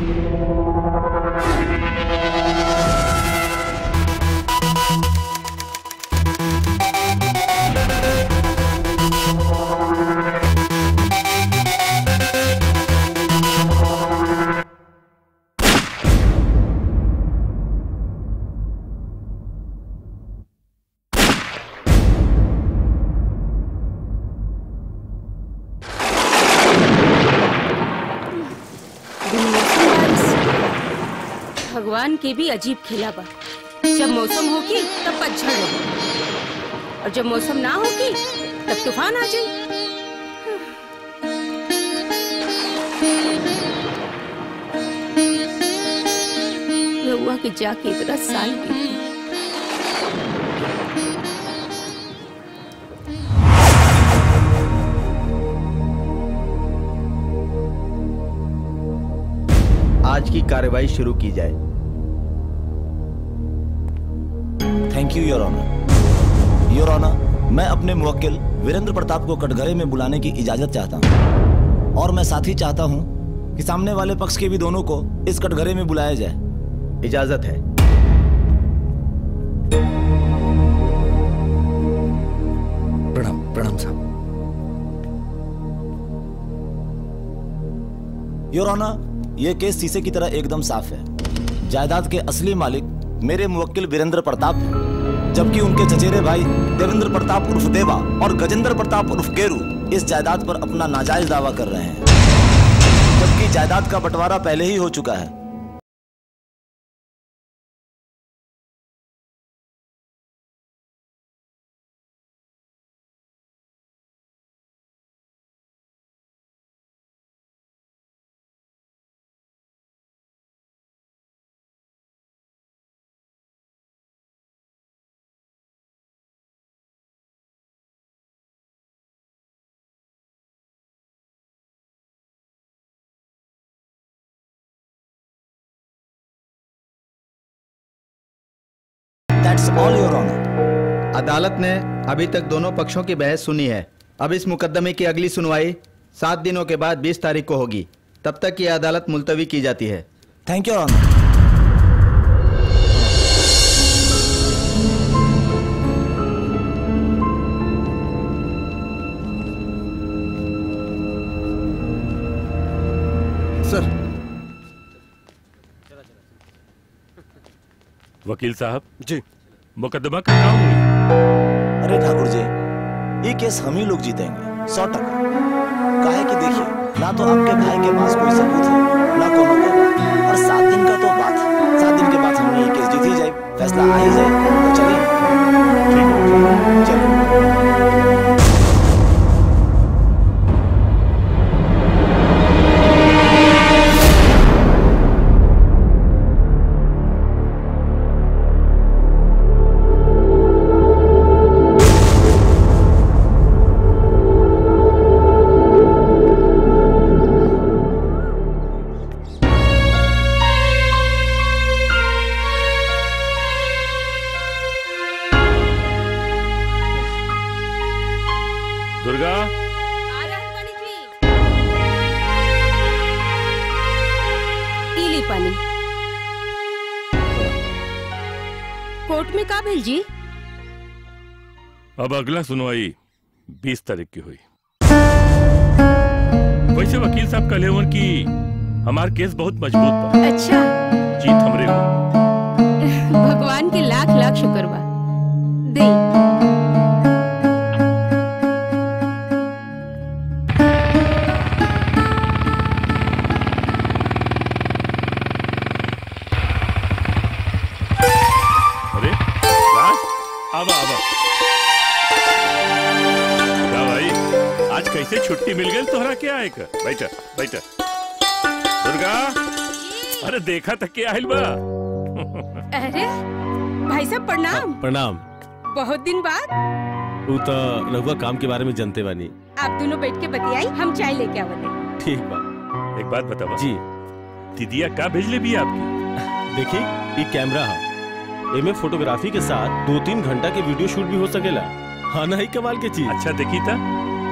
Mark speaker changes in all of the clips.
Speaker 1: मौसम बारिश भगवान के भी अजीब खेला बा जब मौसम होगी तब पतझड़ होगी और जब मौसम ना होगी तब तूफान आ जाए रउआ के जाके इतना साल बीती
Speaker 2: आज की कार्रवाई शुरू की जाए
Speaker 3: thank you your honour your honour मैं अपने मुवक्किल वीरेंद्र प्रताप को कटघरे में बुलाने की इजाजत चाहता हूँ और मैं साथ ही चाहता हूँ कि सामने वाले पक्ष के भी दोनों को इस कटघरे में बुलाया जाए
Speaker 2: इजाजत है
Speaker 4: प्रणाम प्रणाम साहब
Speaker 3: योर ऑनर ये केस शीशे की तरह एकदम साफ है जायदाद के असली मालिक मेरे मुवक्किल वीरेंद्र प्रताप हैं जबकि उनके चचेरे भाई देवेंद्र प्रताप उर्फ देवा और गजेंद्र प्रताप उर्फ गेरू इस जायदाद पर अपना नाजायज दावा कर रहे हैं जबकि जायदाद का बंटवारा पहले ही हो चुका है दैट्स ऑल योर ऑनर
Speaker 2: अदालत ने अभी तक दोनों पक्षों की बहस सुनी है अब इस मुकदमे की अगली सुनवाई सात दिनों के बाद 20 तारीख को होगी तब तक ये अदालत मुलतवी की जाती है
Speaker 3: thank you your honour
Speaker 2: sir
Speaker 5: वकील साहब
Speaker 6: जी
Speaker 5: मुकदमा का क्या हुई
Speaker 3: अरे ठाकुर जी ये केस हम ही लोग जीतेंगे सौ टका काहे कि देखिए ना तो आपके भाई के पास कोई सबूत है ना कोनो गवाह और सात दिन का तो बात है सात दिन के बाद हमने ये केस जीत ही जाए फैसला आ ही जाए तो चलिए चलिए
Speaker 5: दुर्गा
Speaker 1: आ रहल बानी जी। ई ली पानी कोर्ट में का भेल जी
Speaker 5: अब अगला सुनवाई बीस तारीख की हुई वैसे वकील साहब कहे हुए कि हमार केस बहुत मजबूत बा
Speaker 1: अच्छा
Speaker 5: जीत हमरे हो
Speaker 1: भगवान के लाख लाख शुक्र बा दे
Speaker 5: अरे राज आवा आवा क्या भाई आज कैसे छुट्टी मिल गई तोहरा क्या है का बैठा बैठा दुर्गा अरे देखा तक के आहिल बा
Speaker 1: अरे भाई साहब प्रणाम
Speaker 6: प्रणाम
Speaker 1: बहुत दिन बाद
Speaker 6: तू तो रघुआ काम के बारे में जानते बानी
Speaker 1: आप दोनों बैठ के बतियाई हम चाय लेके आवते
Speaker 6: ठीक बा
Speaker 5: एक बात बतावा
Speaker 6: जी
Speaker 5: दीदिया का भेजले भी आपकी
Speaker 6: देखी ये कैमरा है एमे फोटोग्राफी के साथ दो तीन घंटा के वीडियो शूट भी हो सकेला हाँ ना ही कमाल के चीज
Speaker 5: अच्छा देखी था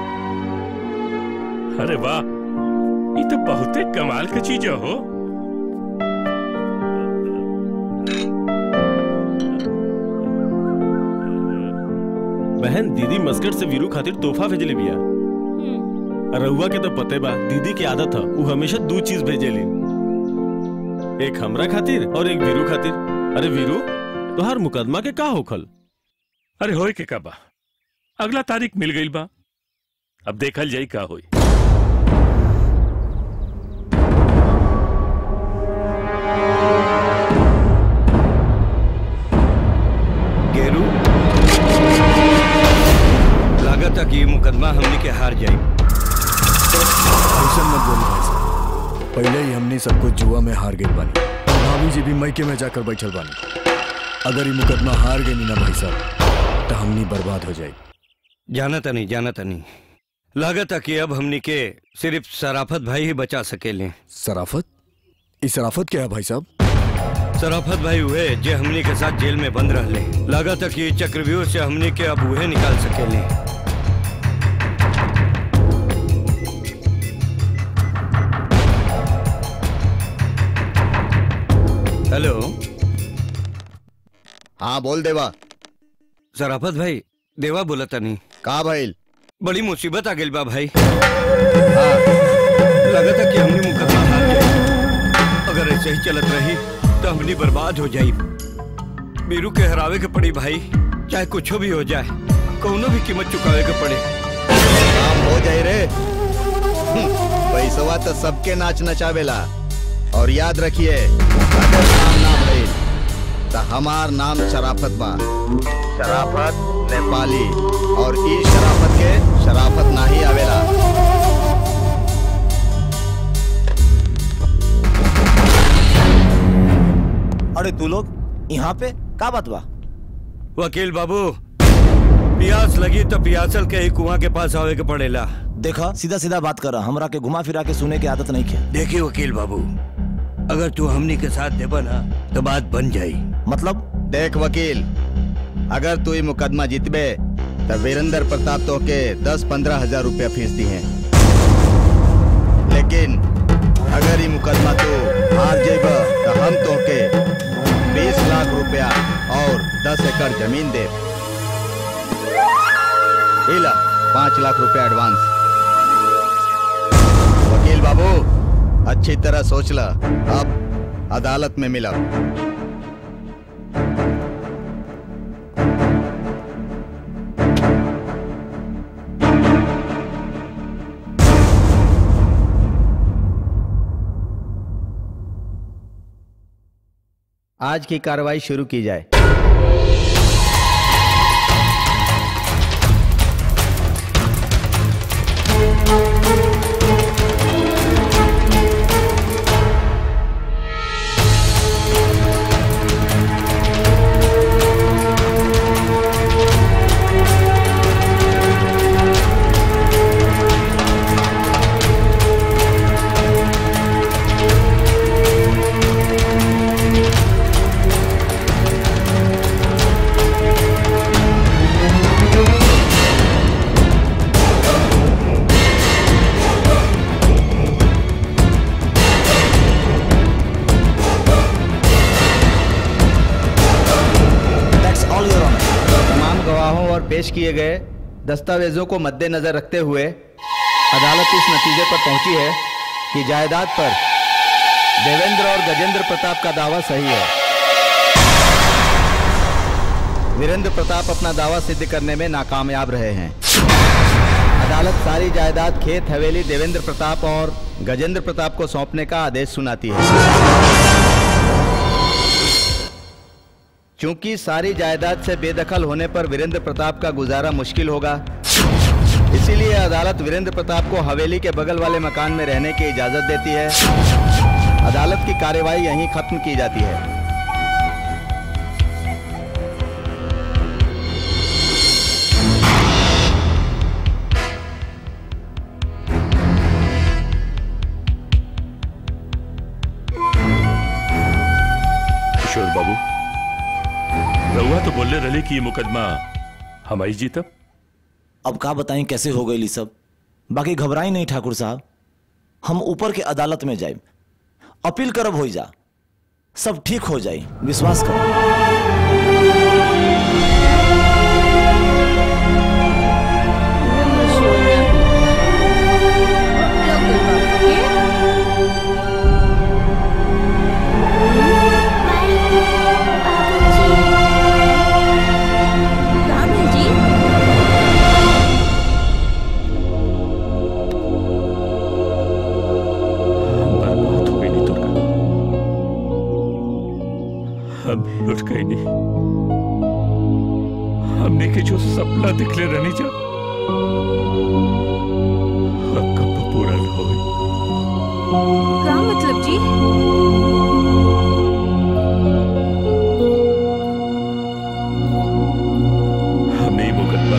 Speaker 5: अरे वाह ये तो बहुते कमाल की चीज हो
Speaker 6: बहन दीदी मस्कट से वीरू खातिर तोहफा भेजले बिया रउआ के तो पते बा दीदी की आदत है वो हमेशा दो चीज भेजेली एक हमरा खातिर और एक वीरू खातिर अरे वीरू तोहार मुकदमा के का होखल
Speaker 5: अरे होए के का बा अगला तारीख मिल गई बा अब देखल जाई का होई
Speaker 7: गेरू लागत है कि ये मुकदमा हमने के हार जाई
Speaker 4: ऐसा मत बोलो भाई साहब पहले ही हमने सब कुछ जुआ में हार गई बानी और भाभी जी भी मैके में जाकर बैठल बानी अगर ये मुकदमा हार गई ना भाई साहब तो हमनी बर्बाद हो जाए
Speaker 7: जाना था नहीं जाना था नहीं लागत है कि अब हमने के सिर्फ सराफत भाई ही बचा सकेले
Speaker 4: सराफत इस सराफत क्या है भाई साहब
Speaker 7: सराफत भाई हुए जे हमने के साथ जेल में बंद रहले लागत है कि ये चक्रव्यूह से हमने के अब उहे निकाल सकेले हेलो
Speaker 2: हाँ बोल देवा
Speaker 7: सराफत भाई देवा बोला था नहीं
Speaker 2: का भइल
Speaker 7: बड़ी मुसीबत आ गई बा भाई लगता कि हमने मुकदमा हार जाए अगर ऐसे ही चलत रही तो हमने बर्बाद हो जाई बीरू के हरावे के पड़ी भाई चाहे कुछ भी हो जाए कौनो भी कीमत चुकावे के पड़े
Speaker 2: काम हो जाए रे पैसवा तो सबके नाच नचावेला और याद रखिए अगर नाम ना भइल तो हमार नाम शराफत बा शराफत नेपाली और ई शराफत के शराफत ना ही आवेला
Speaker 3: अरे तू लोग यहाँ पे का बात बा
Speaker 7: वकील बाबू प्यास लगी तो प्यासल के ही कुआं के पास आवे के पड़ेला
Speaker 3: देखा सीधा सीधा बात कर हमरा के घुमा फिरा के सुने की आदत नहीं है
Speaker 7: देखिए वकील बाबू अगर तू हमनी के साथ देबा ना तो बात बन जाई
Speaker 3: मतलब
Speaker 2: देख वकील अगर तू ये मुकदमा जीतबे तो वीरेंद्र प्रताप तो के दस पंद्रह हजार रुपया फीस दी है लेकिन अगर ये मुकदमा तू हार जेब तो हम तो के बीस लाख रुपया और दस एकड़ जमीन दे इला पाँच लाख रुपया एडवांस वकील बाबू अच्छी तरह सोच ला अब अदालत में मिला आज की कार्रवाई शुरू की जाए
Speaker 3: दैट्स ऑल योर ऑनर
Speaker 2: तमाम गवाहों और पेश किए गए दस्तावेजों को मद्देनजर रखते हुए अदालत इस नतीजे पर पहुंची है कि जायदाद पर देवेंद्र और गजेंद्र प्रताप का दावा सही है वीरेंद्र प्रताप अपना दावा सिद्ध करने में नाकामयाब रहे हैं अदालत सारी जायदाद खेत हवेली देवेंद्र प्रताप और गजेंद्र प्रताप को सौंपने का आदेश सुनाती है क्योंकि सारी जायदाद से बेदखल होने पर वीरेंद्र प्रताप का गुजारा मुश्किल होगा इसीलिए अदालत वीरेंद्र प्रताप को हवेली के बगल वाले मकान में रहने की इजाजत देती है अदालत की कार्यवाही यहीं खत्म की जाती है
Speaker 5: किशोर बाबू रउआ तो बोले रहे कि ये मुकदमा हमारी जीतब
Speaker 3: अब का बताएं कैसे हो गई सब बाकी घबराई नहीं ठाकुर साहब हम ऊपर के अदालत में जाए अपील करब हो जा सब ठीक हो जाए विश्वास करो
Speaker 5: जो सपना दिखले रहनी जा अब कब पूरा न होई
Speaker 1: का मतलब जी
Speaker 5: हमने ही मुकदमा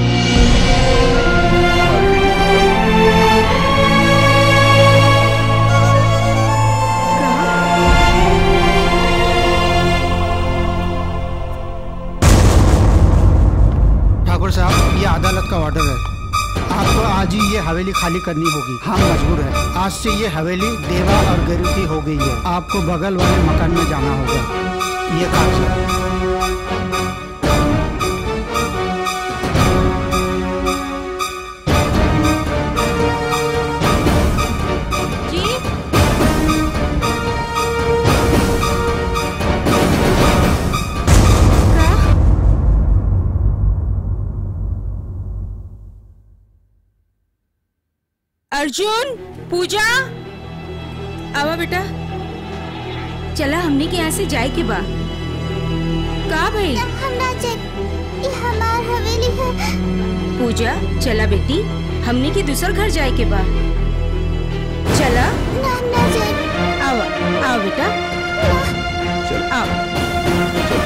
Speaker 8: ठाकुर साहब ये अदालत का ऑर्डर है आपको आज ही ये हवेली खाली करनी होगी हम मजबूर हैं आज से ये हवेली देवा और गरीब की हो गई है आपको बगल वाले मकान में जाना होगा ये काम सर
Speaker 1: जी का अर्जुन पूजा आवा बेटा चला हमने के यहाँ से जाए के बा का भाई
Speaker 9: हम ना जाए ये हमार हवेली है
Speaker 1: पूजा चला बेटी हमने के दूसर घर जाए के बा चला
Speaker 9: ना हम ना जाए
Speaker 1: आवा आओ बेटा
Speaker 5: चल
Speaker 1: आओ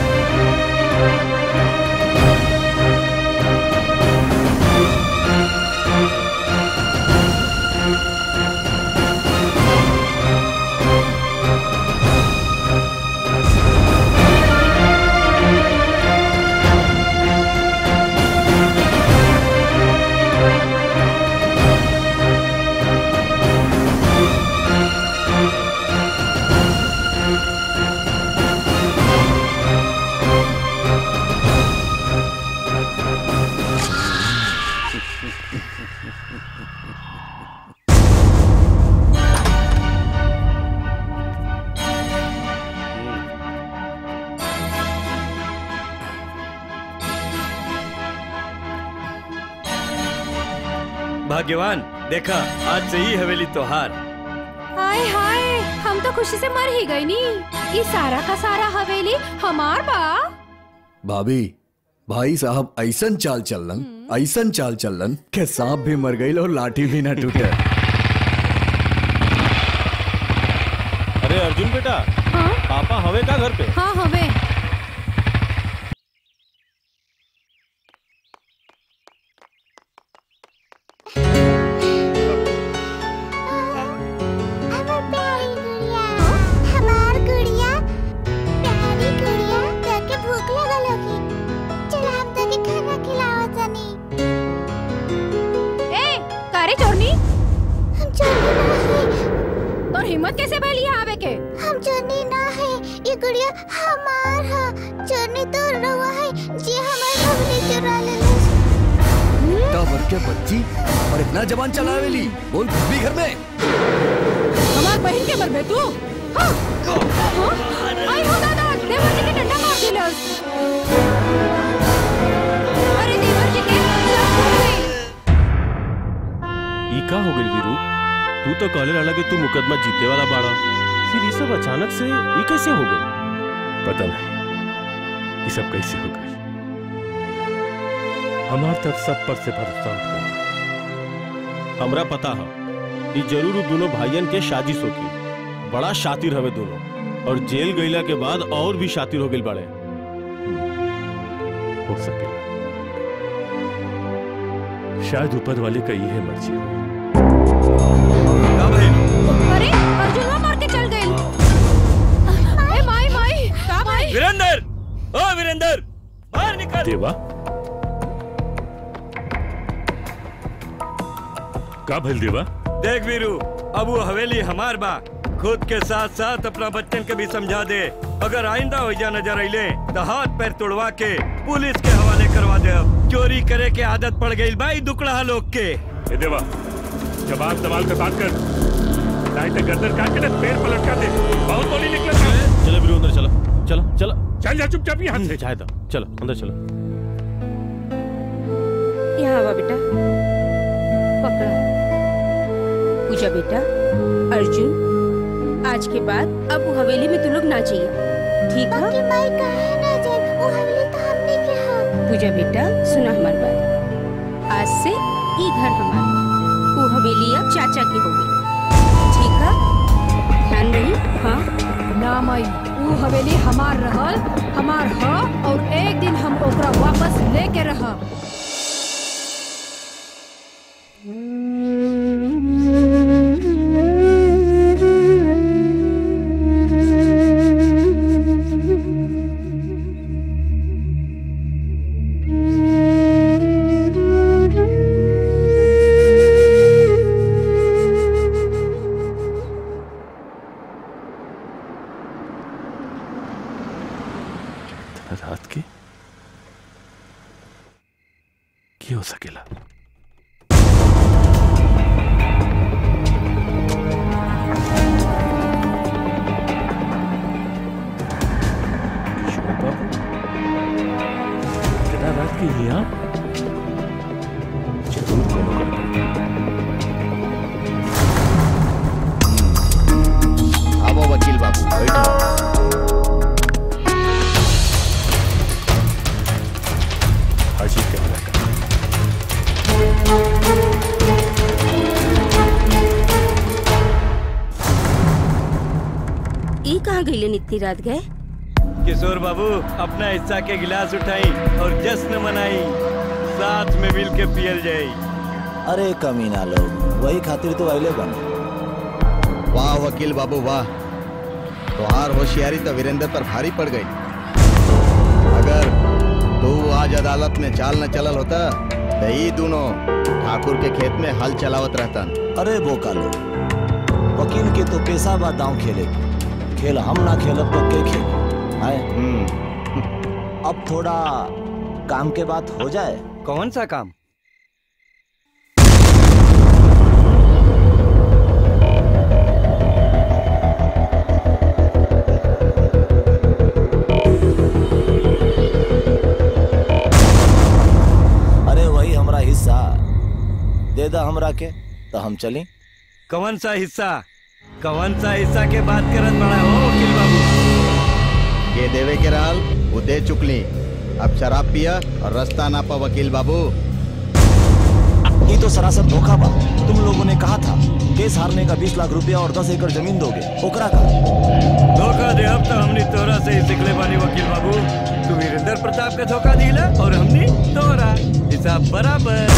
Speaker 7: भाग्यवान देखा आज से ही हवेली त्योहार
Speaker 10: हाय हाय हम तो खुशी से मर ही गई नी ये सारा का सारा हवेली हमार बा
Speaker 4: भाभी भाई साहब ऐसन चाल चलन ऐसन चाल चलन के सांप भी मर गई और लाठी भी ना टूटे
Speaker 6: अरे अर्जुन बेटा
Speaker 10: हाँ
Speaker 6: पापा हवे का घर पे
Speaker 10: हाँ हवे
Speaker 9: हमार प्यारी गुड़िया हमार गुड़िया प्यारी गुड़िया जाके भूख लगल होगी चल हम तके खाना खिलाओ तनी
Speaker 10: ए कारे चोरनी
Speaker 9: हम चोरी ना है
Speaker 10: और हिम्मत कैसे भैली यहाँ आवे के
Speaker 9: हम चोरनी ना है ये गुड़िया हमार है चोरनी तो रवा है जी हमार हवेली चुरा लेलस
Speaker 4: टबर के बच्ची और इतना जबान चलावेली बोल भी घर में
Speaker 10: हमार बहन के मर बे तू हाँ हाँ? आई हो दादा देवर जी के डंडा मार दिलस अरे देवर जी के लाश फूट गई
Speaker 6: ई का हो गई वीरू तू तो कहले रहला कि तू मुकदमा जीतने वाला बाड़ा फिर ये सब अचानक से ये कैसे हो गई
Speaker 5: पता नहीं ये सब कैसे हो गई हमार तब सब पर से भरोसा उठ गया
Speaker 6: हमरा पता है ये जरूर उ दोनों भाइयन के साजिश होगी बड़ा शातिर हवे दोनों और जेल गईला के बाद और भी शातिर हो गई बड़े
Speaker 5: हो सके शायद ऊपर वाले का यही मर्जी हो
Speaker 10: अरे अर्जुनवा मार के चल गए ए माई माई का माई
Speaker 7: वीरेंद्र ओ वीरेंद्र बाहर निकल
Speaker 5: देवा का भइल देवा
Speaker 7: देख वीरू अब वो हवेली हमार बा खुद के साथ साथ अपना बच्चन के भी समझा दे अगर आइंदा हो जा नजर अइले तो हाथ पैर तोड़वा के पुलिस के हवाले करवा दे चोरी करे के आदत पड़ गई भाई दुकड़ा लोग के
Speaker 5: ए देवा जवाब सवाल पे बात कर नहीं तो गर्दन काट के ना पैर पलट कर दे बहुत बोली निकले
Speaker 6: चलो वीरू अंदर चलो चलो चलो
Speaker 5: चल जा चुपचाप यहाँ से
Speaker 6: चाहे था चलो अंदर चलो
Speaker 1: यहाँ आवा बेटा पकड़ा पूजा बेटा अर्जुन आज के बाद अब वो हवेली में तू लोग ना चाहिए ठीक है
Speaker 9: बाकी माई काहे ना जाए वो हवेली तो हमने के है
Speaker 1: पूजा बेटा सुना हमार बात आज से ई घर हमार वो हवेली अब चाचा की हो गई ठीक है ध्यान रही हाँ
Speaker 10: ना माई ऊ हवेली हमार रहल हमार ह और एक दिन हम ओकरा वापस लेके रहब
Speaker 5: रात के की हो सकेला किशोर बाबू कितना रात के यहाँ जरूर कोनो गड़बड़।
Speaker 2: आओ वकील बाबू बैठो
Speaker 5: हाजी कैमरा का
Speaker 1: ई कहाँ गईले इतनी रात गए
Speaker 7: किशोर बाबू अपना हिस्सा के गिलास उठाई और जश्न मनाई साथ में मिल के पियल जाई
Speaker 3: अरे कमीना लोग वही खातिर तो अले बने
Speaker 2: वाह वकील बाबू वाह तुहार होशियारी तो वीरेंद्र पर भारी पड़ गई अगर तू आज अदालत में चाल न चलल होता तो ई दोनों ठाकुर के खेत में हल चलावत रहतन
Speaker 3: अरे बोका लोग वकील के तो पेशा बा दांव खेले के। खेल हम ना खेलब तो के खेल आए अब थोड़ा काम के बात हो जाए
Speaker 7: कौन सा काम
Speaker 3: अरे वही हमरा हिस्सा दे दा हमरा के तो हम चली
Speaker 7: कौन सा हिस्सा कौन सा हिस्सा के बात करत बड़ा हो वकील बाबू
Speaker 2: के देवे के रहल वो दे चुकली अब शराब पिया और रास्ता ना पा वकील बाबू
Speaker 3: ये तो सरासर धोखा बा तुम लोगों ने कहा था केस हारने का बीस लाख रुपया और दस एकड़ जमीन दोगे ओकरा का
Speaker 7: धोखा दे अब तो हमने तोरा से ही सिखले बानी वकील बाबू तू वीरेंद्र प्रताप के धोखा दिला और हमने तोरा हिसाब बराबर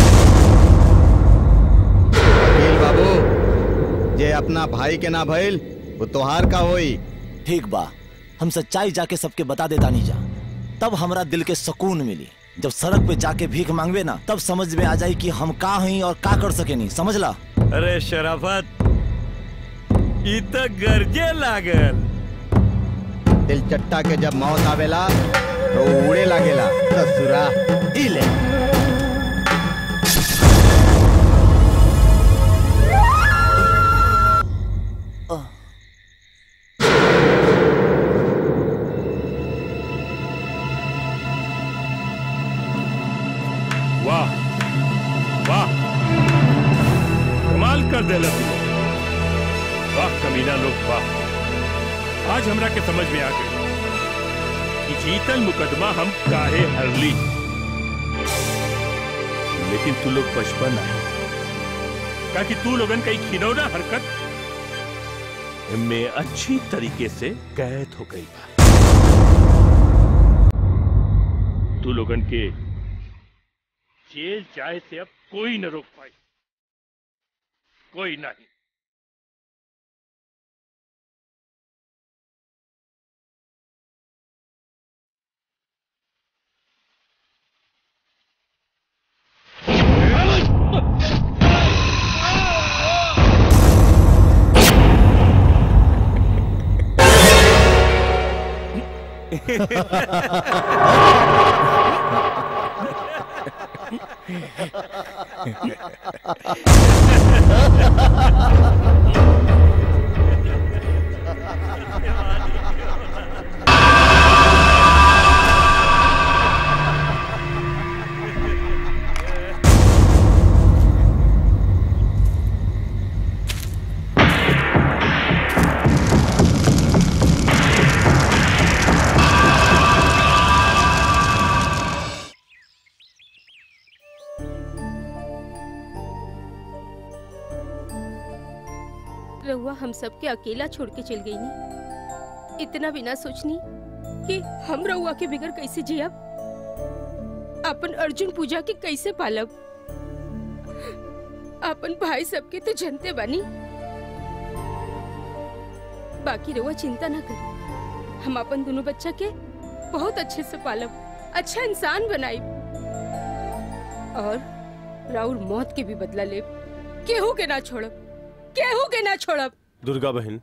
Speaker 2: वकील बाबू जे अपना भाई के ना भइल वो तोहार का होई
Speaker 3: ठीक बा हम सच्चाई जाके सबके बता देता नहीं जा तब हमरा दिल के सुकून मिली जब सड़क पे जाके भीख मांगवे ना तब समझ में आ जाई कि हम का हई और का कर सके नहीं समझ ला
Speaker 7: अरे शराफत ई तो गर्जे लागल
Speaker 2: दिल चट्टा के जब मौत आवेला तो उड़े लागेला ससुरा ई ले
Speaker 5: वाह वाह कमाल कर देला तू वाह कमीना लोग वाह आज हमरा के समझ में आ गई कि जीतल मुकदमा हम काहे हरली लेकिन तू लोग बचपन आए का कि तू लोगन कई खिलौना हरकत में अच्छी तरीके से कैद हो गई बा तू लोगन के जेल जाए से अब कोई न रोक पाई कोई नहीं
Speaker 1: रहुआ हम सबके अकेला छोड़ के चल गई नी इतना भी ना सोचनी कि हम रहुआ के बिगड़ कैसे जियब अपन अर्जुन पूजा के कैसे पालब अपन भाई सबके तो जनते बानी बाकी रहुआ चिंता ना कर हम अपन दोनों बच्चा के बहुत अच्छे से पालब अच्छा इंसान बनाई और राउर मौत के भी बदला ले केहू के ना छोड़ब केहू के ना छोड़ब
Speaker 6: दुर्गा बहन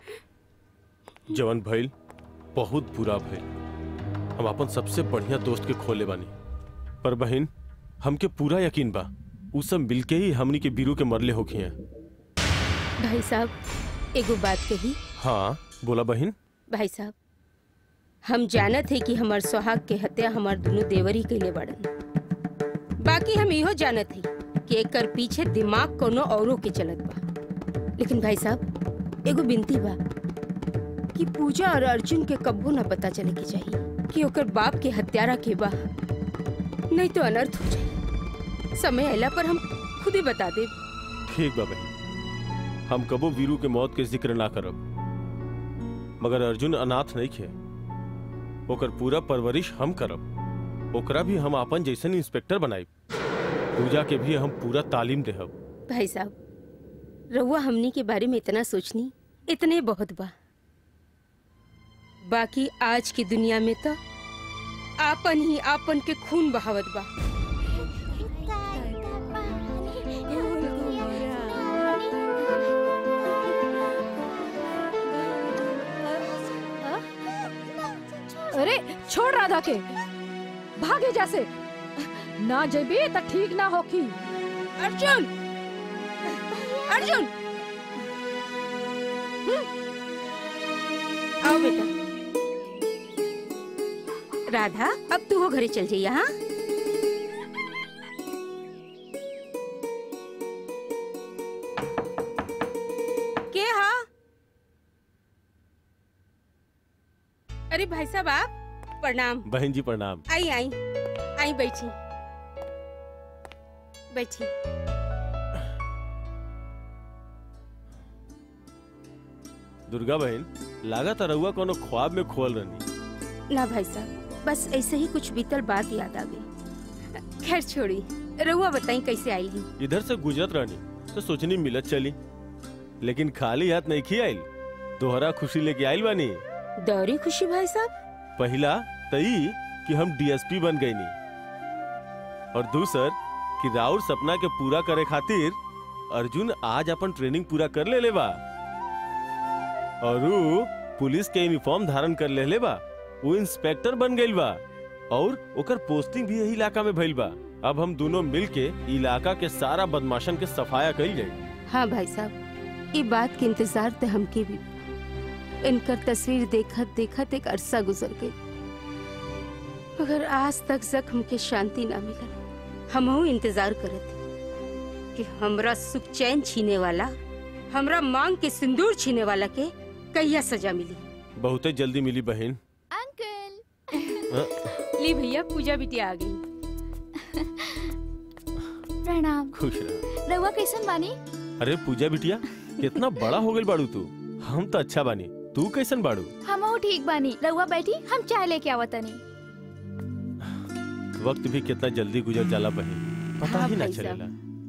Speaker 6: जवन भइल बहुत बुरा भइल हम अपन सबसे बढ़िया दोस्त के खोले बानी पर बहन हमके पूरा यकीन बा उ सब मिलके ही हमनी के बीरू के मरले होखी हैं
Speaker 1: भाई साहब एगो बात कही
Speaker 6: हाँ बोला बहन
Speaker 1: भाई साहब हम जानत है कि हमार सुहाग के हत्या हमार दोनों देवरी कैले बड़न बाकी हम इहो जानत है कि एकर पीछे दिमाग कोनो औरों के चलत बा लेकिन भाई साहब एगो बिनती बा कि पूजा और अर्जुन के कब्बो ना पता चले के चाहिए कि ओकर बाप के हत्यारा के बा नहीं तो अनर्थ हो जाए समय अला पर हम खुद ही बता देब
Speaker 6: ठीक बा बहन हम कबो वीरू के मौत के जिक्र ना करब मगर अर्जुन अनाथ नहीं खे ओकर पूरा परवरिश हम करब ओकरा भी हम अपन जैसन इंस्पेक्टर बनाई पूजा के भी हम पूरा तालीम देहब
Speaker 1: भाई साहब रहुआ हमनी के बारे में इतना सोचनी इतने बहुत बा बाकी आज की दुनिया में तो आपन ही आपन के खून बहावत बा
Speaker 10: अरे छोड़ राधा के भागे जैसे ना जेबी तो ठीक ना होकी
Speaker 1: अर्जुन अर्जुन आओ बेटा राधा अब तू हो घरे चल जाइए हाँ के हा अरे भाई साहब आप प्रणाम
Speaker 6: बहन जी प्रणाम
Speaker 1: आई आई आई बैठी बैठी
Speaker 6: दुर्गा बहन लागत रहुआ कोनो ख्वाब में खोल रही
Speaker 1: ना भाई साहब बस ऐसे ही कुछ बीतल बात याद आ गई खैर छोड़ी रहुआ बताई कैसे आई ही
Speaker 6: इधर से गुजरत रहनी तो सोचनी मिलत चली लेकिन खाली हाथ नहीं खी आइल दोहरा खुशी लेके आइल बानी
Speaker 1: दौरी खुशी भाई साहब
Speaker 6: पहला तई कि हम डीएसपी बन गई नी और दूसर कि राउर सपना के पूरा करे खातिर अर्जुन आज अपन ट्रेनिंग पूरा कर ले लेबा और ऊ पुलिस के यूनिफॉर्म धारण कर ले लेबा वो इंस्पेक्टर बन गइल बा और ओकर पोस्टिंग भी यही इलाका में भइल बा अब हम दोनों मिल के इलाका के सारा बदमाशन के सफाया कइल जाई
Speaker 1: हाँ भाई साहब ये बात के इंतजार तो हमके भी बा। इनकर तस्वीर देखत देखत एक अरसा गुजर गई मगर आज तक जख्म के शांति ना मिलल हमहू इंतजार करत हई कि हमरा सुख चैन छीने वाला हमरा मांग के सिंदूर छीने वाला के कहिया सजा मिली
Speaker 6: बहुते जल्दी मिली बहन
Speaker 9: अंकल
Speaker 1: ली भैया पूजा बिटिया आ गई
Speaker 9: प्रणाम
Speaker 6: खुश रह
Speaker 9: रउआ कैसन बानी
Speaker 6: अरे पूजा बिटिया कितना बड़ा हो गइल बाड़ू तू हम तो अच्छा बानी तू कैसन बाड़ू
Speaker 9: हमहू ठीक बानी रउआ बैठी हम चाय लेके आवतनी
Speaker 6: वक्त भी कितना जल्दी गुजर जाला बहन पता
Speaker 1: हाँ
Speaker 6: ही ना
Speaker 1: भाई साहब।
Speaker 6: चलेला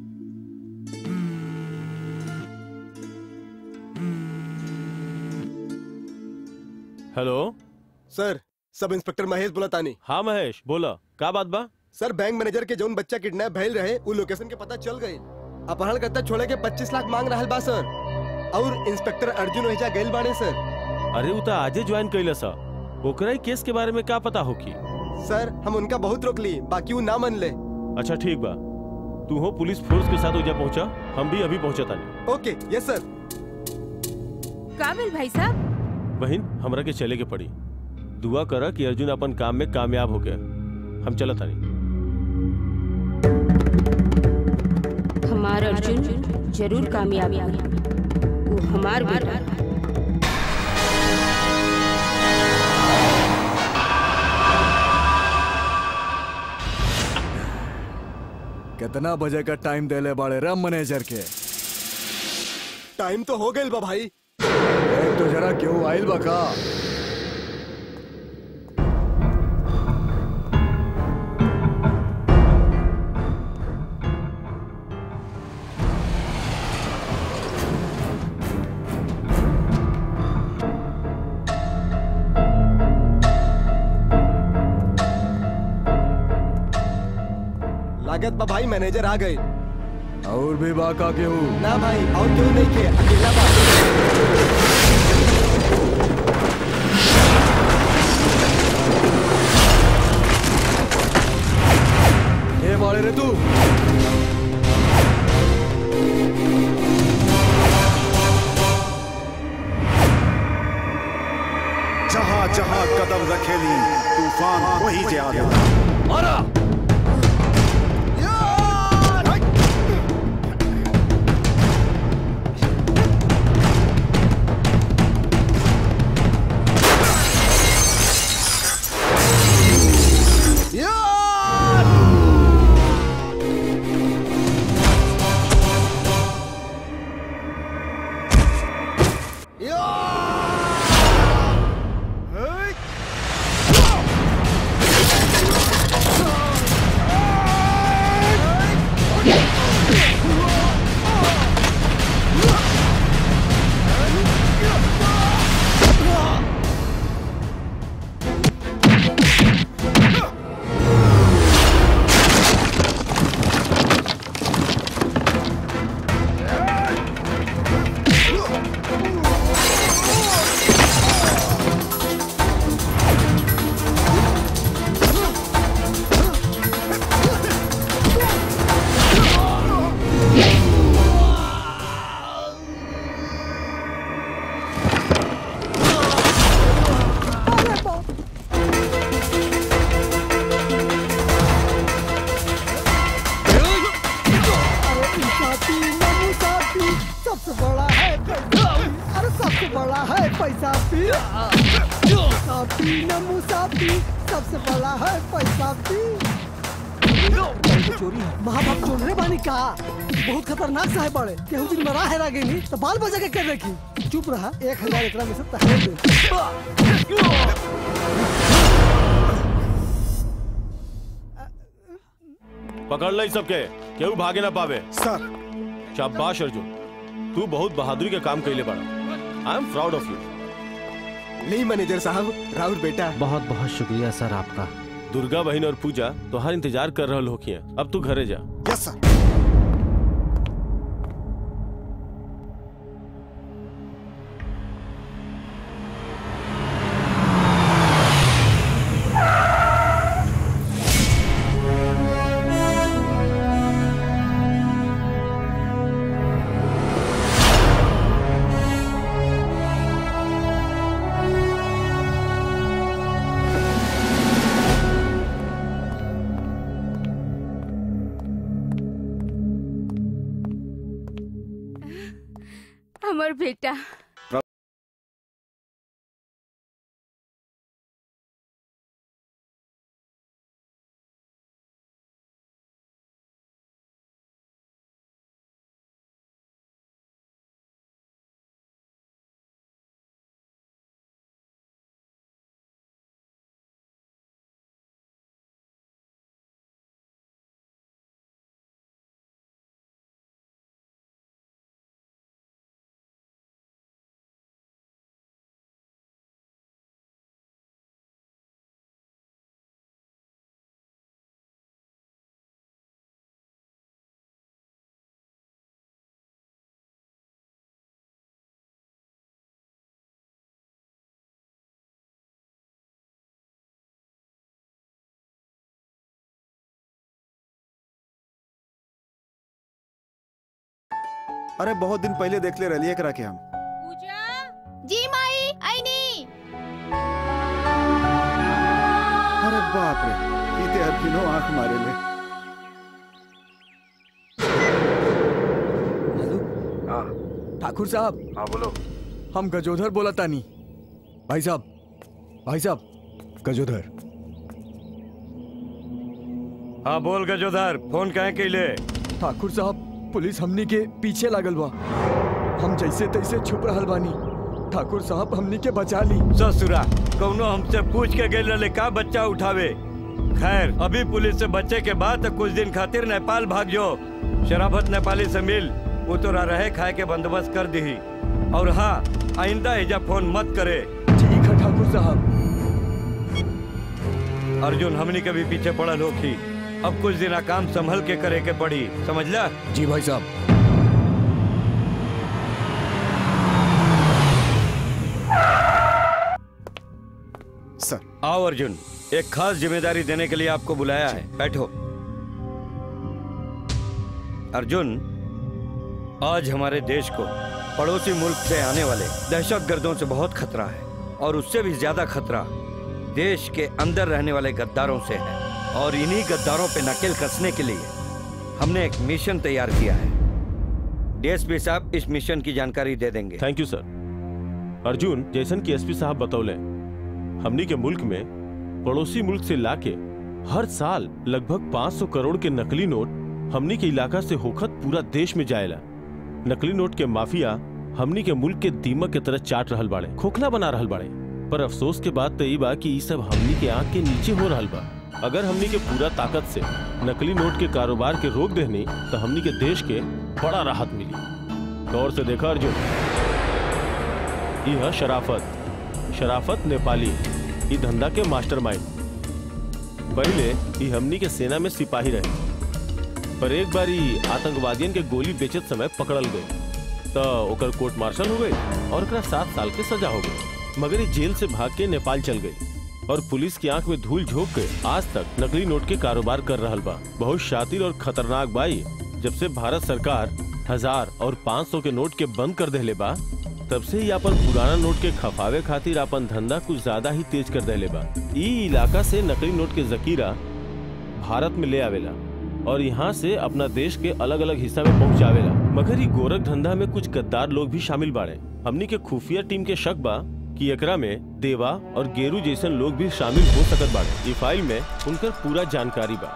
Speaker 6: हेलो
Speaker 11: सर सब इंस्पेक्टर महेश बोला तानी
Speaker 6: हाँ महेश बोला का बात बा
Speaker 11: सर बैंक मैनेजर के जौन बच्चा किडनैप भइल रहे वो लोकेशन के पता चल गई अपहरण करता छोड़े के 25 लाख मांग रहल बा सर और इंस्पेक्टर अर्जुन ओहिजा गइल बाड़े सर
Speaker 6: अरे उ तो आजे ज्वाइन कैला सा ओकरा ही केस के बारे में का पता होकी
Speaker 11: सर हम उनका बहुत रोक ली बाकी वो ना मन ले
Speaker 6: अच्छा ठीक बा तू हो पुलिस फोर्स के साथ ओजा पहुंचा हम भी अभी पहुंचा तानी
Speaker 11: ओके यस सर
Speaker 1: काबिल भाई साहब
Speaker 6: बहन हमरा के चले के पड़ी दुआ करा कि अर्जुन अपन काम में कामयाब हो गया हम चला तानी
Speaker 1: हमार अर्जुन जरूर कामयाब होगी वो हमार बेटा
Speaker 4: कितना बजे का टाइम देले बाड़े रम मैनेजर के
Speaker 11: टाइम तो हो गइल बा भाई
Speaker 4: एक तो जरा क्यों आइल बा का
Speaker 11: लागत बा भाई मैनेजर आ गए
Speaker 4: और भी बा का केहू
Speaker 11: ना भाई और क्यों नहीं के अकेला बा
Speaker 4: ए बाड़े रे तू
Speaker 12: जहां जहां कदम रखेली तूफान वही जे आवे
Speaker 4: मारा
Speaker 13: सबसे बड़ा है पैसा अरे सबसे बड़ा है पैसा पी सापी न मुसाफी सबसे बड़ा है पैसा पी चोरी है महाभारत चोर रे बानी का बहुत खतरनाक सा है बड़े केहू दिन मरा है रागे नहीं तो बाल बजा के कर रखी चुप रहा एक हजार एकरा में से तहरे दे
Speaker 6: पकड़ लो सबके केहू भागे ना पावे
Speaker 12: सर
Speaker 6: शाबाश अर्जुन तू बहुत बहादुरी के काम कैले बड़ा I am proud of you
Speaker 11: नहीं मैनेजर साहब राहुल बेटा
Speaker 14: बहुत बहुत शुक्रिया सर आपका
Speaker 6: दुर्गा बहन और पूजा तोहार इंतजार कर रहल होखिया अब तू घरे जा
Speaker 12: यस सर
Speaker 1: हमर बेटा
Speaker 12: अरे बहुत दिन पहले देख ले रही करा के हम
Speaker 9: जी माई आईनी
Speaker 12: अरे बाप रे इते अभिनो आंख मारे ले
Speaker 4: ठाकुर साहब
Speaker 12: हाँ बोलो
Speaker 4: हम गजोधर बोला तानी भाई साहब भाई साहब गजोधर
Speaker 7: हाँ बोल गजोधर फोन कहे के ले
Speaker 4: ठाकुर साहब पुलिस हमनी के पीछे लागल बा हम जैसे तैसे छुप रहल बानी ठाकुर साहब हमनी के बचा ली
Speaker 7: ससुरा कौनो हमसे पूछ के गए रहे का बच्चा उठावे खैर अभी पुलिस से बच्चे के बाद तो कुछ दिन खातिर नेपाल भाग जो शराफत नेपाली से मिल वो तो रहे खाए के बंदोबस्त कर दी और हाँ आइंदा एजा फोन मत करे
Speaker 4: ठीक है ठाकुर साहब
Speaker 7: अर्जुन हमनी के भी पीछे पड़ल होखी अब कुछ दिन काम संभल के करे के पड़ी समझला
Speaker 4: जी भाई साहब
Speaker 12: सर
Speaker 7: आओ अर्जुन एक खास जिम्मेदारी देने के लिए आपको बुलाया है बैठो अर्जुन आज हमारे देश को पड़ोसी मुल्क से आने वाले दहशत गर्दों से बहुत खतरा है और उससे भी ज्यादा खतरा देश के अंदर रहने वाले गद्दारों से है और इन्हीं गद्दारों पे नकेल कसने के लिए हमने एक मिशन तैयार किया है डीएसपी साहब इस मिशन की जानकारी दे देंगे
Speaker 6: थैंक यू सर अर्जुन जैसन की एसपी साहब बतौले हमनी के मुल्क में पड़ोसी मुल्क से लाके हर साल लगभग 500 करोड़ के नकली नोट हमनी के इलाका से होखत पूरा देश में जाएला नकली नोट के माफिया हमनी के मुल्क के दीमक के तरह चाट रहल बाड़े खोखला बना रहल बाड़े पर अफसोस के बात तो ई बा कि ई सब हमनी के आंख के नीचे हो रहल बा अगर हमनी के पूरा ताकत से नकली नोट के कारोबार के रोक देनी तो हमनी के देश के बड़ा राहत मिली गौर से देखा अर्जुन यह शराफत शराफत नेपाली ई धंधा के मास्टरमाइंड पहले ई हमनी के सेना में सिपाही रहे पर एक बार ई आतंकवादियन के गोली बेचत समय पकड़ल गए तो ओकर कोर्ट मार्शल हो गई और ओकरा सात साल के सजा हो गई मगर ई जेल से भाग के नेपाल चल गई और पुलिस की आंख में धूल झोंक के आज तक नकली नोट के कारोबार कर रहल बा बहुत शातिर और खतरनाक बाई जब से भारत सरकार हजार और पाँच सौ के नोट के बंद कर देले बा तब से ही अपन पुराना नोट के खफावे खातिर अपन धंधा कुछ ज्यादा ही तेज कर देले बा ई इलाका से नकली नोट के जकीरा भारत में ले आवेला और यहाँ से अपना देश के अलग अलग हिस्सा में पहुँचावेला मगर ई गोरख धंधा में कुछ गद्दार लोग भी शामिल बाड़े हमनी के खुफिया टीम के शक बा कि एकरा में देवा और गेरू जैसन लोग भी शामिल हो सकत बाड़े ई फाइल में उनकर पूरा जानकारी बा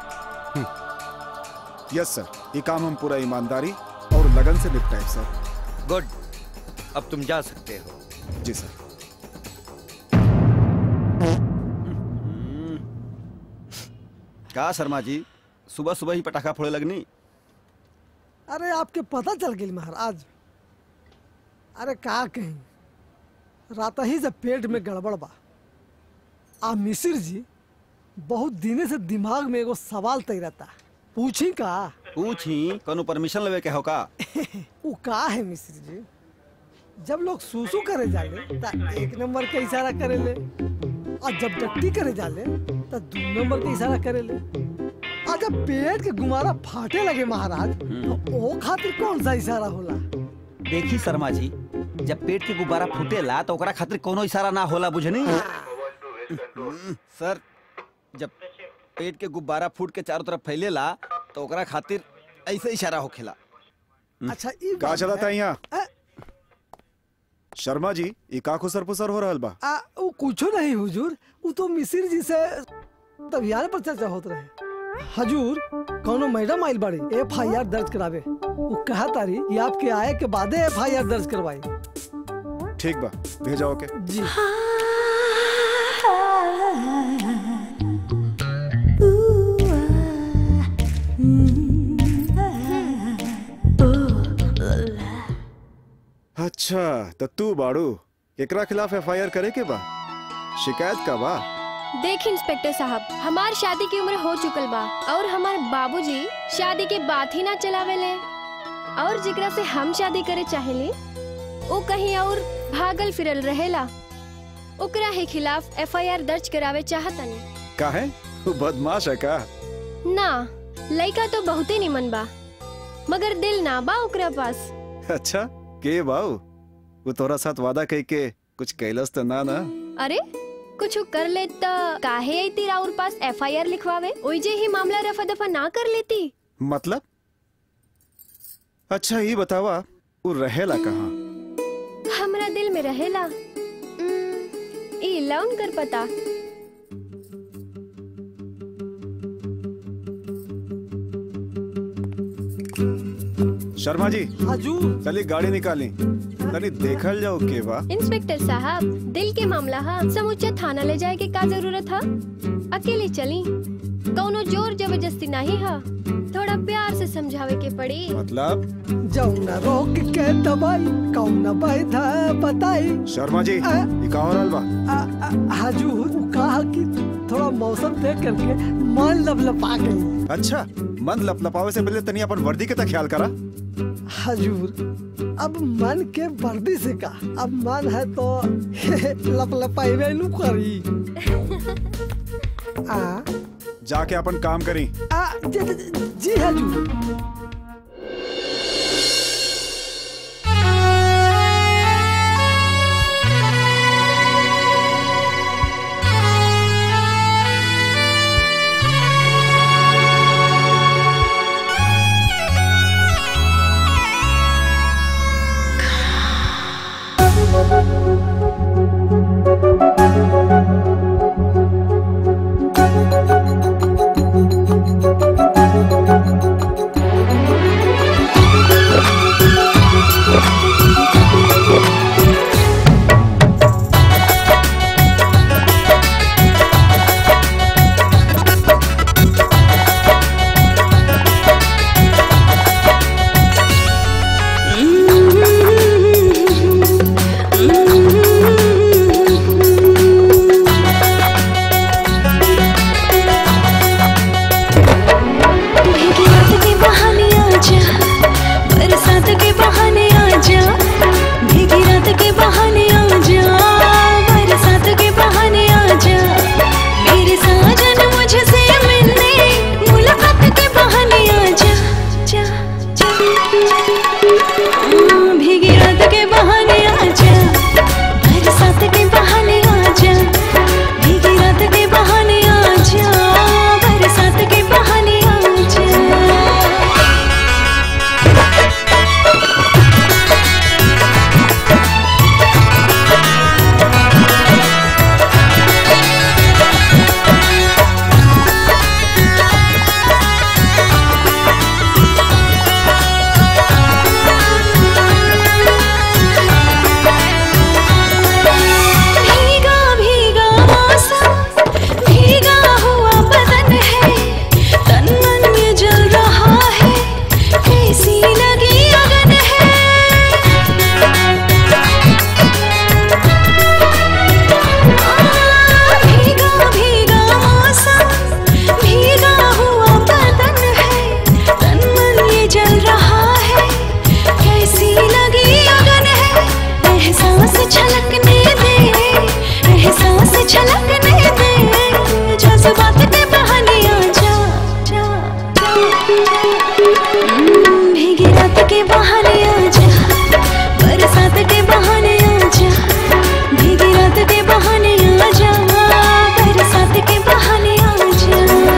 Speaker 12: यस सर ये काम हम पूरा ईमानदारी और लगन से निपटाए सर
Speaker 7: गुड अब तुम जा सकते हो
Speaker 12: जी सर
Speaker 2: का शर्मा जी सुबह सुबह ही पटाखा फोड़े लगनी
Speaker 13: अरे आपके पता चल गई महाराज अरे का कहीं रात ही से पेट में गड़बड़ बा आ मिसिर जी बहुत दिने से दिमाग में एगो सवाल तय रहता पूछी का
Speaker 2: पूछी कोनो परमिशन लेवे के हो का
Speaker 13: वो का है मिश्र जी जब लोग सूसू करे जाले ता एक नंबर के इशारा करे ले और जब डट्टी करे जाले ता दो नंबर के इशारा करे ले और जब पेट के गुमारा फाटे लगे महाराज तो ओ खातिर कौन सा इशारा होला
Speaker 2: देखी शर्मा जी जब पेट के गुब्बारा फूटेला तो ओकरा खातिर कोनो इशारा ना होला बुझनी सर जब पेट के गुब्बारा फूट के चारों तरफ फैलेला तो ओकरा खातिर ऐसे इशारा होखेला
Speaker 13: अच्छा ई
Speaker 12: का
Speaker 13: बात
Speaker 12: चलाता
Speaker 13: है।
Speaker 12: यहाँ शर्मा जी ये का खुसर पुसर हो रहल बा
Speaker 13: आ वो कुछो नहीं हुजूर वो तो मिसिर जी से तबियार पर चर्चा होत रहे हजूर कौनो मैडम आइल बाड़ी एफ आई आर दर्ज करावे वो कहा तारी कि आपके आए के बादे एफ आई आर दर्ज करवाई
Speaker 12: ठीक बा भेजाओ के
Speaker 13: जी
Speaker 12: अच्छा तो तू बाड़ू एकरा खिलाफ एफआईआर करे के बा शिकायत का बा
Speaker 15: देख इंस्पेक्टर साहब हमार शादी की उम्र हो चुकल बा और हमार बाबूजी शादी के बात ही ना चलावेले और जेकरा से हम शादी करे चाहेली वो कहीं और भागल फिरल रहेला ओकरा ही खिलाफ एफआईआर दर्ज करावे चाहतनी
Speaker 12: का है वो बदमाश है का
Speaker 15: ना लइका तो बहुते निमन बा मगर दिल ना बा ओकरा पास
Speaker 12: अच्छा के बाऊ वो तोरा साथ वादा कह के कुछ कैलस तो ना ना
Speaker 15: अरे कुछ कर ले त काहे आई राउर पास एफआईआर लिखवावे ओइजे ही मामला रफा दफा ना कर लेती
Speaker 12: मतलब अच्छा ये बतावा वो रहेला कहाँ
Speaker 15: हमरा दिल में रहेला उम्म, ई लौन कर पता
Speaker 12: शर्मा जी
Speaker 13: हाजू
Speaker 12: चलिए गाड़ी निकाली तनी देखल जाओ के बा
Speaker 15: इंस्पेक्टर साहब दिल के मामला है समूचा थाना ले जाए के का जरूरत है अकेले चली कौनो जोर जबरदस्ती नहीं है थोड़ा प्यार से समझावे के पड़ी
Speaker 12: मतलब
Speaker 13: जौना रोक के दवाई कौना बैधा बताई
Speaker 12: शर्मा जी
Speaker 13: आ?
Speaker 12: ये का हो रहल बा
Speaker 13: आ- आ- हाजू वो कहा कि थोड़ा मौसम देख करके मन लपलपा गई
Speaker 12: अच्छा मन लपलपावे से पहले तनी अपन वर्दी के तक ख्याल करा
Speaker 13: हजूर अब मन के वर्दी से का अब मन है तो लपलपाई नु करी आ
Speaker 12: जाके अपन काम करी
Speaker 13: आ जी, जी, जी हजूर
Speaker 16: भीगी रात के बहाने आजा बरसात के बहाने आजा भीगी रात के बहाने आजा बरसात के बहाने आजा मेरे साजन मुझसे मिलने मुलाकात के बहाने आजा जा जा हाँ, भीगी रात के बहाने आजा बरसात के बहाने आजा भीगी रात के बहाने आजा बरसात के बहाने आजा भीगा भीगा मौसम भीगा हुआ बदन है तन मन ये जल रहा है कैसी लगी अगन है भीगा भीगा मौसम भीगा हुआ बदन है तन मन ये जल रहा है कैसी लगी अगन है एहसास छलकने दे एहसास छलकने दे जज्बात के बहाने आजा जा जा हम्म, भीगी रात के बहाने आजा बरसात के बहाने आजा भीगी रात के बहाने आजा बरसात के बहाने आजा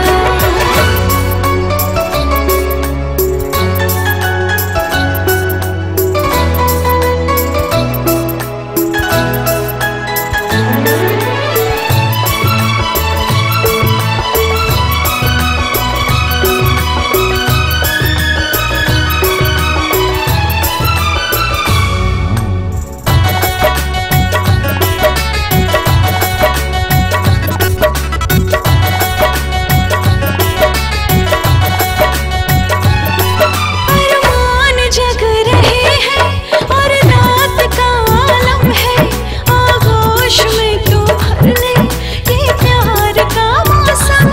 Speaker 16: अरमान जग रहे हैं और रात का आलम है आगोश में तू भर ले ये प्यार का मौसम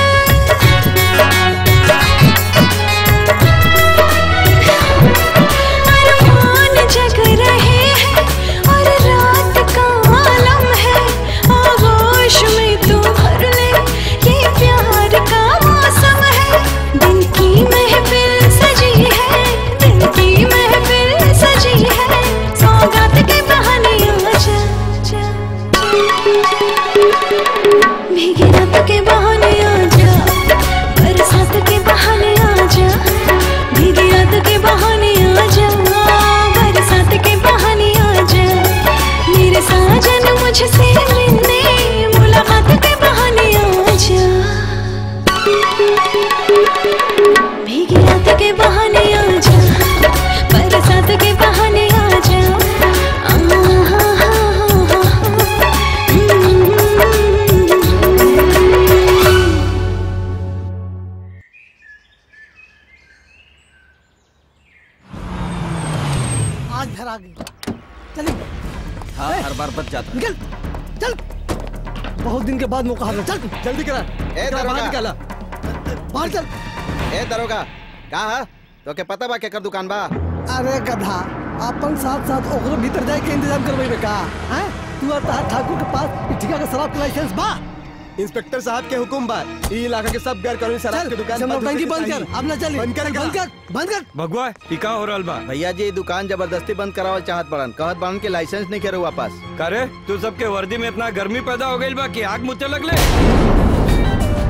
Speaker 16: है अरमान जग रहे हैं और रात का आलम है आगोश में तू भर ले ये प्यार का मौसम है दिल की महफिल सजी है दिल की महफिल सजी है सौगात के बहाने आजा जा भीगी रात के बहाने आजा बरसात के बहाने आजा भीगी रात के बहाने आजा बरसात के बहाने आजा मेरे साजन मुझसे मिलने मुलाकात के बहाने आजा भीगी रात के बहाने आजा
Speaker 13: घर आ गई चलिए
Speaker 2: हाँ हर बार बच जाता
Speaker 13: निकल चल बहुत दिन के बाद मौका हारा चल जल्दी करा
Speaker 2: ए
Speaker 13: करा, बाहर
Speaker 2: दरोगा
Speaker 13: निकाला बाहर चल
Speaker 2: ए दरोगा कहा तो के पता बा केकर दुकान बा
Speaker 13: अरे गधा अपन साथ साथ ओकरो भीतर जाए के इंतजाम करवाई का हैं तू और तार ठाकुर के पास इ ठिका के शराब के लाइसेंस बा
Speaker 11: इंस्पेक्टर साहब के हुकुम बा ई इलाका के सब गैर कानूनी शराब की दुकान
Speaker 13: जमा
Speaker 11: बंद
Speaker 13: टंकी
Speaker 11: होके
Speaker 13: बंद कर
Speaker 11: चाहिए।
Speaker 13: अब ना चली
Speaker 11: बंद कर
Speaker 13: बंद कर बंद कर
Speaker 7: भगवा ई का हो रहल बा
Speaker 2: भैया जी दुकान जबरदस्ती बंद करावल चाहत बड़न कहत बड़न के लाइसेंस नहीं करे वापस
Speaker 7: करे तू सबके वर्दी में इतना गर्मी पैदा हो गई बा कि आग मुझे लगले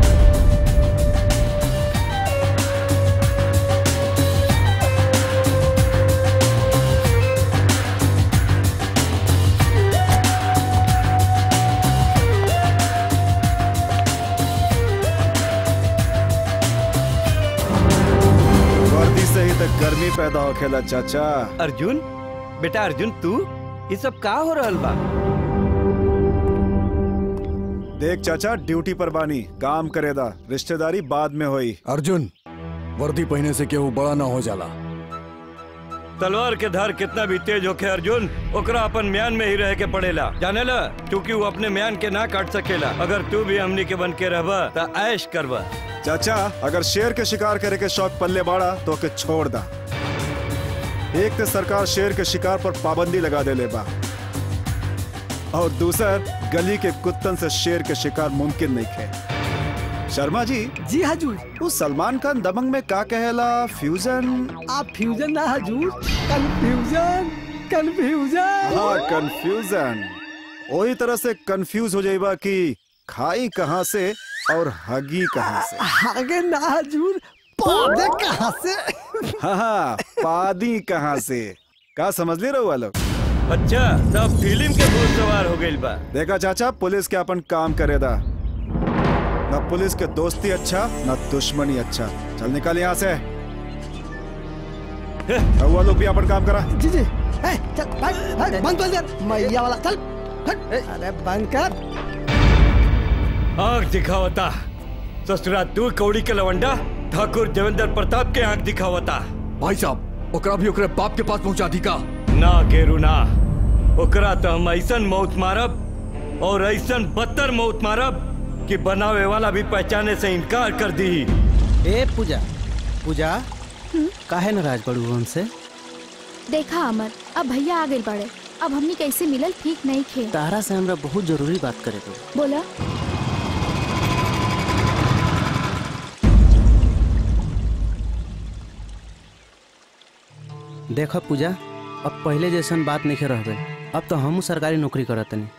Speaker 12: वर्दी से ही तक गर्मी पैदा हो खेला चाचा
Speaker 7: अर्जुन बेटा अर्जुन तू ये सब का हो रहल बा
Speaker 12: देख चाचा ड्यूटी पर बानी काम करेदा रिश्तेदारी बाद में होई
Speaker 4: अर्जुन वर्दी पहने से केहू बड़ा ना हो जाला
Speaker 7: तलवार के धार कितना भी तेज होखे अर्जुन ओकरा अपन म्यान में ही रह के पड़ेला जाने ला क्योंकि वो अपने म्यान के ना काट सकेला अगर तू भी हमनी के बन के रहबा त ऐश करबा
Speaker 12: चाचा अगर शेर के शिकार करे के शौक पल्ले बाड़ा तो के छोड़ दा एक तो सरकार शेर के शिकार पर पाबंदी लगा दे ले बा और दूसर गली के कुत्तन से शेर के शिकार मुमकिन नहीं है शर्मा जी
Speaker 13: जी हजूर
Speaker 12: उस सलमान खान दबंग में का कहेला फ्यूजन
Speaker 13: आप फ्यूजन ना हजूर कंफ्यूजन कंफ्यूजन
Speaker 12: हाँ कंफ्यूजन वही तरह से कंफ्यूज हो जाइबा कि खाई कहाँ से और हगी कहाँ से
Speaker 13: आगे ना हजूर पौधे कहाँ से
Speaker 12: हाँ हाँ पादी कहाँ से का समझ ले रहो लोग
Speaker 7: अच्छा सब फिल्म के भूत सवार हो गइल बा
Speaker 12: देखा चाचा पुलिस के अपन काम करेदा न पुलिस के दोस्ती अच्छा न दुश्मनी अच्छा चल निकल यहाँ से रहुआ लोग भी अपन काम करा
Speaker 13: जी जी ए, चल बंद बंद बंद कर मैया वाला चल हट। अरे बंद कर
Speaker 7: आंख दिखावता ससुरा तू कौड़ी के लवंडा ठाकुर देवेंद्र प्रताप के आंख दिखावता
Speaker 4: भाई साहब ओकरा भी ओकरे बाप के पास पहुंचा दी का
Speaker 7: ना गेरू ना ओकरा तो हम ऐसन मौत मारब और ऐसन बदतर मौत मारब कि बनावे वाला भी पहचाने से इनकार कर दी
Speaker 14: ए पूजा पूजा काहे नाराज पड़ू हमसे
Speaker 17: देखा अमर अब भैया आ गए बड़े अब हमनी कैसे मिलल ठीक नहीं खे
Speaker 14: तारा से हमरा बहुत जरूरी बात करे के बा।
Speaker 17: बोला
Speaker 14: देखो पूजा अब पहले जैसन बात नहीं रह गई अब तो हम सरकारी नौकरी करत नहीं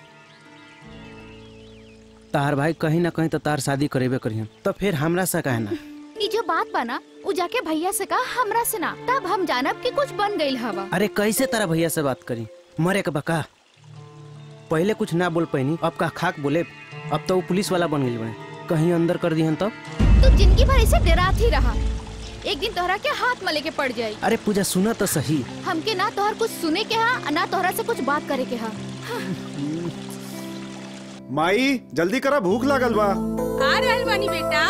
Speaker 14: तार भाई कहीं ना कहीं तो तार शादी करेबे करियन तो फिर हमरा से काहे ना
Speaker 17: ई जो बात बना उ जाके भैया से कहा हमरा से ना तब हम जानब कि कुछ बन गइल हवा
Speaker 14: अरे कैसे तारा भैया से बात करी मरे के बका पहले कुछ ना बोल पैनी अब का खाक बोले अब तो वो पुलिस वाला बन गई बने कहीं अंदर कर दिहन तब
Speaker 17: तू जिंदगी भर ऐसे डरात ही रहा एक दिन तोहरा के हाथ में लेके पड़ जाई
Speaker 14: अरे पूजा सुना तो सही
Speaker 17: हमके ना तोहर कुछ सुने के हा ना तोहरा से कुछ बात करे के हा
Speaker 12: माई जल्दी करा भूख लागल बा
Speaker 1: आ रहल बानी बेटा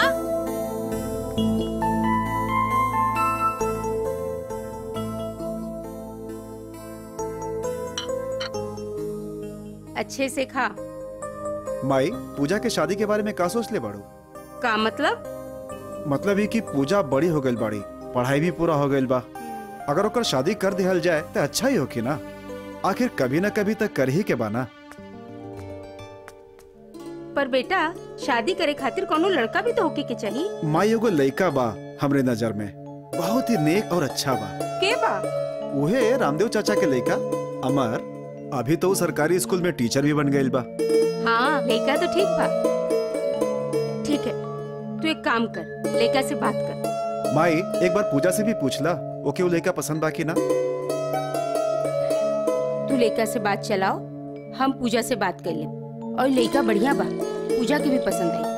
Speaker 1: अच्छे से खा
Speaker 12: माई पूजा के शादी के बारे में का सोच ले बाड़ू
Speaker 1: का मतलब
Speaker 12: मतलब ही कि पूजा बड़ी हो गई बाड़ी पढ़ाई भी पूरा हो गई बा अगर ओकर शादी कर दिहल जाए तो अच्छा ही होगी ना आखिर कभी ना कभी तक कर ही के बाना
Speaker 1: पर बेटा शादी करे खातिर कोनो लड़का भी तो होके के चाहिए
Speaker 12: माई एगो लइका बा हमरे नजर में बहुत ही नेक और अच्छा बा
Speaker 1: के बा
Speaker 12: उहे रामदेव चाचा के लइका अमर अभी तो उ सरकारी स्कूल में टीचर भी बन गई बा
Speaker 1: हाँ लड़का तो ठीक बा ठीक है तू एक काम कर लड़का से बात कर
Speaker 12: माई एक बार पूजा से भी पूछला ओके वो लइका पसंद बा कि ना
Speaker 1: तू लड़का से बात चलाओ हम पूजा से बात कर ले और लड़का बढ़िया बा पूजा के भी पसंद आई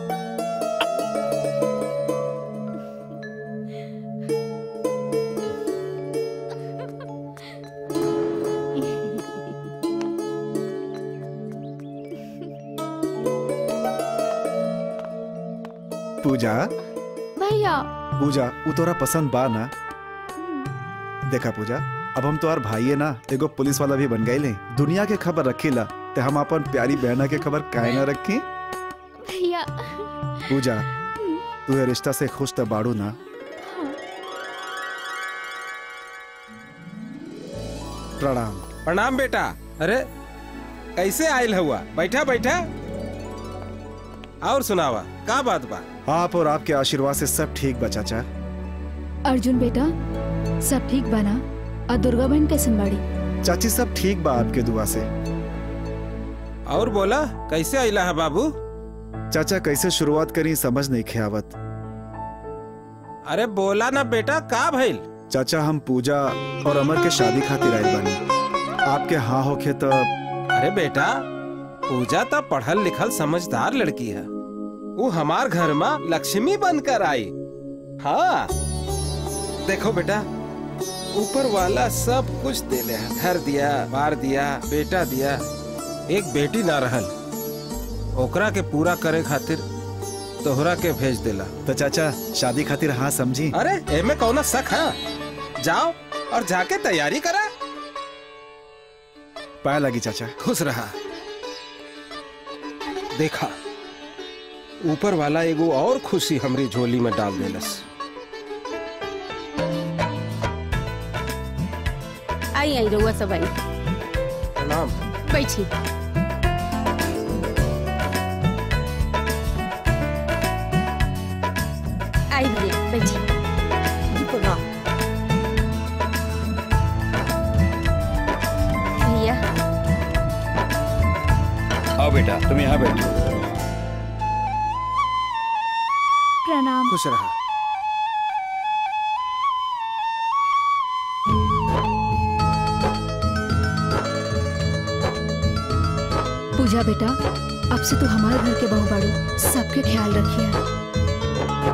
Speaker 12: पूजा
Speaker 17: भैया
Speaker 12: पूजा उ तोरा पसंद बा ना देखा पूजा अब हम तो भाई है ना एगो पुलिस वाला भी बन गए ले दुनिया के खबर रखीला ते हम अपन प्यारी बहना के खबर काहे ना रखी
Speaker 17: भैया
Speaker 12: पूजा तू ये रिश्ता से खुश तो बाड़ू ना प्रणाम
Speaker 18: प्रणाम बेटा अरे कैसे आयल हुआ बैठा बैठा और सुनावा का बात बा
Speaker 12: आप और आपके आशीर्वाद से सब ठीक बा चाचा
Speaker 17: अर्जुन बेटा सब ठीक बना और दुर्गा बहन कैसन बाड़ी
Speaker 12: चाची सब ठीक बा आपके दुआ से
Speaker 18: और बोला कैसे आइला है बाबू
Speaker 12: चाचा कैसे शुरुआत करी समझ नहीं खेवत
Speaker 18: अरे बोला ना बेटा का भइल
Speaker 12: चाचा हम पूजा और अमर के शादी खातिर आए बनी आपके हाँ होखे तो
Speaker 18: अरे बेटा पूजा तो पढ़ल लिखल समझदार लड़की है वो हमार घर में लक्ष्मी बनकर आई हाँ देखो बेटा ऊपर वाला सब कुछ देले है घर दिया बार दिया बेटा दिया एक बेटी ना रहल ओकरा के पूरा करे खातिर तोहरा के भेज देला
Speaker 12: तो चाचा शादी खातिर हाँ समझी
Speaker 18: अरे एमे कौना शक है जाओ और जाके तैयारी करा
Speaker 12: पाया लगी चाचा
Speaker 18: खुश रहा देखा ऊपर वाला एगो और खुशी हमरी झोली में डाल देलस
Speaker 1: आई आई रउआ सब आई
Speaker 18: प्रणाम
Speaker 1: बैठी आई भैया बैठी भैया
Speaker 2: आओ बेटा तुम यहाँ बैठो
Speaker 17: प्रणाम
Speaker 18: खुश रहा
Speaker 17: पूजा बेटा अब से तू हमारे घर के बहू बाड़ू सबके ख्याल रखिए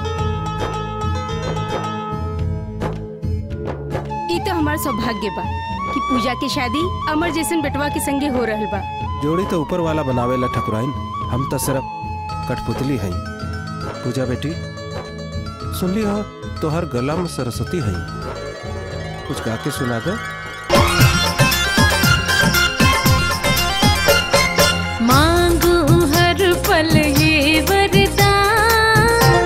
Speaker 1: ई तो हमार सौभाग्य बा कि पूजा के शादी अमर जैसन बेटवा के संगे हो रहल बा
Speaker 18: जोड़ी तो ऊपर वाला बनावेला ठकुराइन हम तो सिर्फ कठपुतली हई पूजा बेटी सुन ली हो तोहर गला में सरस्वती हई कुछ गा के सुना दे
Speaker 16: मांगू हर पल ये वरदान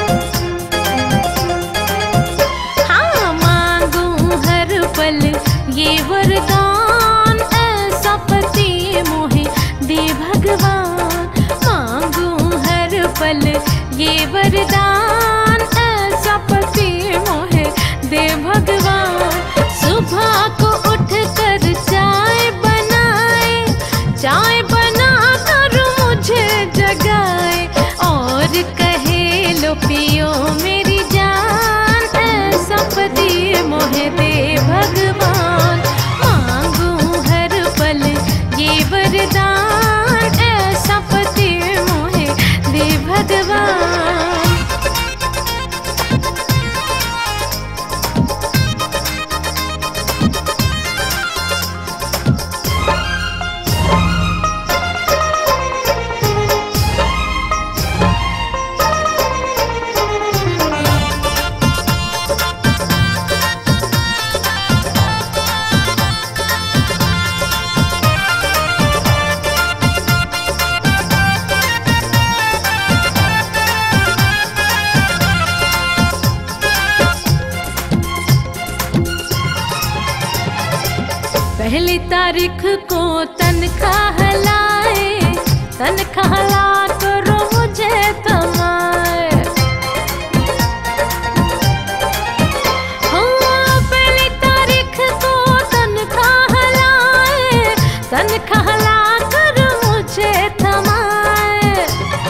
Speaker 16: हाँ मांगू हर पल ये वरदान ऐसा पति मोहे दे भगवान मांगू हर पल ये वरदान ऐसा पति मोहे दे भगवान सुबह को उठ कर चाय बनाए चाय बना कर मुझे जगाए और कहे लो पियो मेरी जान ऐसा पति मोहे दे भगवान मांगू हर पल ये वरदान ऐसा पति मोहे दे भगवान पहली तारीख को तनख्वाह लाए तनख्वाह ला करो मुझे थमाए हाँ, पहली तारीख को तनख्वाह लाए तनख्वाह ला करो मुझे थमाए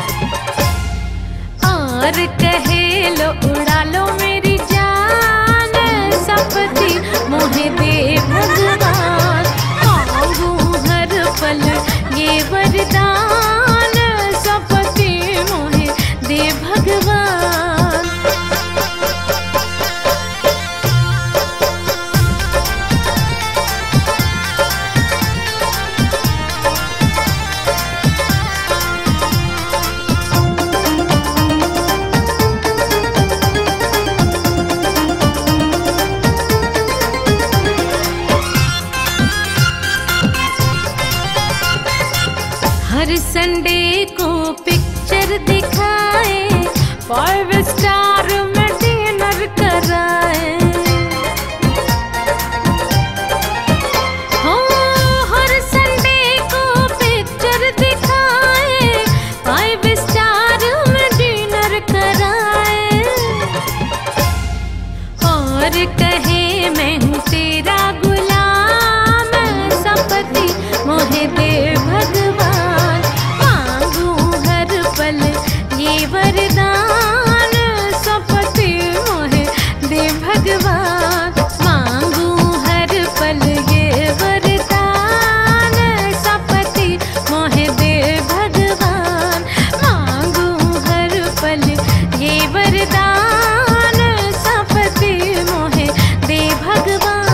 Speaker 16: और कहे लो उड़ा लो मेरी जान सपति मोहे दे भगवान मांगू हर पल ये वरदान सपति मोहे दे भगवान संडे को पिक्चर दिखाए फाइव स्टार में डिनर कराए हो हर संडे को पिक्चर दिखाए फाइव स्टार में डिनर कराए और कहे मैं हूँ तेरा गुलाम सपति मोहे दे भगवान मांगू हर पल ये वरदान सपति मोहे दे भगवान मांगू हर पल ये वरदान सपति मोहे दे भगवान मांगू हर पल ये वरदान सपति मोहे दे भगवान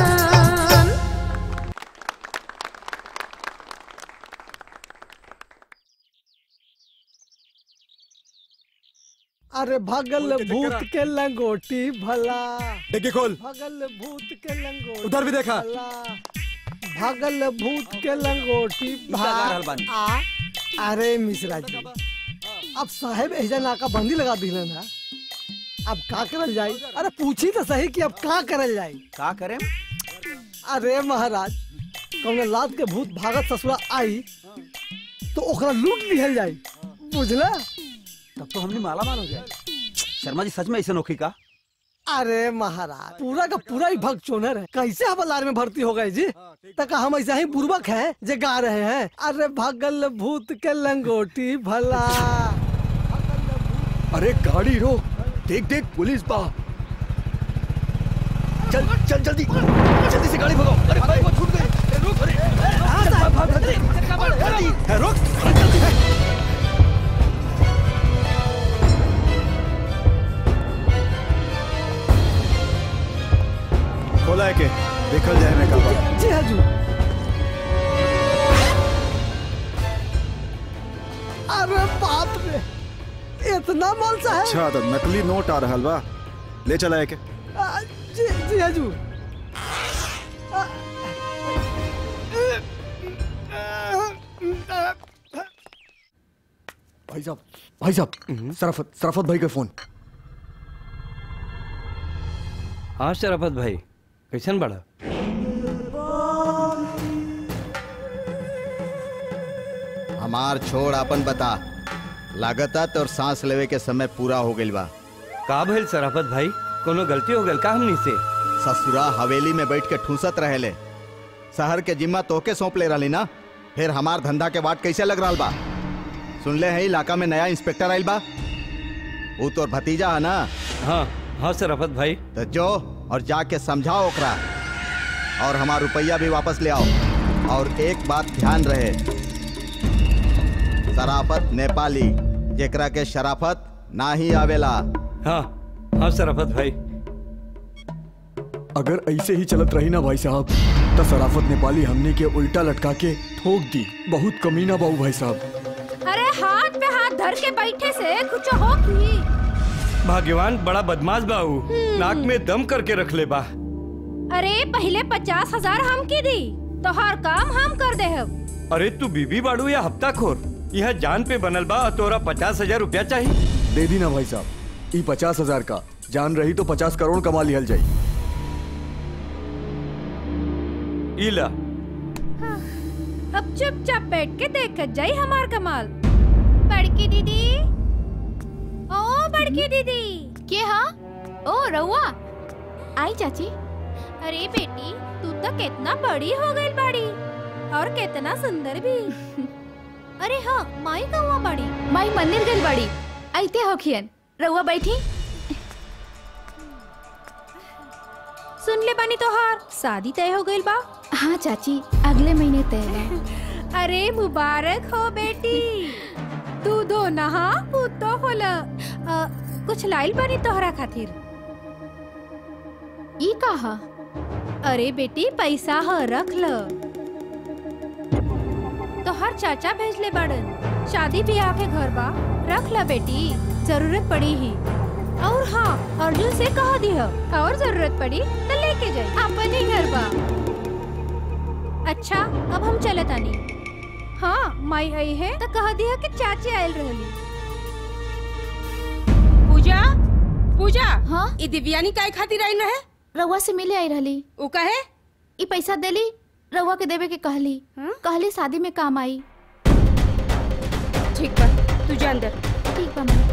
Speaker 13: अरे भगल भूत के लंगोटी भला
Speaker 11: डिग्गी खोल
Speaker 13: भगल भूत के लंगोटी
Speaker 11: उधर भी देखा।
Speaker 13: भला भगल भूत के लंगोटी
Speaker 11: लगा रहल बानी।
Speaker 13: आ अरे मिश्रा जी अब साहेब एजा नाका बंदी लगा दिले ना अब का करल जाई अरे पूछी तो सही कि अब का करल जाई
Speaker 2: का करें
Speaker 13: अरे महाराज कौन लात के भूत भागत ससुरा आई तो ओकरा लूट लिहल जाई बुझला
Speaker 2: तब तो हमने माला माल हो जाए शर्मा जी सच में ऐसे नौकरी का
Speaker 13: अरे महाराज पूरा का पूरा ही भक्त चोनर है कैसे हवलदार में भर्ती हो गए जी तक हम ऐसा ही बुर्बक हैं जे गा रहे हैं अरे भगल भूत के लंगोटी भला
Speaker 4: अरे गाड़ी रोक देख देख पुलिस बा चल चल जल्दी जल्दी से गाड़ी भगाओ अरे भाई वो छूट गई अरे रुक अरे भाग भाग भाग जल्दी जल्दी है, रुक जल्दी
Speaker 12: खोला है के देखल जाए मैं कब
Speaker 13: जी हजू अरे बाप रे इतना माल साहब
Speaker 12: अच्छा तो नकली नोट आ रहा बा ले चला है के
Speaker 13: आ, जी जी हजू
Speaker 4: भाई साहब भाई साहब सराफत सराफत भाई का फोन
Speaker 7: हाँ शराफत भाई कैसन बड़ा
Speaker 2: हमार छोड़ अपन बता लागता तो सांस लेवे के समय पूरा हो गइल बा
Speaker 7: का भइल शराफत भाई कोनो गलती हो गल का हमनी से
Speaker 2: ससुरा हवेली में बैठ के ठूसत रहेले शहर के जिम्मा तोके सौंप ले रही ना फिर हमार धंधा के बाट कैसे लग रहा बा सुन ले है इलाका में नया इंस्पेक्टर आइल बा वो तोर भतीजा है ना
Speaker 7: हाँ हाँ शराफत भाई
Speaker 2: तो जो और जाके समझाओ ओकरा और हमार रुपया भी वापस ले आओ और एक बात ध्यान रहे शराफत नेपाली जेकरा के शराफत ना ही आवेला
Speaker 7: हाँ हाँ शराफत भाई
Speaker 4: अगर ऐसे ही चलत रही ना भाई साहब तो सराफत नेपाली हमने के उल्टा लटका के ठोक दी बहुत कमीना बाबू भाई साहब
Speaker 10: अरे हाथ पे हाथ धर के बैठे से कुछ हो की
Speaker 7: भाग्यवान बड़ा बदमाश बाऊ नाक में दम करके रख ले बा
Speaker 10: अरे पहले पचास हजार हम की दी तो हर काम हम कर दे हम
Speaker 7: अरे तू बीबी बाड़ू या हफ्ता खोर यह जान पे बनल बा और तोरा पचास हजार रुपया चाहिए
Speaker 4: दे दी ना भाई साहब ई पचास हजार का जान रही तो पचास करोड़ कमा लिहल जाई
Speaker 7: इला
Speaker 10: अब चुपचाप बैठ के देखत जाई हमार कमाल बड़की दीदी ओ बड़की दीदी
Speaker 17: के हा ओ रउआ आई चाची
Speaker 10: अरे बेटी तू तो कितना बड़ी हो गई बड़ी और कितना सुंदर भी अरे हाँ माई कौआ बड़ी
Speaker 17: माई मंदिर गई बड़ी आइते होखियन रउआ बैठी
Speaker 10: सुन ले बानी तोहार शादी तय हो गई बा
Speaker 17: हाँ चाची अगले महीने तय बा
Speaker 10: अरे मुबारक हो बेटी तू दो नहा पुतो होला अ, कुछ लाइल बानी तोहरा खातिर
Speaker 17: ई कहा
Speaker 10: अरे बेटी पैसा ह रख ल तोहर चाचा भेजले बाड़न शादी ब्याह के घर बा रख ल बेटी जरूरत पड़ी ही और हाँ अर्जुन से कह दिह और जरूरत पड़ी तो लेके जाए अपन ही घर बा अच्छा अब हम चले तानी हाँ माई आई है तो कह दिया कि चाची आयल रहली
Speaker 1: पूजा पूजा हाँ ई दिव्यानी काय खातिर आई रहे
Speaker 17: रउआ से मिले आई रहली
Speaker 1: उ कहे
Speaker 17: ई पैसा देली रउआ के देवे के कहली कहली शादी में काम आई
Speaker 1: ठीक बा तू जा अंदर
Speaker 17: ठीक बा माई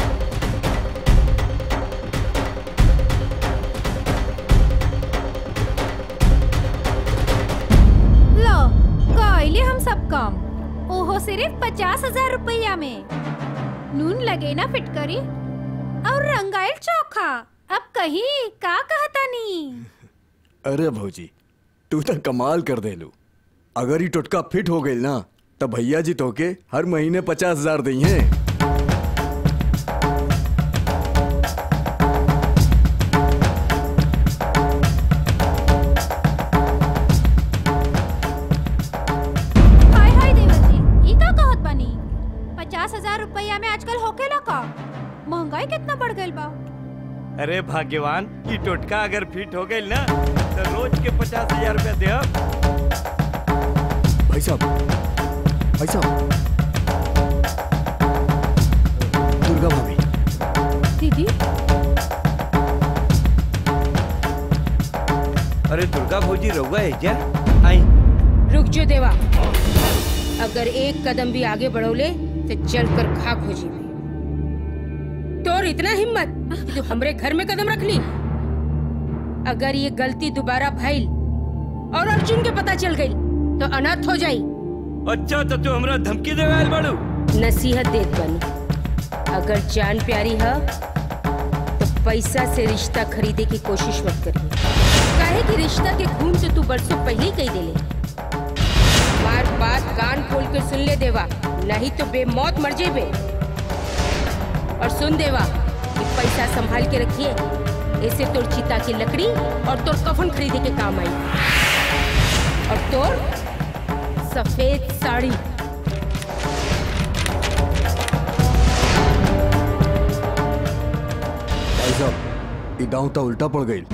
Speaker 10: लो कैले हम सब काम ओहो सिर्फ पचास हजार रुपया में नून लगे ना फिटकरी और रंगाइल चोखा अब कहीं का कहता नी
Speaker 4: अरे भौजी तू तो कमाल कर देलू अगर ये टोटका फिट हो गई ना तो भैया जी तो के हर महीने पचास हजार दी हैं
Speaker 10: हाय हाय देवर जी ई का कहत बानी पचास हजार रुपया में आजकल होकेला का महंगाई कितना बढ़ गइल बा
Speaker 7: अरे भाग्यवान ये टोटका अगर फिट हो गई ना तो रोज के पचास हजार रुपया दे
Speaker 4: भाई साहब भाई साहब दुर्गा भाभी
Speaker 10: दीदी
Speaker 7: अरे दुर्गा भौजी रहुआ है क्या आई
Speaker 1: रुक जो देवा अगर एक कदम भी आगे बढ़ोले तो चल कर खाक हो जी तोर इतना हिम्मत कि तू हमरे घर में कदम रख ली अगर ये गलती दोबारा भइल और अर्जुन के पता चल गई तो अनाथ हो जाई
Speaker 7: अच्छा तो तू हमरा धमकी देवे आइल बाड़ू
Speaker 1: नसीहत देत बनी अगर जान प्यारी है तो पैसा से रिश्ता खरीदे की कोशिश मत करिए काहे कि रिश्ता के खून से तू बरसों पहले ही कही देले बार बात कान खोल के सुन ले देवा नहीं तो बेमौत मर जेबे और सुन देवा कि पैसा संभाल के रखिए ऐसे तोर चिता की लकड़ी और तोर कफन खरीदे के काम आई और तोर सफेद साड़ी
Speaker 4: भाई साहब ये दांव तो उल्टा पड़ गई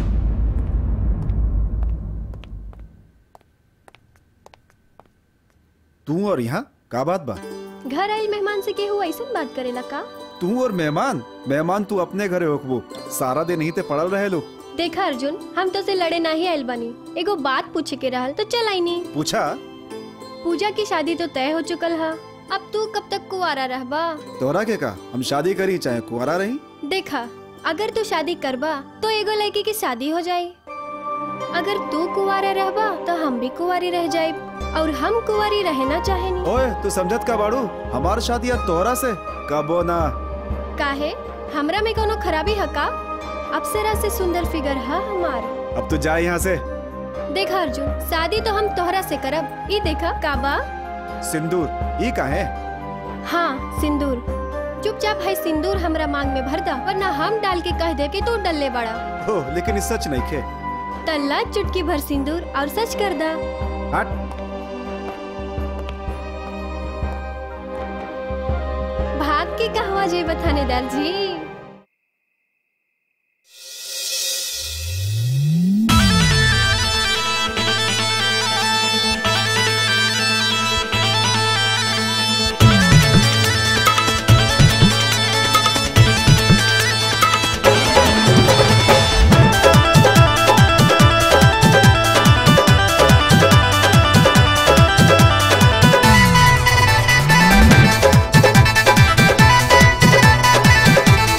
Speaker 12: तू और यहाँ का बात बा
Speaker 15: घर आइल मेहमान से केहू ऐसन बात करेला का
Speaker 12: तू और मेहमान मेहमान तू अपने घरे होकबो सारा दिन ही ते पड़ल रहे लो
Speaker 15: देखा अर्जुन हम तो से लड़े नहीं आइल बानी एगो बात पूछे के रहल तो चल आईनी
Speaker 12: पूछा
Speaker 15: पूजा की शादी तो तय हो चुकल है अब तू कब तक कुआरा रहबा
Speaker 12: तोरा के का हम शादी करी चाहे कुआरा रही
Speaker 15: देखा अगर तू शादी करबा तो एगो लड़की की शादी हो जाए अगर तू कुआरा रहबा तो हम भी कुआरी रह जाए और हम कुआरी रहना चाहेनी
Speaker 12: ओए तू समझत का बाड़ू हमार शादी अब तोहरा से कबो ना
Speaker 15: काहे हमरा में कोनो खराबी है का अप्सरा से सुंदर फिगर है हमार
Speaker 12: अब तू जा यहाँ से
Speaker 15: देखा अर्जुन शादी तो हम तोहरा से करब ई देखा काबा
Speaker 12: सिंदूर ई का है
Speaker 15: हाँ सिंदूर चुपचाप है सिंदूर हमरा मांग में भर दा वरना हम डाल के कह दे कि तू डल्ले बड़ा
Speaker 12: हो लेकिन इस सच नहीं खे
Speaker 15: तल्ला चुटकी भर सिंदूर और सच कर दा
Speaker 12: हट
Speaker 15: भाग के कहवा जे थानेदार जी
Speaker 16: Thank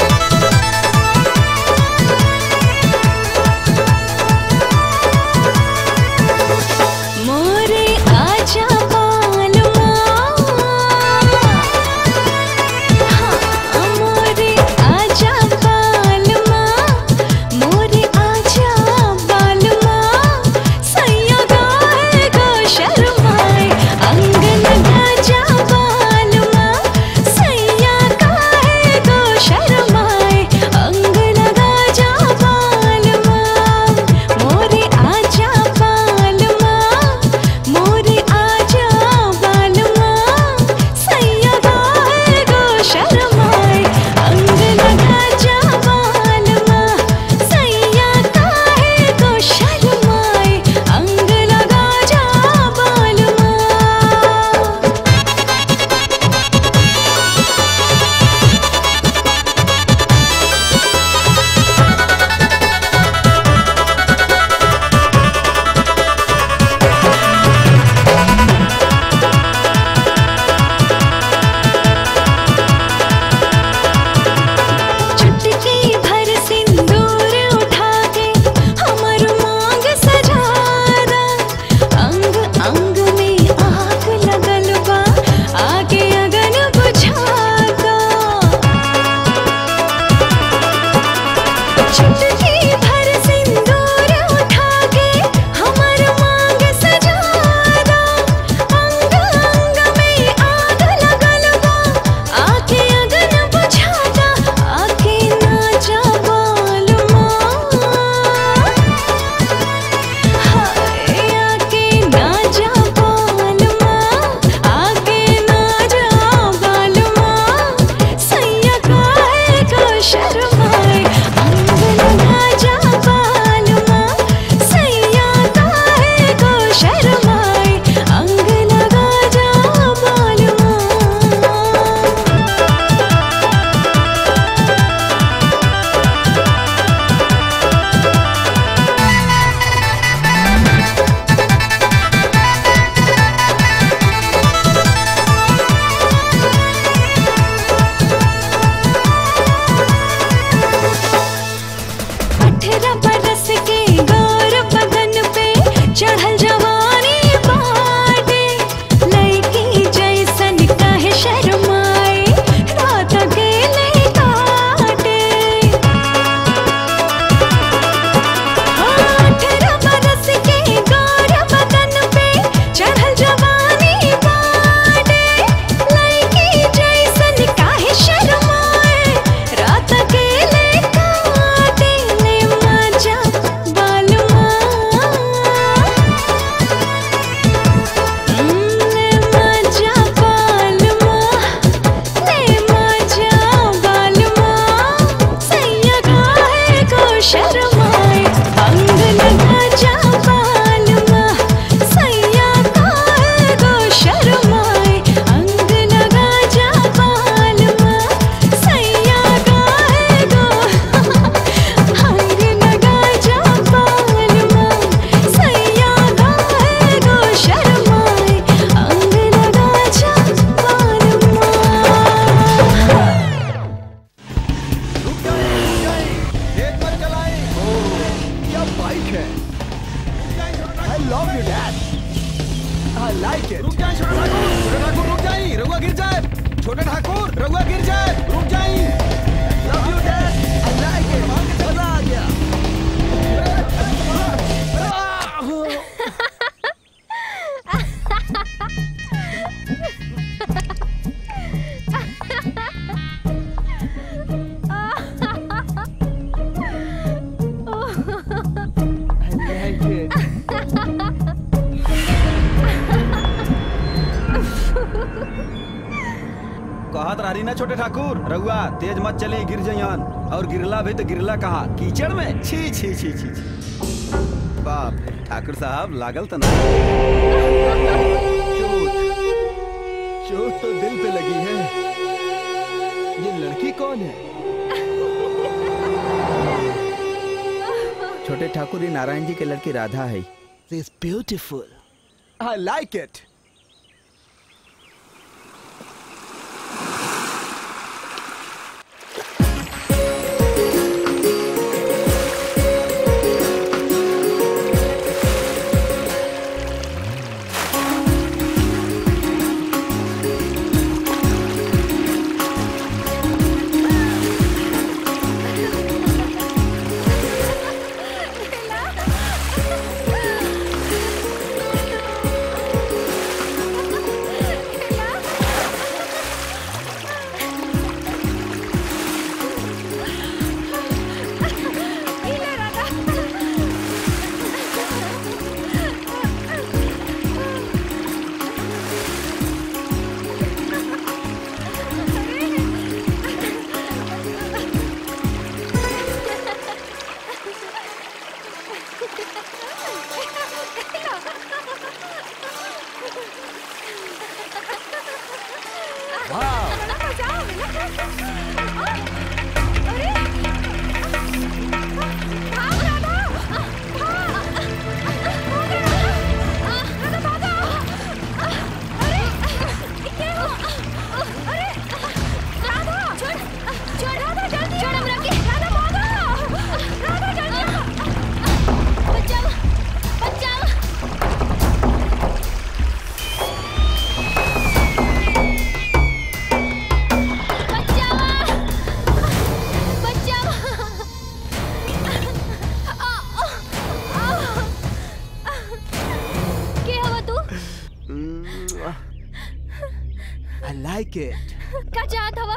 Speaker 11: like it. I love you, Dad. I like it.
Speaker 7: रुक जाए छोटे ठाकुर छोटे ठाकुर रुक जाइए रघुआ गिर जाए छोटे ठाकुर रघुआ गिर जाए रुक जाइए
Speaker 11: Love you, Dad. I like it. मजा आ गया. I like it.
Speaker 2: कहत रही ना छोटे ठाकुर रघुआ तेज मत चले गिर जइहन और गिरला भी तो गिरला कहा कीचड़ में छी छी छी छी छी बाप रे ठाकुर साहब लागल तो ना
Speaker 11: चोट तो दिल पे लगी है ये लड़की कौन है
Speaker 2: छोटे ठाकुर ये नारायण जी के लड़की राधा है
Speaker 11: This beautiful. I like it.
Speaker 15: के हवा तू
Speaker 11: I like it.
Speaker 15: का चाहत हवा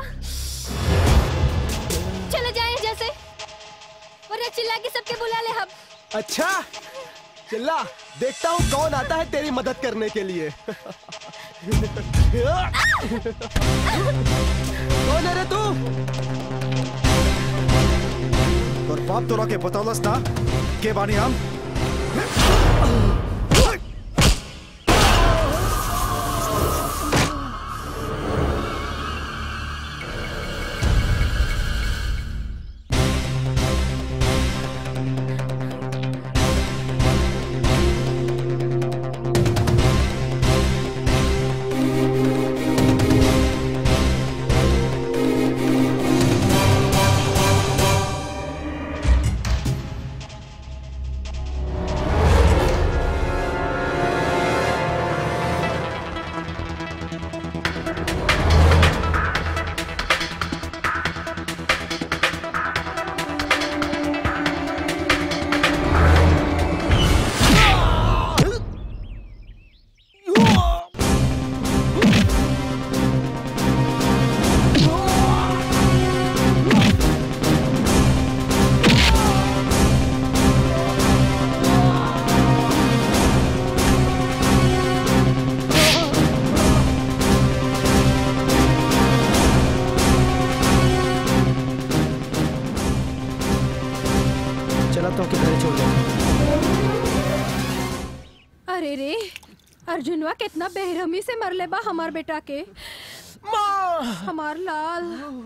Speaker 15: चले जाए जैसे वरना चिल्ला के सबके बुला ले हम
Speaker 11: अच्छा चिल्ला देखता हूँ कौन आता है तेरी मदद करने के लिए कौन है रे तू
Speaker 12: और बाप तोरा के बतौलस ना के बानी हम
Speaker 14: चला तो के घरे छोड़ दे
Speaker 10: अरे रे अर्जुनवा कितना बेरहमी से मरले बा हमार बेटा के हमार लाल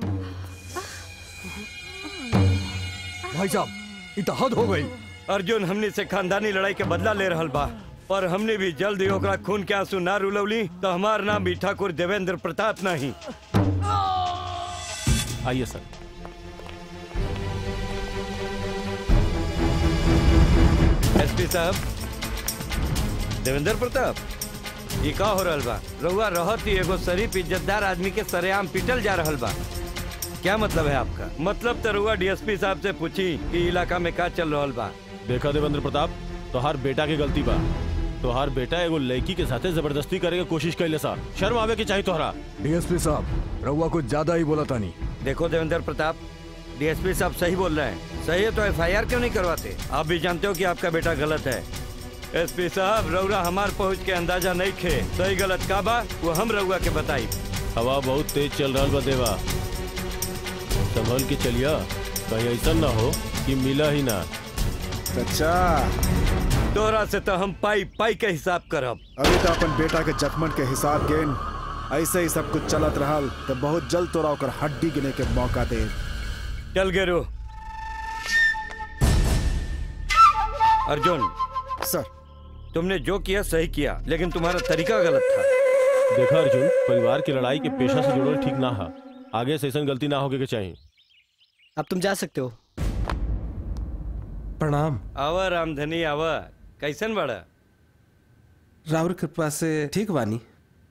Speaker 7: भाई साहब इ तो हद हो गई अर्जुन हमने से खानदानी लड़ाई के बदला ले रहल बा और हमने भी जल्द ही ओकरा खून के आंसू ना रुलवली तो हमार नाम भी ठाकुर देवेंद्र प्रताप नहीं
Speaker 5: आइए सर
Speaker 7: डीएसपी साहब देवेंद्र प्रताप ये का हो रहल बा रहुआ रहत ही एगो शरीफ इज्जतदार आदमी के सरेआम पीटल जा रहल बा क्या मतलब है आपका मतलब तो रहुआ डीएसपी साहब से पूछी कि इलाका में का चल रहल बा
Speaker 6: देखा देवेंद्र प्रताप तोहार बेटा के गलती बा तोहार बेटा एगो लड़की के साथे जबरदस्ती करे के कोशिश कैले सा शर्म आवे के चाहिए तोहरा
Speaker 4: डीएसपी साहब रहुआ कुछ ज्यादा ही बोला तानी
Speaker 7: देखो देवेंद्र प्रताप डीएसपी साहब सही बोल रहे हैं सही है तो एफआईआर क्यों नहीं करवाते आप भी जानते हो कि आपका बेटा गलत है एसपी साहब रउरा हमार पहुंच के अंदाजा नहीं खे सही गलत का बा वो हम रउआ के बताई
Speaker 6: हवा बहुत तेज चल रहा बा देवा संभल के चलिया कहीं ऐसा ना हो कि मिला ही ना
Speaker 12: अच्छा
Speaker 7: तोरा से तो हम पाई पाई के हिसाब करब
Speaker 12: अभी तो अपन बेटा के जख्मन के हिसाब गेन ऐसे ही सब कुछ चलत रहल तो बहुत जल्द तोरा ओकर हड्डी गिने के मौका दे
Speaker 7: चल गेरो अर्जुन
Speaker 12: सर
Speaker 7: तुमने जो किया सही किया लेकिन तुम्हारा तरीका गलत था
Speaker 6: देखा अर्जुन परिवार की लड़ाई के पेशा से जुड़ल ठीक ना है आगे से ऐसा गलती ना होगे के चाहिए
Speaker 14: अब तुम जा सकते हो
Speaker 18: प्रणाम
Speaker 7: आवा रामधनी आवा कैसन बड़ा
Speaker 18: राउर कृपा से ठीक बानी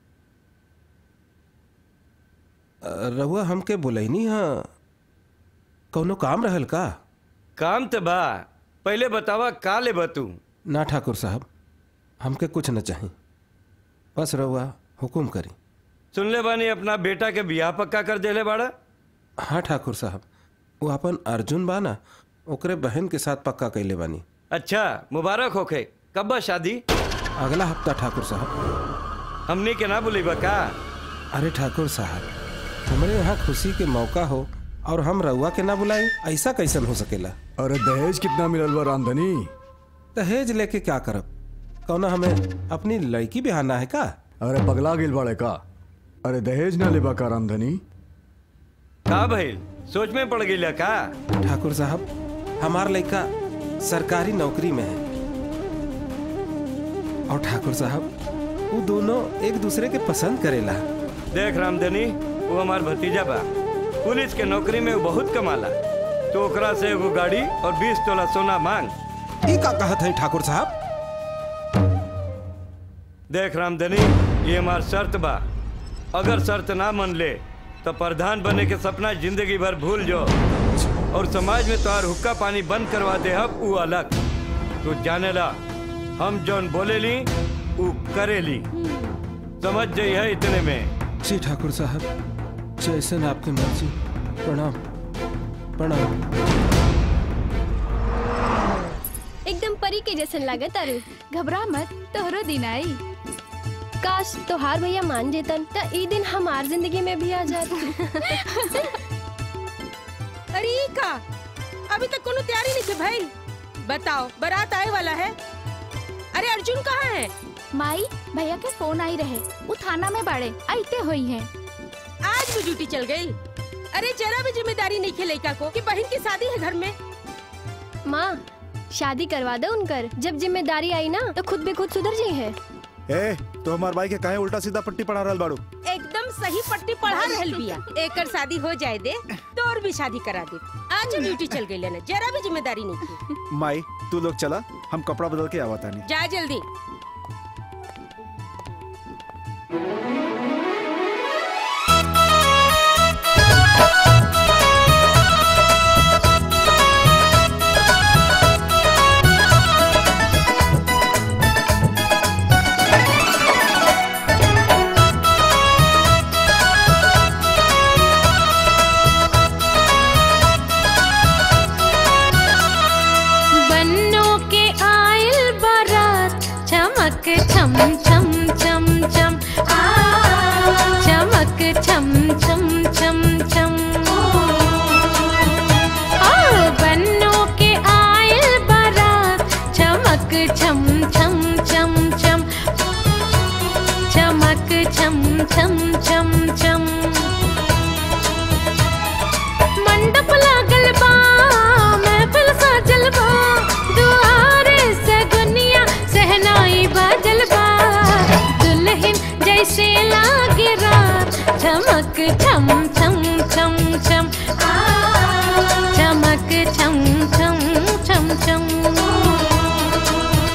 Speaker 18: अ, रहुआ हमके बोलैनी हाँ कौनो काम रहल का
Speaker 7: काम तो बा पहले बतावा का ले तू
Speaker 18: ना ठाकुर साहब हमके कुछ न चाहिए बस रहुआ हुकुम करी
Speaker 7: सुन ले बानी अपना बेटा के बियाह पक्का कर देले बाड़ा
Speaker 18: हाँ ठाकुर साहब वो अपन अर्जुन बा ना ओकरे बहन के साथ पक्का कैले बानी
Speaker 7: अच्छा मुबारक होखे कब बा शादी
Speaker 18: अगला हफ्ता ठाकुर साहब
Speaker 7: हमने के ना बुलेबा का
Speaker 18: अरे ठाकुर साहब हमारे यहाँ खुशी के मौका हो और हम रउआ के ना बुलाए ऐसा कैसन हो सकेला
Speaker 4: अरे दहेज कितना मिलल बा रामधनी
Speaker 18: दहेज लेके क्या करब कौना हमें अपनी लड़की बिहाना है का
Speaker 4: अरे पगला गिल बाड़े का अरे दहेज ना लेबा का रामधनी
Speaker 7: का भइल सोच में पड़ गई का
Speaker 18: ठाकुर साहब हमार लड़का सरकारी नौकरी में है और ठाकुर साहब वो दोनों एक दूसरे के पसंद करेला
Speaker 7: देख रामधनी वो हमार भतीजा बा पुलिस के नौकरी में वो बहुत कमाला तो ओकरा से एगो गाड़ी और बीस तोला सोना मांग
Speaker 18: ई का कहत है ठाकुर साहब
Speaker 7: देख रामधनी ये हमार शर्त बा अगर शर्त ना मन ले तो प्रधान बने के सपना जिंदगी भर भूल जो और समाज में तोहार हुक्का पानी बंद करवा दे अब वो अलग तू जाने ला हम जौन बोले ली वो करे ली समझ जाई है इतने में
Speaker 18: जी ठाकुर साहब जैसन आपकी मर्जी प्रणाम प्रणाम
Speaker 15: एकदम परी के जैसन लागत अरे घबरा मत तोहरो दिन आई काश तोहार भैया मान जेतन त ई दिन हमार जिंदगी में भी आ जात
Speaker 1: अरे ई का अभी तक कोनो तैयारी नहीं है भाई बताओ बारात आए वाला है अरे अर्जुन कहाँ है
Speaker 17: माई भैया के फोन आई रहे वो थाना में बाड़े आईते हुई हैं
Speaker 1: आज भी ड्यूटी चल गई अरे जरा भी जिम्मेदारी नहीं है लड़का को कि बहन की शादी है घर में
Speaker 15: माँ शादी करवा दो उनकर जब जिम्मेदारी आई ना तो खुद भी खुद सुधर जाई है
Speaker 12: ए तो हमार भाई के काहे उल्टा सीधा पट्टी पढ़ा रहल बाड़ू
Speaker 1: एकदम सही पट्टी पढ़ा रहल बिया एकर शादी हो जाए दे तो और भी शादी करा दे आज ड्यूटी चल गई लेना जरा भी जिम्मेदारी नहीं की
Speaker 12: माई तू लोग चला हम कपड़ा बदल के आवा तानी
Speaker 1: जा जल्दी
Speaker 16: बन्नों के आयल बारात चमक छम छम छम छम आ चमक छम छम छम छम आ बन्नों के आयल बारात चमक छम छम छम छम चमक छम छम छम छम मंडप लागल बा महफिल साजल बा दुआरे से दुनिया सहनाई बाजल बा दुल्हन जैसे लागे रात चमक छम छम छम छम आ चमक छम छम छम छम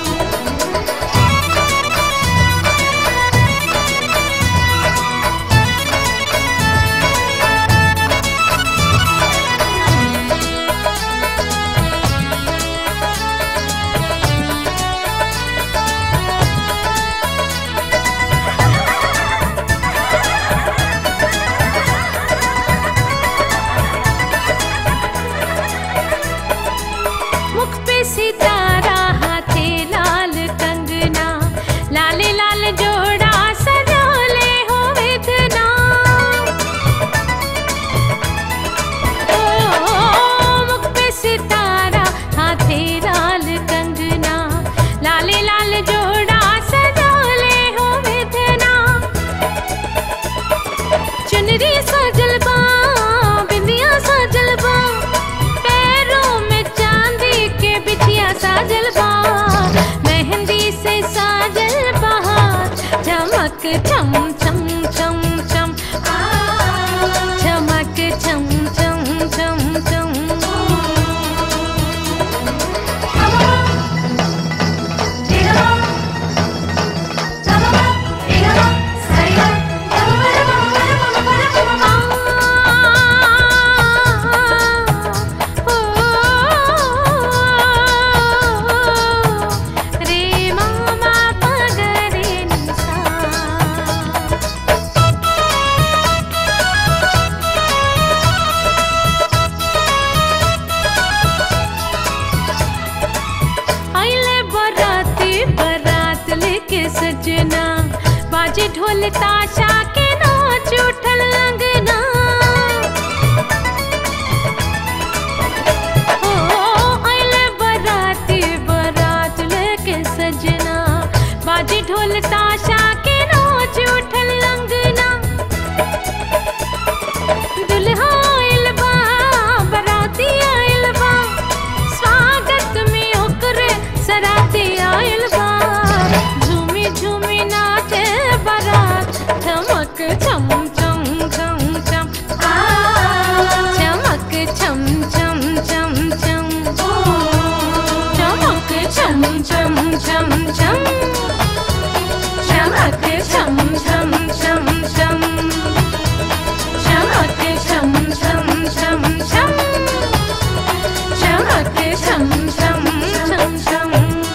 Speaker 16: लाले लाल जोड़ा सजाले हो विधना चुनरी सजल बा बिंदिया सजल बा पैरों में चांदी के बिछिया साजल बा मेहंदी से साजल बहार चमक चम चम चम चम आ, चमक चम चम चम चम रे मामा पगरे निसा आइले बराती बरात लेके सजना बाजे ढोल ताशा के नाच उठल अंगना ओ आइले बराती बरात लेके सजना बाजे ढोल ताशा के नाच उठल अंगना दुल्हा आइल बा बराती आइल बा स्वागत में ओकरे सराती आइल बा झूमी झूमी नाचे बारात चमक छम छम छम छम आ चमक छम छम छम छम चमक छम छम छम छम चमक छम छम छम छम चमक छम छम छम छम चमक छम छम छम छम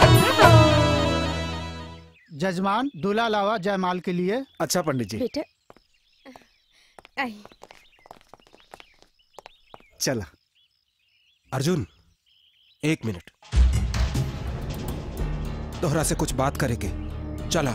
Speaker 8: जजमान दूल्हा लावा जयमाल के लिए
Speaker 12: अच्छा पंडित जी
Speaker 1: बेटा आई
Speaker 18: चला अर्जुन एक मिनट दोहरा से कुछ बात करेंगे चला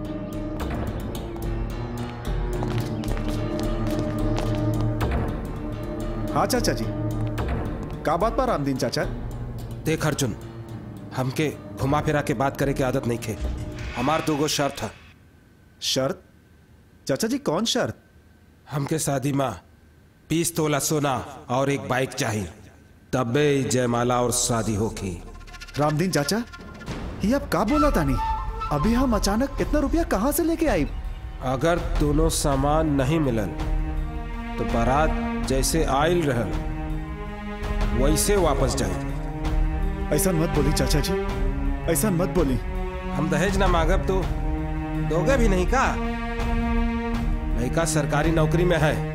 Speaker 12: हाँ चाचा जी का बात पर रामदीन चाचा
Speaker 18: देख अर्जुन हमके घुमा फिरा के बात करे की आदत नहीं खे हमार दो गो शर्त है
Speaker 12: शर्त चाचा जी कौन शर्त
Speaker 18: हमके शादी माँ बीस तोला सोना और एक बाइक चाहिए तबे ई जयमाला और शादी होगी
Speaker 12: रामदीन चाचा ये अब का बोला तानी अभी हम अचानक इतना रुपया कहाँ से लेके आई
Speaker 18: अगर दोनों सामान नहीं मिलल तो बारात जैसे आयल रहल वैसे वापस जाए
Speaker 12: ऐसा मत बोली चाचा जी ऐसा मत बोली
Speaker 18: हम दहेज ना मांगब तो दोगे भी नहीं का लड़का सरकारी नौकरी में है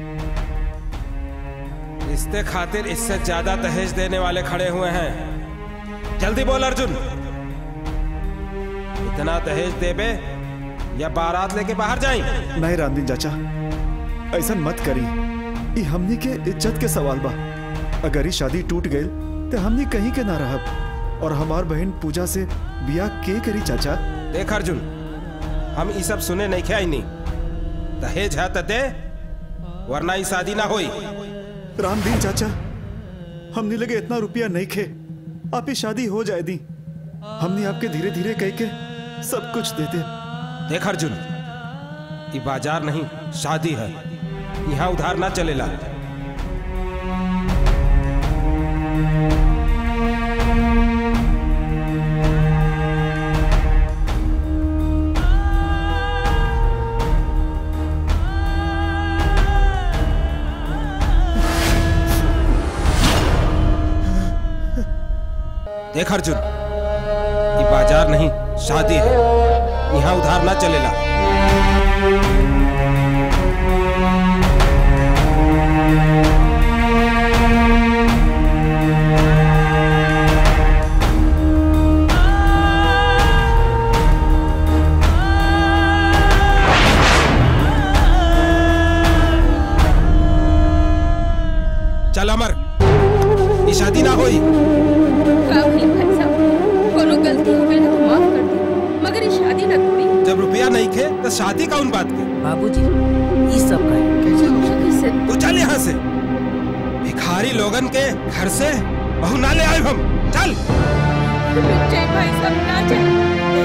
Speaker 18: रिश्ते खातिर इससे ज्यादा दहेज देने वाले खड़े हुए हैं जल्दी बोल अर्जुन इतना दहेज देबे या बारात लेके बाहर जाएं
Speaker 12: नहीं रामदीन चाचा ऐसा मत करी ये हमनी के इज्जत के सवाल बा अगर ये शादी टूट गई तो हमनी कहीं के ना रहब और हमार बहन पूजा से बिया के करी चाचा
Speaker 18: देख अर्जुन हम ये सब सुने नहीं खे नहीं दहेज है तो दे वरना ही शादी ना होई
Speaker 12: रामदीन चाचा हमने लगे इतना रुपया नहीं खे आप ये शादी हो जाए दी हमने आपके धीरे धीरे कह के सब कुछ दे दे
Speaker 18: देख अर्जुन ये बाजार नहीं शादी है यहाँ उधार ना चलेला देख अर्जुन ये बाजार नहीं शादी है यहाँ उधार ना चलेला चल अमर ये शादी ना होई
Speaker 1: का भई भाई साहब कोनो गलती हो गई ना तो माफ कर दे मगर ये शादी ना तोड़ी
Speaker 18: जब रुपया नहीं खे तो शादी कौन बात के
Speaker 14: बाबूजी ये सब का
Speaker 1: कैसे हो कैसे
Speaker 18: तू चल यहाँ से भिखारी लोगन के घर से बहू ना ले आए हम चल
Speaker 1: रुक जाए भाई साहब ना जाए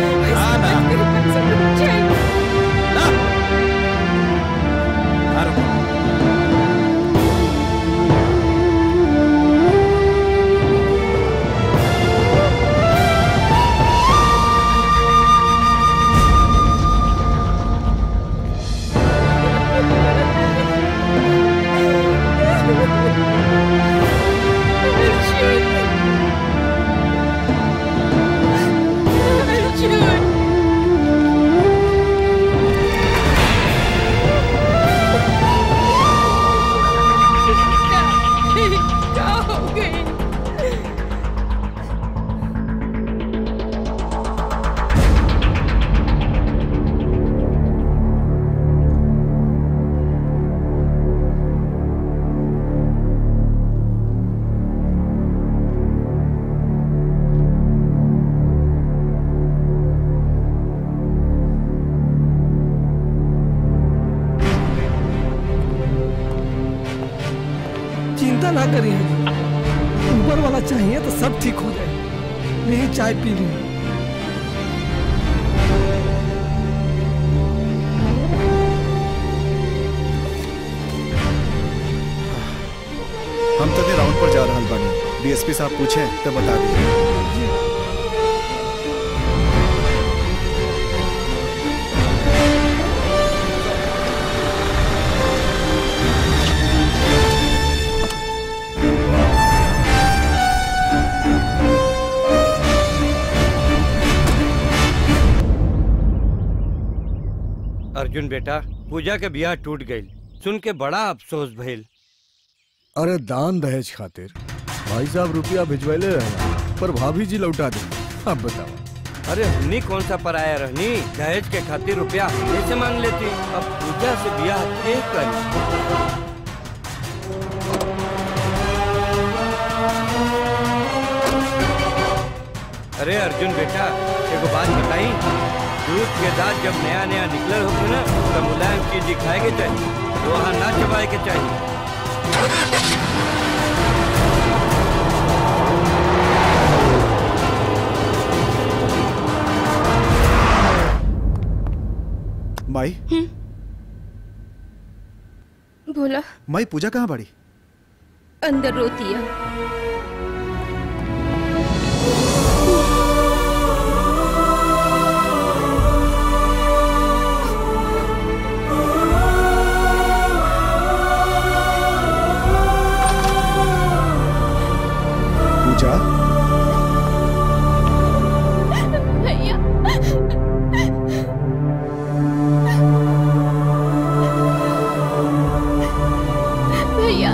Speaker 13: करी है जी ऊपर वाला चाहिए तो सब ठीक हो जाए नहीं चाय पी ली
Speaker 12: हम तो राउंड पर जा रहल बानी डीएसपी साहब पूछे तो बता दिए
Speaker 7: अर्जुन बेटा पूजा के ब्याह टूट गई सुन के बड़ा अफसोस भइल
Speaker 4: अरे दान दहेज खातिर भाई साहब रुपया भिजवैले रहे पर भाभी जी लौटा दे अब बताओ
Speaker 7: अरे हमनी कौन सा पराया रहनी दहेज के खातिर रुपया हमने से मांग लेती अब पूजा से ब्याह के कर अरे अर्जुन बेटा एगो बात बताई दूध के दांत जब नया नया निकलल होते ना तो मुलायम चीज दिखाए के चाहिए लोहा ना चबाए के चाहिए
Speaker 12: माई
Speaker 1: बोला
Speaker 12: माई पूजा कहाँ बड़ी
Speaker 1: अंदर रोती है
Speaker 12: पूजा
Speaker 15: भैया भैया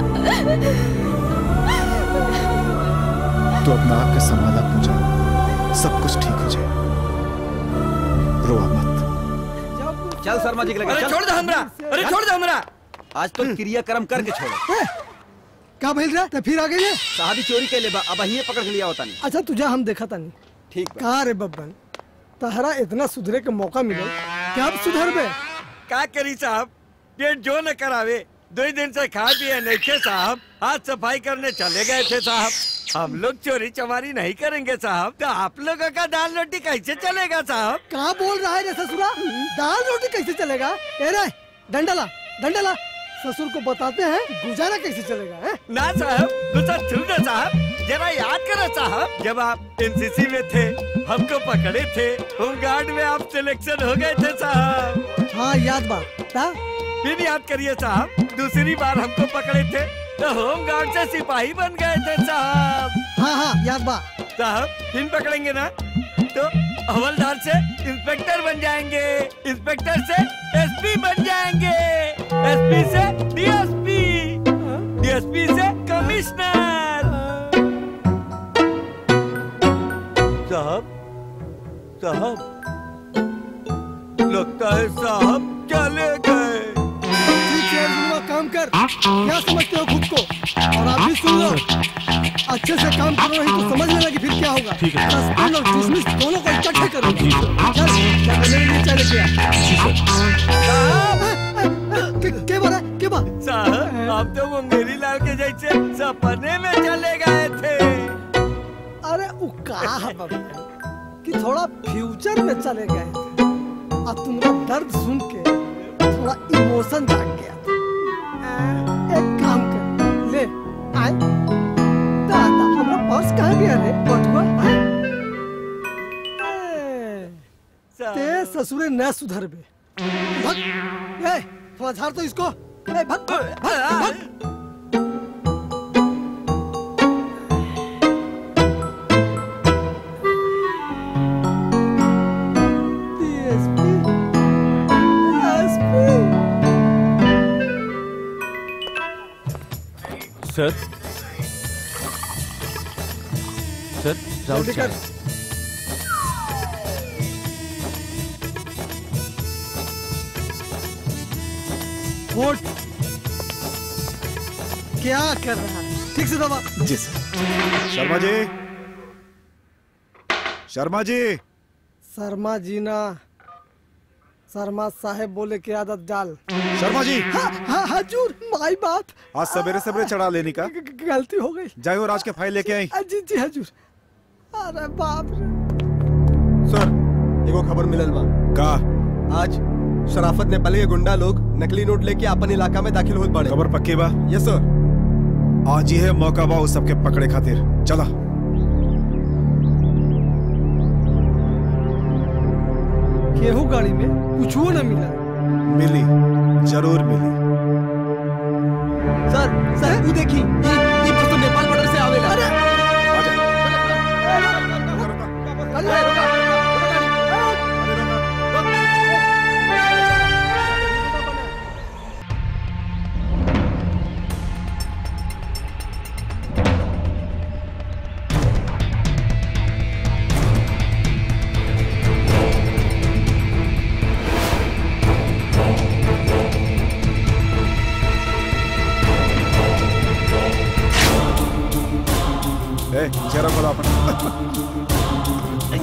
Speaker 12: तो अपना आग के संभाला पूजा सब कुछ ठीक हो जाए रोआ मत
Speaker 2: चल शर्मा जी के लगे
Speaker 13: अरे
Speaker 2: चल।
Speaker 13: छोड़ दे हमरा! अरे छोड़ दे हमरा!
Speaker 2: आज तो क्रियाक्रम करके छोड़ो
Speaker 13: का भइल रहा तो फिर आ गई
Speaker 2: साहबी चोरी के ले बा अब अहिए पकड़ के लिया होता नहीं
Speaker 13: अच्छा तुझे हम देखा था नहीं
Speaker 2: ठीक
Speaker 13: कहा रे बब्बन तहरा इतना सुधरे के मौका मिले क्या अब सुधर बे
Speaker 7: का करी साहब पेट जो न करावे दो ही दिन से खा पिए नहीं थे साहब आज सफाई करने चले गए थे साहब हम लोग चोरी चमारी नहीं करेंगे साहब तो आप लोगों का दाल रोटी कैसे चलेगा साहब
Speaker 13: कहाँ बोल रहा है रे ससुरा दाल रोटी कैसे चलेगा ए रे डंडला डंडला ससुर को बताते हैं गुजारा कैसे चलेगा है?
Speaker 7: ना साहब गुस्सा छोड़ साहब जरा याद करो साहब जब आप एनसीसी में थे हमको पकड़े थे होमगार्ड में आप सिलेक्शन हो गए थे साहब
Speaker 13: हाँ याद बात ता?
Speaker 7: फिर याद करिए साहब दूसरी बार हमको पकड़े थे तो होमगार्ड से सिपाही बन गए थे साहब
Speaker 13: हाँ हाँ याद बात
Speaker 7: साहब फिर पकड़ेंगे ना तो हवलदार से इंस्पेक्टर बन जाएंगे इंस्पेक्टर से एसपी बन जाएंगे एसपी से डीएसपी डीएसपी से कमिश्नर साहब साहब लगता है साहब चले गए
Speaker 13: ठीक है अर्जुनवा, काम कर क्या समझते हो खुद को और आप भी सुन लो अच्छे से काम करो नहीं तो समझ लेना कि फिर क्या होगा
Speaker 5: ठीक है।
Speaker 13: सस्पेंड और डिसमिस दोनों को इकट्ठे करो चल क्या मेरे लिए चले गया के के बारे के बात
Speaker 7: साहब आप तो वो मेरी लाल के जैसे सपने में चले गए थे
Speaker 13: अरे वो कहा है बाबा कि थोड़ा फ्यूचर में चले गए थे अब तुम्हारा दर्द सुन के थोड़ा इमोशन जाग गया था एक काम कर ले आए दादा हमारा पर्स कहाँ गया रे बटुआ आए। ए, ते ससुरे न सुधर बे भग ए थोड़ा झाड़ तो इसको ए भग भग भग, भग
Speaker 5: सर सर राउत
Speaker 13: जल्दी कर। वोट क्या कर रहा है ठीक से दबा
Speaker 12: जी सर शर्मा जी शर्मा जी
Speaker 13: शर्मा जी ना शर्मा साहेब बोले की आदत डाल
Speaker 12: शर्मा जी
Speaker 13: हाँ, हाँ, हजूर माई बाप
Speaker 12: आज सवेरे सवेरे चढ़ा लेने का
Speaker 13: ग- ग- गलती हो गई
Speaker 12: जाए और आज के फाइल लेके आई
Speaker 13: आ, जी जी हजूर अरे बाप रे
Speaker 11: सर एगो खबर मिलल बा
Speaker 12: का
Speaker 11: आज शराफत नेपाली के गुंडा लोग नकली नोट लेके अपन इलाका में दाखिल होत पड़े
Speaker 12: खबर पक्की बा
Speaker 11: यस सर
Speaker 12: आज ये मौका बा उस सबके पकड़े खातिर चला
Speaker 13: केहू गाड़ी में कुछ न मिला
Speaker 12: मिली जरूर मिली
Speaker 11: सर सर वो देखी ये ये बस तो नेपाल बॉर्डर से आवेला
Speaker 12: ए चेहरा खोला अपन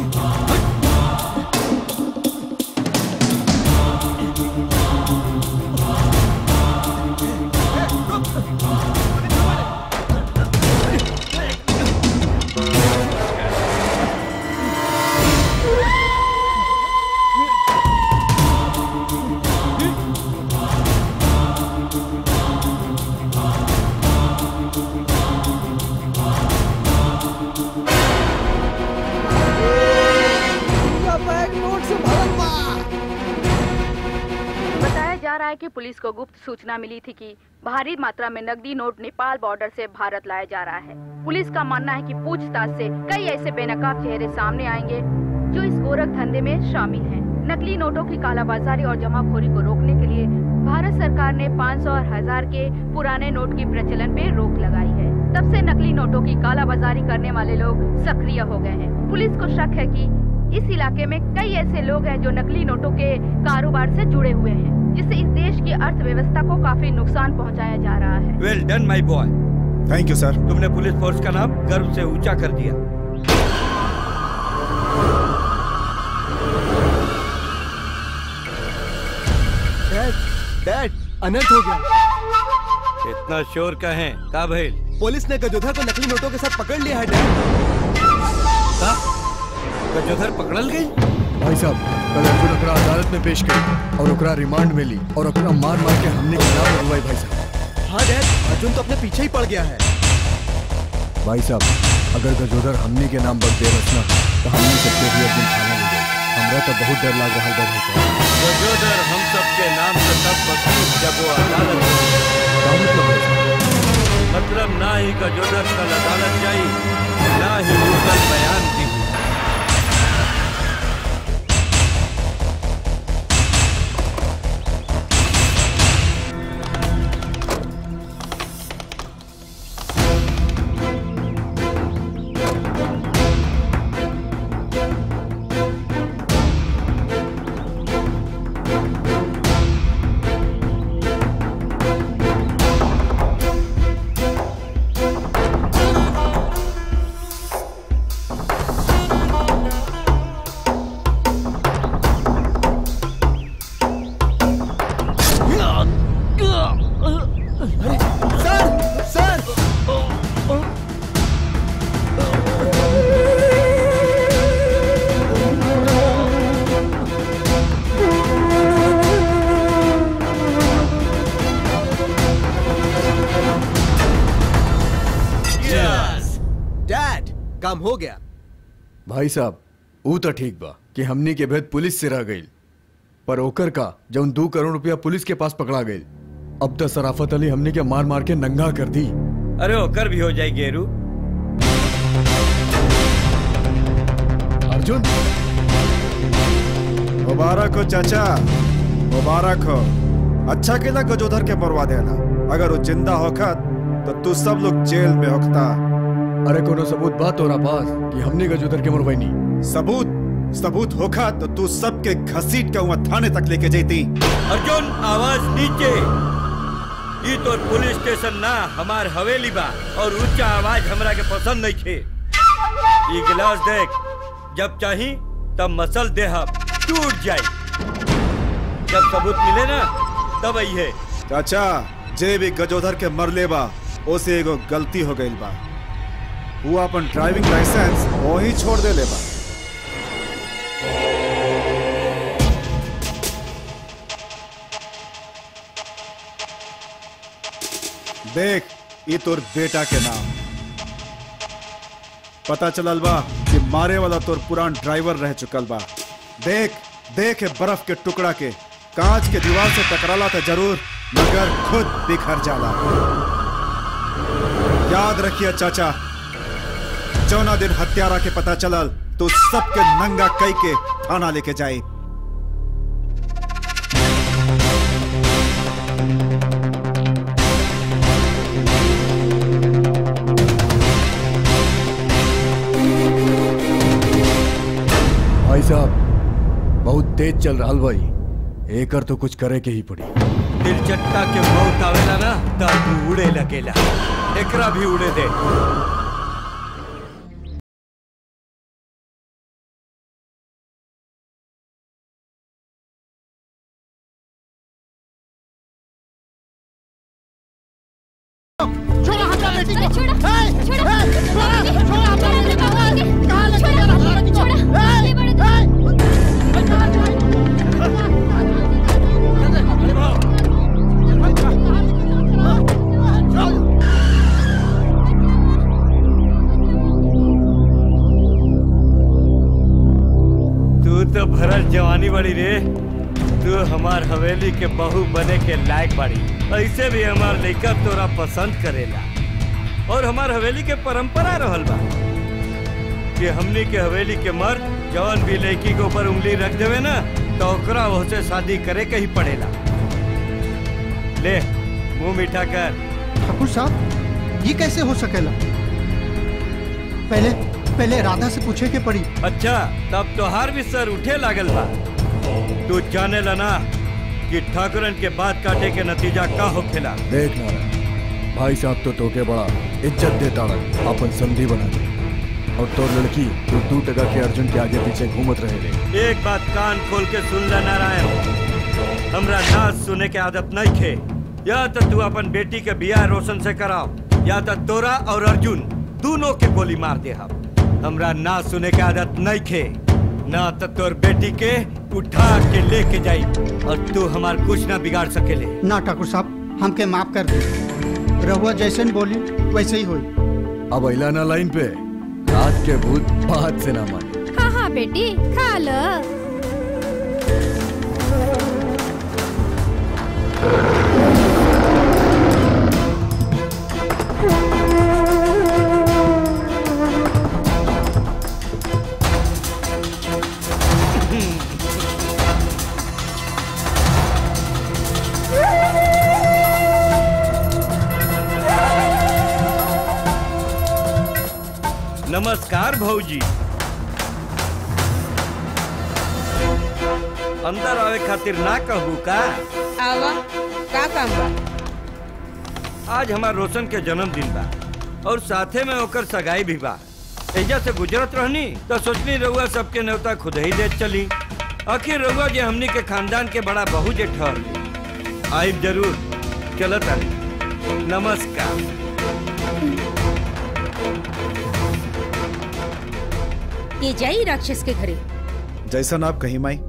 Speaker 13: पूरा बैग नोट से भरल बा
Speaker 19: बताया जा रहा है कि पुलिस को गुप्त सूचना मिली थी कि भारी मात्रा में नकदी नोट नेपाल बॉर्डर से भारत लाया जा रहा है पुलिस का मानना है कि पूछताछ से कई ऐसे बेनकाब चेहरे सामने आएंगे जो इस गोरख धंधे में शामिल हैं। नकली नोटों की कालाबाजारी और जमाखोरी को रोकने के लिए भारत सरकार ने 500 और हजार के पुराने नोट की प्रचलन पे रोक लगाई है तब से नकली नोटों की कालाबाजारी करने वाले लोग सक्रिय हो गए हैं पुलिस को शक है कि इस इलाके में कई ऐसे लोग हैं जो नकली नोटों के कारोबार से जुड़े हुए हैं जिससे इस देश की अर्थव्यवस्था को काफी नुकसान पहुंचाया जा रहा है
Speaker 7: well done my boy
Speaker 12: thank you sir
Speaker 7: तुमने पुलिस फोर्स का नाम गर्व से ऊंचा कर दिया
Speaker 11: डैड डैड अनर्थ हो गया
Speaker 7: इतना शोर का है का भइल
Speaker 11: पुलिस ने गजोधर को नकली नोटों के साथ पकड़ लिया है डैड
Speaker 7: का गजोधर पकड़ल गई
Speaker 4: भाई साहब कल अर्जुन ओकरा अदालत में पेश करी और ओकरा रिमांड में ली और ओकरा मार मार के हमने के नाम लगवाई भाई साहब
Speaker 11: हाँ डैड अर्जुन तो अपने पीछे ही पड़ गया है
Speaker 4: भाई साहब अगर गजोदर हमने के नाम पर दे रचना तो हमने सबके भी अर्जुन थाना ले जाए हमरा तो बहुत डर लग रहा है भाई साहब
Speaker 7: गजोदर हम सबके नाम से तब बदली जब वो अदालत में।
Speaker 4: क्या मतलब भाई साहब
Speaker 7: मतलब ना ही गजोदर कल अदालत जाई ना ही वो कल बयान दी
Speaker 11: सर सर डैड काम हो गया
Speaker 4: भाई साहब ऊ तो ठीक बा कि हमनी के भेद पुलिस से रह गई पर ओकर का जौन दो करोड़ रुपया पुलिस के पास पकड़ा गई अब तो सराफत अली हमनी के मार मार के नंगा कर दी
Speaker 7: अरे होकर भी हो जाए गेरू
Speaker 4: अर्जुन
Speaker 12: मुबारक हो चाचा मुबारक हो अच्छा केला गजोधर के मरवा देला अगर वो जिंदा होखत तो तू सब लोग जेल में होखता
Speaker 4: अरे कोनो सबूत बात तोरा पास कि हमने गजोदर के मरवाई
Speaker 12: सबूत सबूत होखा तो तू सबके घसीट के वहाँ थाने तक लेके जैती
Speaker 7: अर्जुन आवाज नीचे ई तो पुलिस स्टेशन ना हमार हवेली बा और ऊंचा आवाज हमरा के पसंद नहीं थे ई गिलास देख जब चाही तब मसल देह टूट जाई जब सबूत मिले ना तब आई है
Speaker 12: चाचा जे भी गजोधर के मरले बा ओसे एगो गलती हो गई बा वो अपन ड्राइविंग लाइसेंस वही छोड़ दे ले बा देख ये तोर बेटा के नाम पता चलल बा कि मारे वाला तोर पुरान ड्राइवर रह चुकल बा देख देख ये बर्फ के टुकड़ा के कांच के दीवार से टकराला तो जरूर मगर खुद बिखर जाला याद रखिए चाचा चौना दिन हत्यारा के पता चलल तो सबके नंगा कई के थाना लेके जाई
Speaker 4: भाई साहब बहुत तेज चल रहा भाई एकर तो कुछ करे के ही पड़ी
Speaker 7: दिल चट्टा के मौत आवेला ना तब उड़े लगेला एकरा भी उड़े दे
Speaker 16: छोड़ा हमारा बेटी को छोड़ा छोड़ा छोड़ा छोड़ा हमारा बेटी को कहां लेके जा रहा है छोड़ा
Speaker 7: तू तो भरल जवानी बड़ी रे तू हमार हवेली के बहू बने के लायक बाड़ी ऐसे भी हमार लड़का तोरा पसंद करेला और हमार हवेली के परंपरा रहल बा कि हमनी के हवेली के मर्द जवन भी लड़की के ऊपर उंगली रख देवे ना तो ओकरा से शादी करे के ही पड़ेला ले मुंह मीठा कर
Speaker 8: ठाकुर साहब ये कैसे हो सकेला पहले पहले राधा से पूछे के पड़ी
Speaker 7: अच्छा तब तोहार भी सर उठे लागल बा तू जाने ला ना कि ठाकुरन के बात काटे के नतीजा का होखेला
Speaker 4: देख नारायण भाई साहब तो तोके बड़ा इज्जत देता रहा अपन संधि बना दे और तो लड़की तू दू टका के अर्जुन के आगे पीछे घूमत रहे रे
Speaker 7: एक बात कान खोल के सुन ले नारायण हमरा नाच सुने के आदत नहीं खे या तो तू अपन बेटी के बियाह रोशन से कराओ या तो तोरा और अर्जुन दोनों के गोली मार दे हम हमरा नाच सुने के आदत नहीं खे ना तो तोर बेटी के उठा के लेके जाई और तू हमार कुछ ना बिगाड़ सकेले
Speaker 8: ना ठाकुर साहब हमके माफ कर दे रहुआ जैसे बोली वैसे ही हुई
Speaker 4: अब अला ना लाइन पे रात के भूत बात से ना माने
Speaker 10: हाँ हाँ बेटी खा लो
Speaker 7: नमस्कार भौजी अंदर आवे खातिर ना कहू का
Speaker 1: आवा का काम बा
Speaker 7: आज हमार रोशन के जन्मदिन बा और साथे में ओकर सगाई भी बा एजा से गुजरत रहनी तो सोचनी रउआ सबके न्योता खुद ही दे चली आखिर रउआ जे हमनी के खानदान के बड़ा बहू जे ठहर आइब जरूर चलत आनी नमस्कार
Speaker 1: ये जाई राक्षस के घरे
Speaker 12: जैसन आप कहीं माई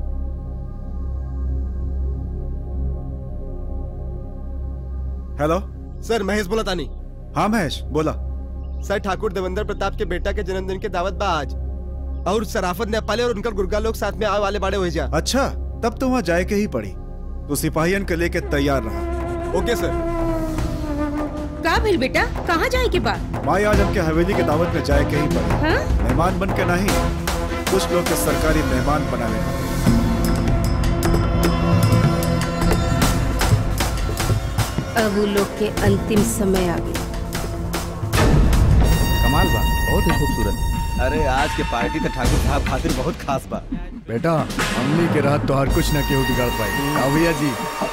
Speaker 12: हेलो
Speaker 11: सर महेश बोला तानी
Speaker 12: हाँ महेश बोला
Speaker 11: सर ठाकुर देवेंद्र प्रताप के बेटा के जन्मदिन के दावत बा आज और सराफत नेपाली और उनका गुर्गा लोग साथ में आए वाले बड़े हो जा
Speaker 12: अच्छा तब तो वहाँ जाए के ही पड़ी तो सिपाहियन के लेके तैयार रहा
Speaker 11: ओके सर
Speaker 1: का भेल बेटा कहाँ जाए के बा
Speaker 12: माई आज हमके हवेली के दावत में जाए के ही पड़ी
Speaker 1: हाँ?
Speaker 12: मेहमान बन के नहीं कुछ लोग के सरकारी मेहमान बना लेना
Speaker 1: अब वो लोग के अंतिम समय आ गया
Speaker 2: कमाल बा बहुत ही खूबसूरत अरे आज के पार्टी तो ठाकुर साहब खातिर बहुत खास बा
Speaker 4: बेटा हमनी के रात तो हर कुछ न केहू बिगाड़ पाई का भैया जी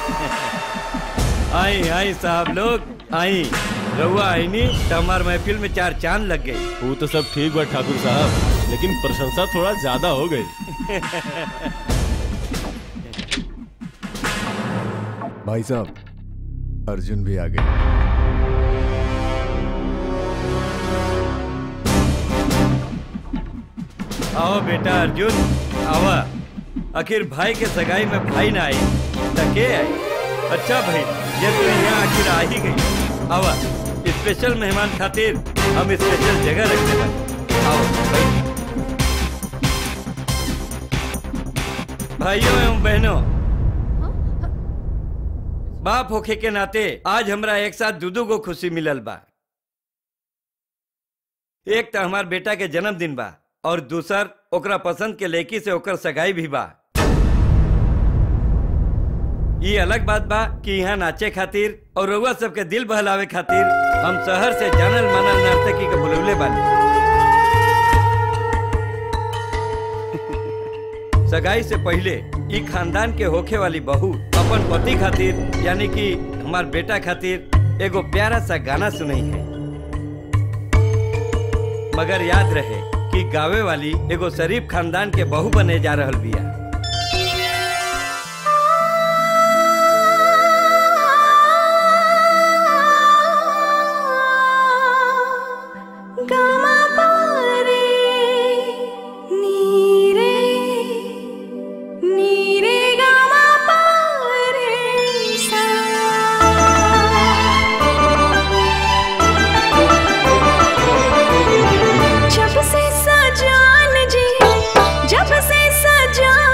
Speaker 7: आई आई साहब लोग आई रउआ आई नी तो हमार महफिल में चार चांद लग गई
Speaker 6: वो तो सब ठीक बा ठाकुर साहब लेकिन प्रशंसा थोड़ा ज्यादा हो गई
Speaker 4: भाई साहब अर्जुन भी आ गए
Speaker 7: आओ बेटा अर्जुन आवा आखिर भाई के सगाई में भाई ना आई त के आई अच्छा भाई ये तो यहाँ आखिर आ ही गई आवा स्पेशल मेहमान खातिर हम स्पेशल जगह रखने वाले आओ भाई भाइयों एवं बहनों बाप होखे के नाते आज हमरा एक साथ दू दू गो खुशी मिलल बा एक तो हमार बेटा के जन्मदिन बा और दूसर ओकरा पसंद के लड़की से ओकर सगाई भी बा ये अलग बात बा कि यहाँ नाचे खातिर और रउआ सबके दिल बहलावे खातिर हम शहर से जानल मानल नर्तकी के बुलवले बानी सगाई से पहले ई खानदान के होखे वाली बहू अपन पति खातिर यानी कि हमार बेटा खातिर एगो प्यारा सा गाना सुनई है मगर याद रहे कि गावे वाली एगो शरीफ खानदान के बहू बने जा रहल बिया
Speaker 16: गामा पारे नीरे नीरे गामा पारे सा जब से सजान जी जब से सजान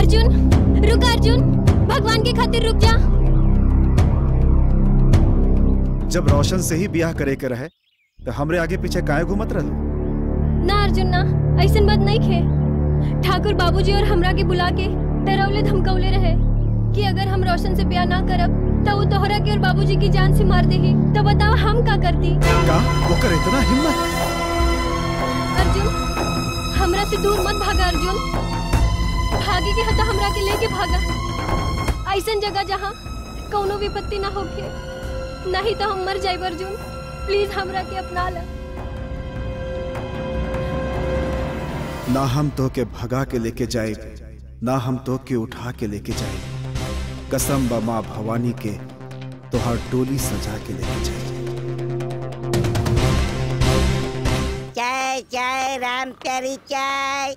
Speaker 15: अर्जुन रुक अर्जुन भगवान के खातिर रुक जा
Speaker 12: जब रोशन से ही ब्याह करे के रहे तो हमरे आगे पीछे काहे घूमत रहलू
Speaker 15: ना अर्जुन ना ऐसन बात नहीं खे ठाकुर बाबूजी और हमरा के बुला के डरावले धमकौले रहे कि अगर हम रोशन से ब्याह ना करब तो वो तोहरा के और बाबूजी की जान से मार देही तो बताओ हम का करती
Speaker 12: का वो कर इतना हिम्मत
Speaker 15: अर्जुन हमरा से दूर मत भागा अर्जुन भागे के हता हमरा के लेके भागा ऐसन जगह जहाँ कौनो विपत्ति ना होखे नहीं तो हम मर जाए अर्जुन प्लीज हमरा के अपना ला
Speaker 12: ना हम तो के भगा के लेके जाए ना हम तो के उठा के लेके जाए कसम बा माँ भवानी के तोहार टोली सजा के लेके जाए
Speaker 20: चाय चाय राम प्यारी चाय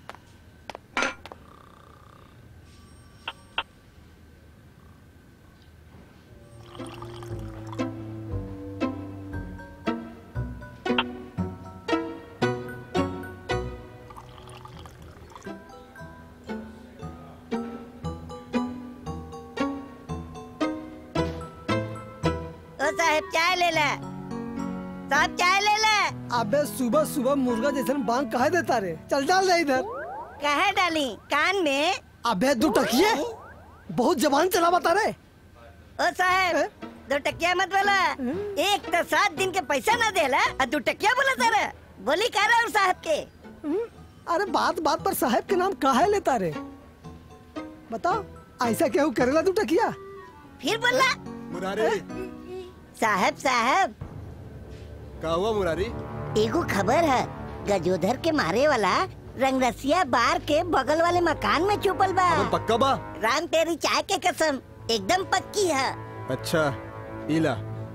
Speaker 20: ओ साहब चाय ले ले साहब चाय ले ले
Speaker 13: अबे सुबह सुबह मुर्गा जैसे बांग कहा देता रे चल डाल दे इधर
Speaker 20: कहा डाली कान में
Speaker 13: अबे दो टकिए बहुत जबान चला बता रे
Speaker 20: ओ साहब दो टकिया मत बोला एक तो सात दिन के पैसा ना देला और दो टकिया बोला तारा बोली कह रहा हूँ साहब के
Speaker 13: अरे बात बात पर साहब के नाम काहे लेता रे बताओ ऐसा केहू करेला तू टकिया
Speaker 20: फिर बोला
Speaker 11: मुरारी
Speaker 20: साहब साहब
Speaker 11: का हुआ मुरारी
Speaker 20: एगो खबर है गजोधर के मारे वाला रंगरसिया बार के बगल वाले मकान में छुपल बा
Speaker 11: पक्का बा
Speaker 20: राम तेरी चाय के कसम एकदम पक्की है
Speaker 11: अच्छा इला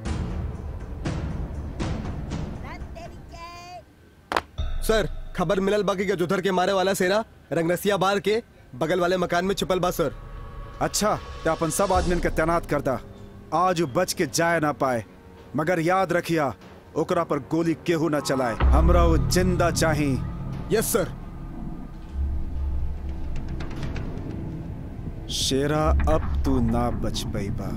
Speaker 11: सर खबर मिलल बाकी के जुधर के मारे वाला सेना रंगरसिया बार के बगल वाले मकान में छुपल बा सर
Speaker 12: अच्छा तो अपन सब आदमी के तैनात कर दा आज उ बच के जाए ना पाए मगर याद रखिया ओकरा पर गोली केहू ना चलाए हमरा वो जिंदा चाही
Speaker 11: यस सर
Speaker 12: शेरा अब तू ना बच पैबा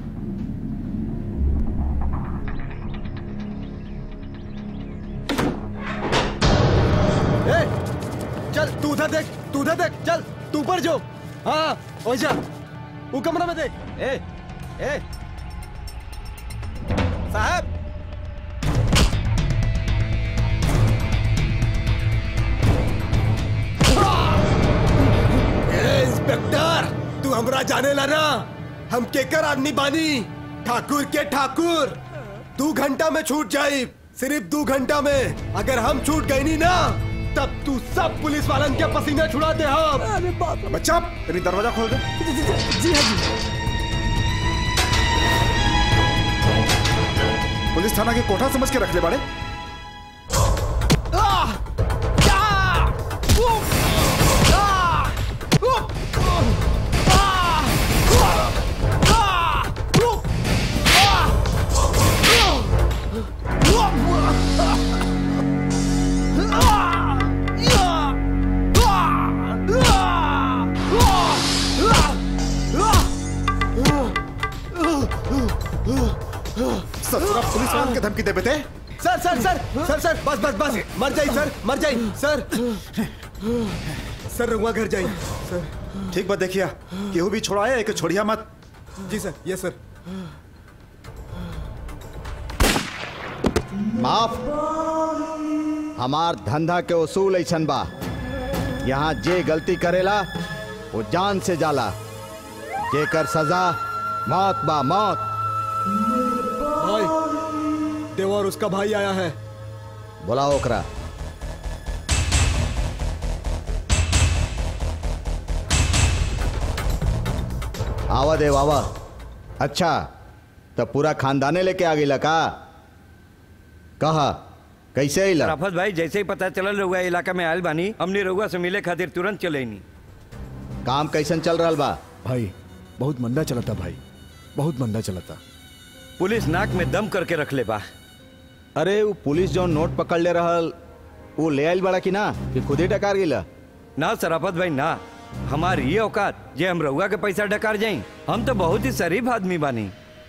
Speaker 11: ए, चल तू उधर देख तू उधर देख चल तू ऊपर जो हाँ ओझा वो कमरा में देख
Speaker 2: ए ए साहब
Speaker 11: ए, इंस्पेक्टर तू हमरा जाने ला ना हम केकर आदमी बानी ठाकुर के ठाकुर दो घंटा में छूट जाई सिर्फ दो घंटा में अगर हम छूट गई नी ना तब तू सब पुलिस वालन के पसीने छुड़ा दे हम
Speaker 13: अरे बाप
Speaker 12: बच्चा तेरी दरवाजा खोल दे
Speaker 13: जी हाँ जी
Speaker 12: पुलिस थाना के कोठा समझ के रख ले बाड़े ससुरा पुलिस वालन के धमकी दे बेटे
Speaker 11: सर सर सर सर सर बस बस बस मर जाई सर मर जाई सर सर रंगवा घर जाई सर
Speaker 12: ठीक बात देखिया केहू भी छोड़ाया एक छोड़िया मत
Speaker 11: जी सर यस सर
Speaker 2: माफ हमार धंधा के उसूल ऐसन बा यहाँ जे गलती करेला वो जान से जाला जेकर सजा मौत बा मौत
Speaker 11: भाई देवा और उसका भाई आया है
Speaker 2: बुलाओ ओकरा आवा देव आवा अच्छा तो पूरा खानदाने लेके आ गई का कहा कैसे अइला
Speaker 7: राफत भाई जैसे ही पता चलल रहुआ इलाका में आयल बानी हमने रहुआ से मिले खातिर तुरंत चले नी
Speaker 2: काम कैसन चल रहा बा
Speaker 4: भाई बहुत मंदा चलता भाई बहुत मंदा चलता
Speaker 7: पुलिस नाक में दम करके रख ले बा
Speaker 2: अरे वो पुलिस जो नोट पकड़ ले रहल वो ले आइल बड़ा कि ना कि खुद ही टकार गिला
Speaker 7: ना सराफत भाई ना हमारी ये औकात जे हम रउआ के पैसा डकार जाई हम तो बहुत ही शरीफ आदमी बानी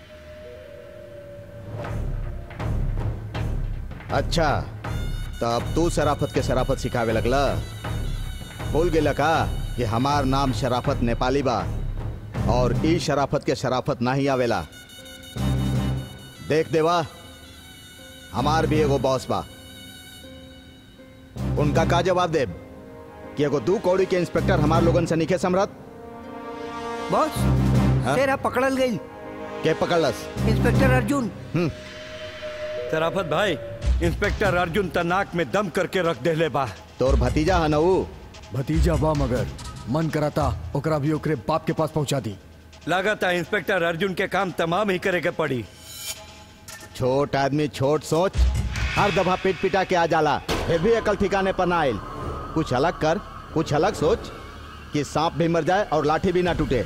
Speaker 2: अच्छा तो अब तू शराफत के शराफत सिखावे लगला भूल गेला का कि हमार नाम शराफत नेपाली बा और ई शराफत के शराफत नहीं आवेला देख देवा हमार भी एगो बॉस बा उनका का जवाब दे कि एगो दू कौड़ी के इंस्पेक्टर हमार लोगन से निखे समरत
Speaker 7: बॉस तेरा पकड़ल गई
Speaker 2: के पकड़लस
Speaker 7: इंस्पेक्टर अर्जुन
Speaker 2: हम्म
Speaker 7: शराफत भाई इंस्पेक्टर अर्जुन तनाक में दम करके रख देले बा
Speaker 2: तोर भतीजा है नऊ
Speaker 4: भतीजा बा मगर मन कराता ओकरा भी ओकरे बाप के पास पहुंचा दी
Speaker 7: लागत है इंस्पेक्टर अर्जुन के काम तमाम ही करे के पड़ी
Speaker 2: छोट आदमी छोट सोच हर दफा पीट पिटा के आ जाला फिर भी अकल ठिकाने पर ना आयल कुछ अलग कर कुछ अलग सोच कि सांप भी मर जाए और लाठी भी ना टूटे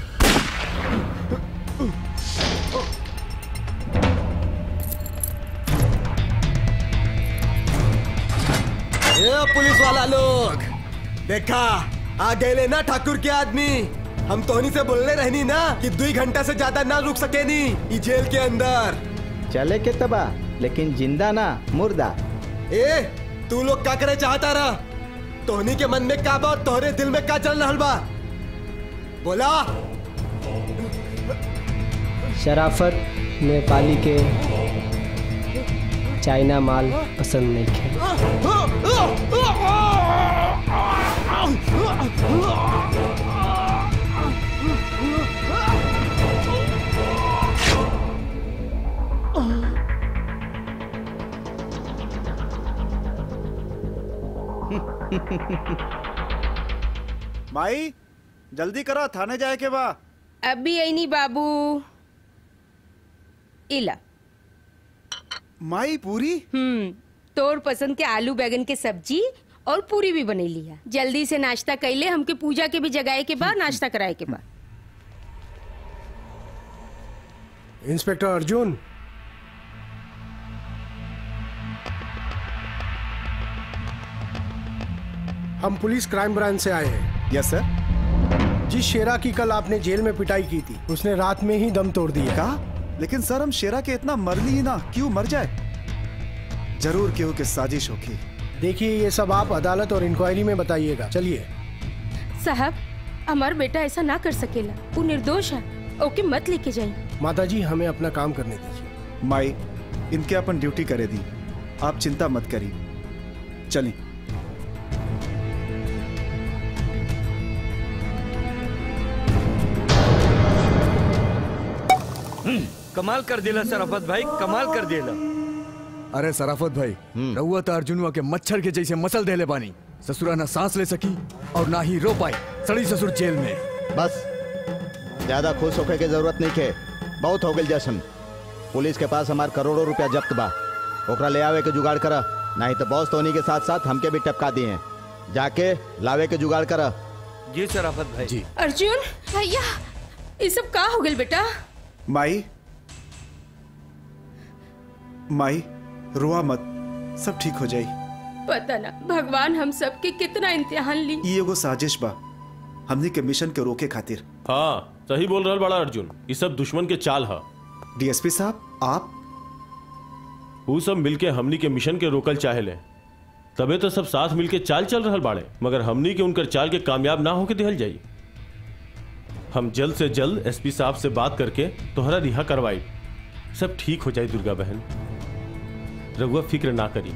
Speaker 11: ये पुलिस वाला लोग देखा आ गए ना ठाकुर के आदमी हम तोहनी से बोलने रहनी ना कि दो घंटा से ज्यादा ना रुक सके नी ई जेल के अंदर
Speaker 2: चले के तबा लेकिन जिंदा ना मुर्दा
Speaker 11: ए तू लोग क्या करे चाहता रहा तोहनी के मन में का बा और तोहरे दिल में का चल रहा बा बोला
Speaker 21: शराफत नेपाली के चाइना माल पसंद नहीं है
Speaker 12: माई जल्दी करा थाने जाए के बा
Speaker 1: अभी ऐनी बाबू इला
Speaker 12: माई पूरी
Speaker 1: हम्म तोर पसंद के आलू बैगन के सब्जी और पूरी भी बनैली है जल्दी से नाश्ता कैले हमके पूजा के भी जगाए के बाद नाश्ता कराए के बाद
Speaker 22: इंस्पेक्टर अर्जुन हम पुलिस क्राइम ब्रांच से आए हैं
Speaker 12: यस सर
Speaker 22: जिस शेरा की कल आपने जेल में पिटाई की थी उसने रात में ही दम तोड़ दिया
Speaker 12: कहा लेकिन सर हम शेरा के इतना मरली ही ना क्यों मर जाए जरूर क्यों कि साजिश होगी
Speaker 22: देखिए ये सब आप अदालत और इंक्वायरी में बताइएगा चलिए
Speaker 1: साहब हमार बेटा ऐसा ना कर सकेला वो निर्दोष है ओके मत लेके जाइए
Speaker 22: माता जी हमें अपना काम करने दीजिए
Speaker 12: माई इनके अपन ड्यूटी करे दी आप चिंता मत करिए चलिए
Speaker 7: कमाल कर दिला शराफत भाई कमाल कर दिला
Speaker 4: अरे सराफत भाई रउआ तो अर्जुनवा के मच्छर के जैसे मसल देले बानी ससुरा ना सांस ले सकी और ना ही रो पाई सड़ी ससुर जेल में
Speaker 2: बस ज्यादा खुश होके के जरूरत नहीं थे बहुत हो गई जश्न पुलिस के पास हमार करोड़ों रुपया जब्त बा ओकरा ले आवे के जुगाड़ करा नहीं तो बॉस धोनी के साथ साथ हमके भी टपका दिए हैं जाके लावे के जुगाड़ करा
Speaker 7: जी शराफत भाई जी
Speaker 1: अर्जुन भैया ये सब का हो गल बेटा
Speaker 12: माई माई रुआ मत सब ठीक हो जाई
Speaker 1: पता ना भगवान हम सब के कितना इम्तिहान ली
Speaker 12: ई एगो साजिश बा हमनी के मिशन के रोके खातिर
Speaker 6: हाँ सही बोल रहा बड़ा अर्जुन ये सब दुश्मन के चाल है
Speaker 12: डीएसपी साहब आप
Speaker 6: वो सब मिलके हमनी के मिशन के रोकल चाहे ले तबे तो सब साथ मिलके चाल चल रहा बाड़े मगर हमनी के उनकर चाल के कामयाब ना होके दिहल जाई हम जल्द से जल्द एसपी साहब से बात करके तोहरा रिहा करवाई सब ठीक हो जाए दुर्गा बहन रघुआ फिक्र ना करी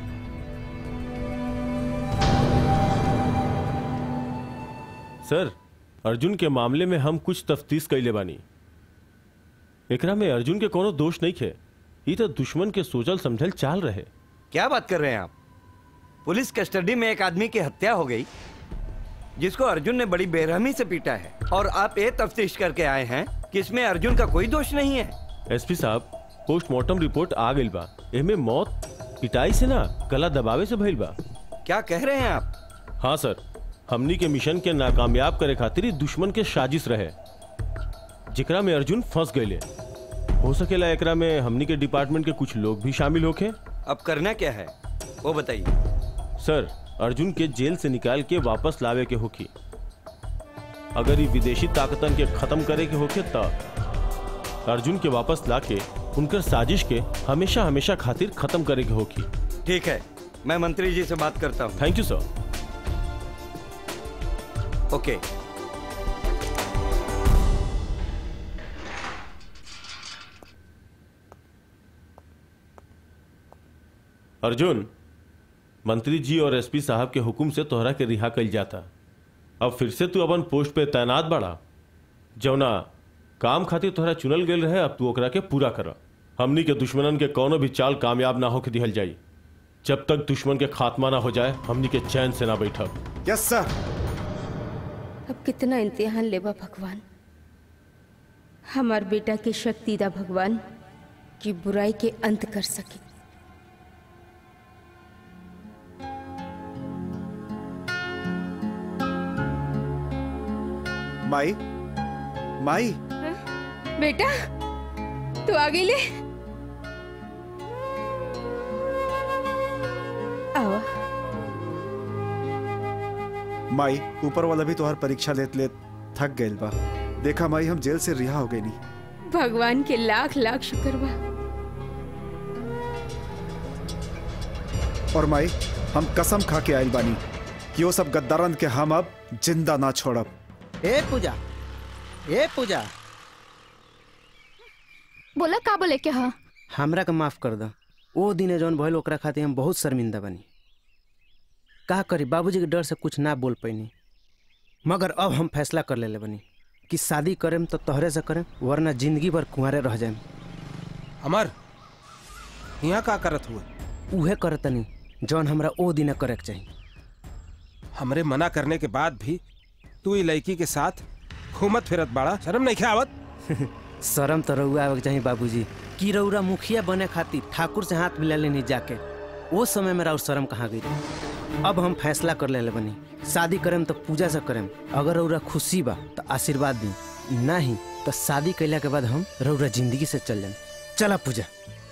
Speaker 6: सर अर्जुन के मामले में हम कुछ तफ्तीश कैले बानी एकरा में अर्जुन के कोनो दोष नहीं खे ये तो दुश्मन के सोचल समझल चाल रहे
Speaker 7: क्या बात कर रहे हैं आप पुलिस कस्टडी में एक आदमी की हत्या हो गई जिसको अर्जुन ने बड़ी बेरहमी से पीटा है और आप ये तफ्तीश करके आए हैं कि इसमें अर्जुन का कोई दोष नहीं है
Speaker 6: एसपी साहब पोस्टमार्टम रिपोर्ट आ गई बा एमे मौत पिटाई से ना गला दबावे से भइल बा
Speaker 7: क्या कह रहे हैं आप
Speaker 6: हाँ सर हमनी के मिशन के नाकामयाब करे खातिर ई दुश्मन के साजिश रहे जिकरा में अर्जुन फंस गए हो सकेला एकरा में हमनी के डिपार्टमेंट के कुछ लोग भी शामिल होके
Speaker 7: अब करना क्या है वो बताइए
Speaker 6: सर अर्जुन के जेल से निकाल के वापस लावे के होकी अगर ये विदेशी ताकतन के खत्म करे के होके त अर्जुन के वापस लाके उनकर साजिश के हमेशा हमेशा खातिर खत्म करे के होगी
Speaker 7: ठीक है मैं मंत्री जी से बात करता हूँ
Speaker 6: thank you sir
Speaker 7: okay
Speaker 6: Arjun मंत्री जी और एसपी साहब के हुक्म से तोहरा के रिहा कल जाता अब फिर से तू अपन पोस्ट पे तैनात बड़ा जौना काम खातिर तोहरा चुनल गेल रहे अब तू ओकरा के पूरा कर हमनी के दुश्मनन के कोनो भी चाल कामयाब ना होके दिहल जाई जब तक दुश्मन के खात्मा ना हो जाए हमनी के चैन से ना बैठब
Speaker 12: यस सर
Speaker 1: अब कितना इम्तिहान लेबा भगवान हमार बेटा के शक्ति दा भगवान कि बुराई के अंत कर सके
Speaker 12: माई माई
Speaker 1: बेटा तू आ गई ले आवा
Speaker 12: माई ऊपर वाला भी तोहार परीक्षा लेत लेत थक गइल बा देखा माई हम जेल से रिहा हो गई नी
Speaker 1: भगवान के लाख लाख शुक्र बा
Speaker 12: और माई हम कसम खा के आइल बानी कि वो सब गद्दारन के हम अब जिंदा ना छोड़ब
Speaker 14: ए पूजा ए पूजा
Speaker 17: बोला का बोले के हा
Speaker 14: हमरा के माफ कर द ओ दिने जौन भइल ओकरा खातिर हम बहुत शर्मिंदा बनी का करी बाबूजी के डर से कुछ ना बोल पैनी मगर अब हम फैसला कर लेले बनी कि शादी करेम तो तोहरे से करेम वरना जिंदगी भर कुंवारे रह जाएम
Speaker 18: अमर यहाँ का करत हुए
Speaker 14: उहे करतनी जौन हमरा ओ दिने करे के चाहिए
Speaker 18: हमरे मना करने के बाद भी तू ये लड़की के साथ घूमत फिरत बाड़ा शर्म नहीं आवत
Speaker 14: शर्म तो रउआ आवे के चाहिए बाबूजी कि रउरा मुखिया बने खातिर ठाकुर से हाथ मिला लेनी जाके वो समय में राउर शर्म कहाँ गई रही अब हम फैसला कर ले बनी शादी करेम तो पूजा से करेम अगर रउरा खुशी बा तो आशीर्वाद दी नहीं तो शादी कैला के बाद हम रउरा जिंदगी से चल जाए चला पूजा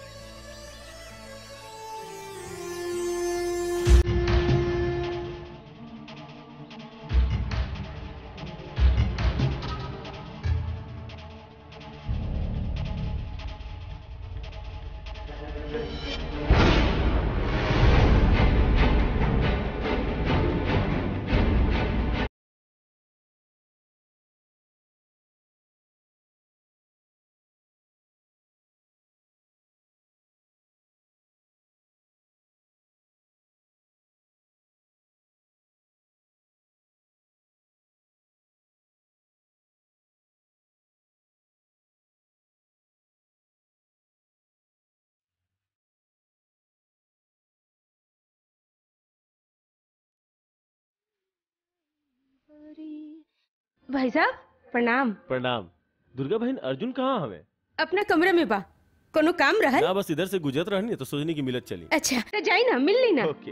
Speaker 1: भाई साहब प्रणाम
Speaker 6: प्रणाम दुर्गा बहन अर्जुन कहाँ हमें
Speaker 1: अपना कमरे में बा कोनो काम रहल
Speaker 6: ना बस इधर से गुजरत रहनी तो सोचनी की मिलत चली
Speaker 1: अच्छा तो जाई ना मिल ली ना
Speaker 6: ओके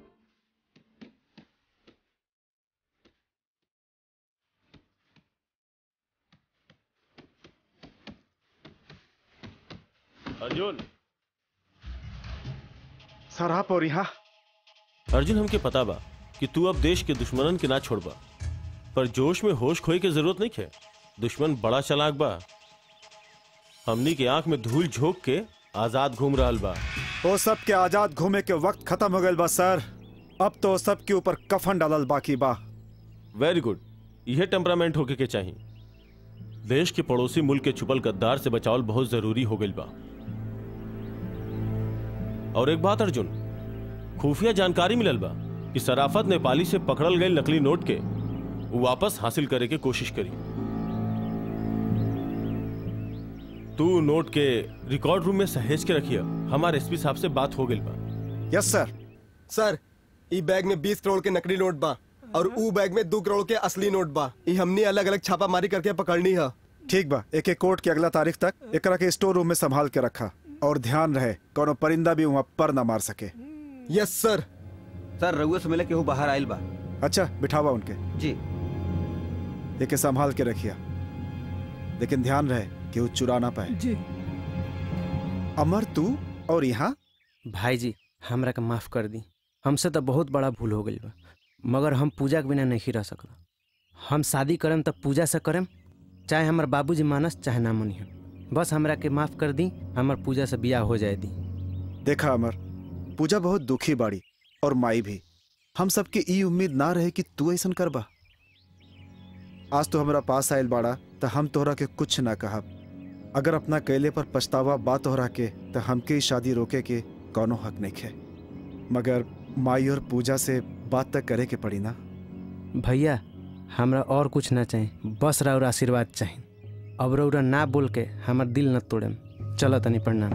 Speaker 6: अर्जुन
Speaker 12: सर आप और यहाँ
Speaker 6: अर्जुन हमके पता बा कि तू अब देश के दुश्मनन के ना छोड़बा पर जोश में होश खोए के जरूरत नहीं है दुश्मन बड़ा चालाक बा हमनी के आंख में धूल झोंक के आजाद घूम रहल बा
Speaker 12: वो सब के आजाद घूमे के वक्त खत्म हो गइल बा सर अब तो सब के ऊपर कफन डालल बाकी बा
Speaker 6: वेरी गुड यह टेम्परामेंट होके के चाहिए देश के पड़ोसी मुल्क के छुपल गद्दार से बचावल बहुत जरूरी हो गइल बा और एक बात अर्जुन खुफिया जानकारी मिलल बा कि सराफत नेपाली से पकड़ल गए नकली नोट के वो वापस हासिल करे के कोशिश करी तू नोट के रिकॉर्ड रूम में सहेज के रखिया हमारे एसपी साहब से बात हो गई बा
Speaker 11: यस सर सर ई बैग में 20 करोड़ के नकली नोट बा और ऊ बैग में दो करोड़ के असली नोट बा ई हमनी अलग अलग छापामारी करके पकड़नी है
Speaker 12: ठीक बा एक एक कोर्ट के अगला तारीख तक एकरा के स्टोर रूम में संभाल के रखा और ध्यान रहे कोनो परिंदा भी वहाँ पर ना मार सके
Speaker 11: यस सर
Speaker 2: सर रघुआ से मिले केहू बाहर आइल बा
Speaker 12: अच्छा बिठावा उनके
Speaker 2: जी
Speaker 12: एके संभाल के रखिया लेकिन ध्यान रहे कि वो चुरा ना पाए
Speaker 13: जी
Speaker 12: अमर तू और यहाँ
Speaker 14: भाई जी हमरा के माफ कर दी हमसे तो बहुत बड़ा भूल हो गई बा मगर हम पूजा के बिना नहीं रह सकला हम शादी करम तब पूजा से करम चाहे हमार बाबूजी मानस चाहे ना मनिहन बस हमरा के माफ कर दी हमार पूजा से बियाह हो जाए दी
Speaker 12: देखा अमर पूजा बहुत दुखी बाड़ी और माई भी हम सबके ई उम्मीद ना रहे कि तू ऐसन करबा आज तो हमरा पास आयल बाड़ा तो हम तोहरा के कुछ ना कहब अगर अपना कैले पर पछतावा बा तोहरा के तो हमके ई शादी रोके के कौनो हक नहीं है मगर माई और पूजा से बात तक करे के पड़ी ना
Speaker 14: भैया हमरा और कुछ ना चाहिए बस राउर आशीर्वाद चाहिए अब रौरा ना बोल के हमार दिल न तोड़े चलो तनी प्रणाम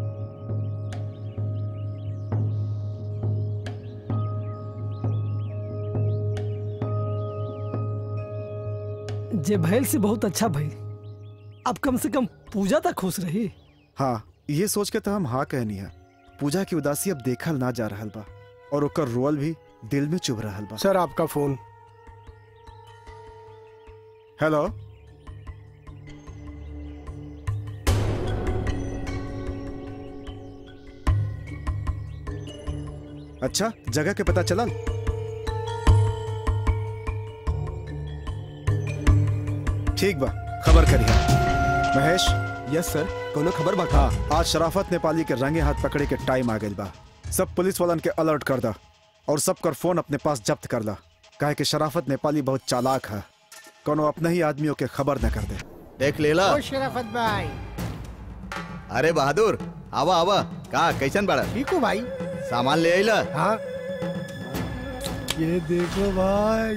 Speaker 13: जे भैल से बहुत अच्छा भइल अब कम से कम पूजा तक खुश रही
Speaker 12: हाँ ये सोच के तो हम हाँ कहनी है पूजा की उदासी अब देखल ना जा रहल बा और ओकर रोल भी दिल में चुभ रहल बा
Speaker 22: सर आपका फोन
Speaker 12: हेलो अच्छा जगह के पता चलल ठीक बा खबर करिए महेश
Speaker 11: यस सर कोनो खबर बा
Speaker 12: हाँ आज शराफत नेपाली के रंगे हाथ पकड़े के टाइम आ गइल बा सब पुलिस वालन के अलर्ट कर दा और सबकर फोन अपने पास जब्त कर ला काहे कि शराफत नेपाली बहुत चालाक है कोनो अपने ही आदमियों के खबर न कर दे
Speaker 2: देख लेला
Speaker 13: ओ शराफत भाई
Speaker 2: अरे बहादुर आवा आवा का कैसन बड़ा
Speaker 13: ठीक हो भाई
Speaker 2: सामान ले आइला
Speaker 13: हाँ
Speaker 22: ये देखो भाई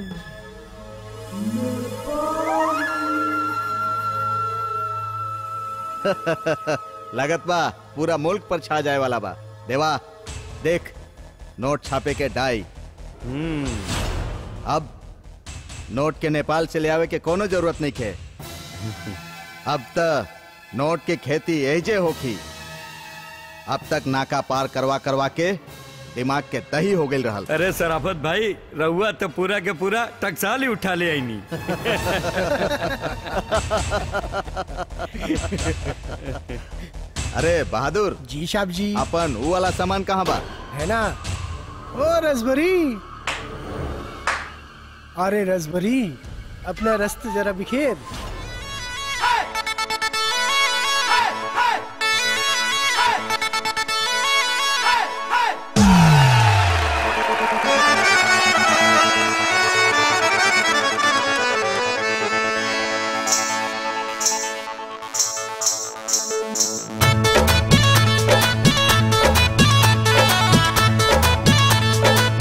Speaker 2: लगत बा पूरा मुल्क पर छा जाए वाला बा देवा देख नोट छापे के डाई अब नोट के नेपाल से ले आवे के कोनो जरूरत नहीं खे अब त नोट के खेती एजे होखी अब तक नाका पार करवा करवा के दिमाग के दही हो गई रहल
Speaker 7: अरे सराफत भाई रहुआ तो पूरा के पूरा टकसाल ही उठा ले आईनी
Speaker 2: अरे बहादुर
Speaker 22: जी साहब जी
Speaker 2: अपन वो वाला सामान कहाँ बा
Speaker 22: है ना ओ रसभरी अरे रसभरी अपना रस्त जरा बिखेर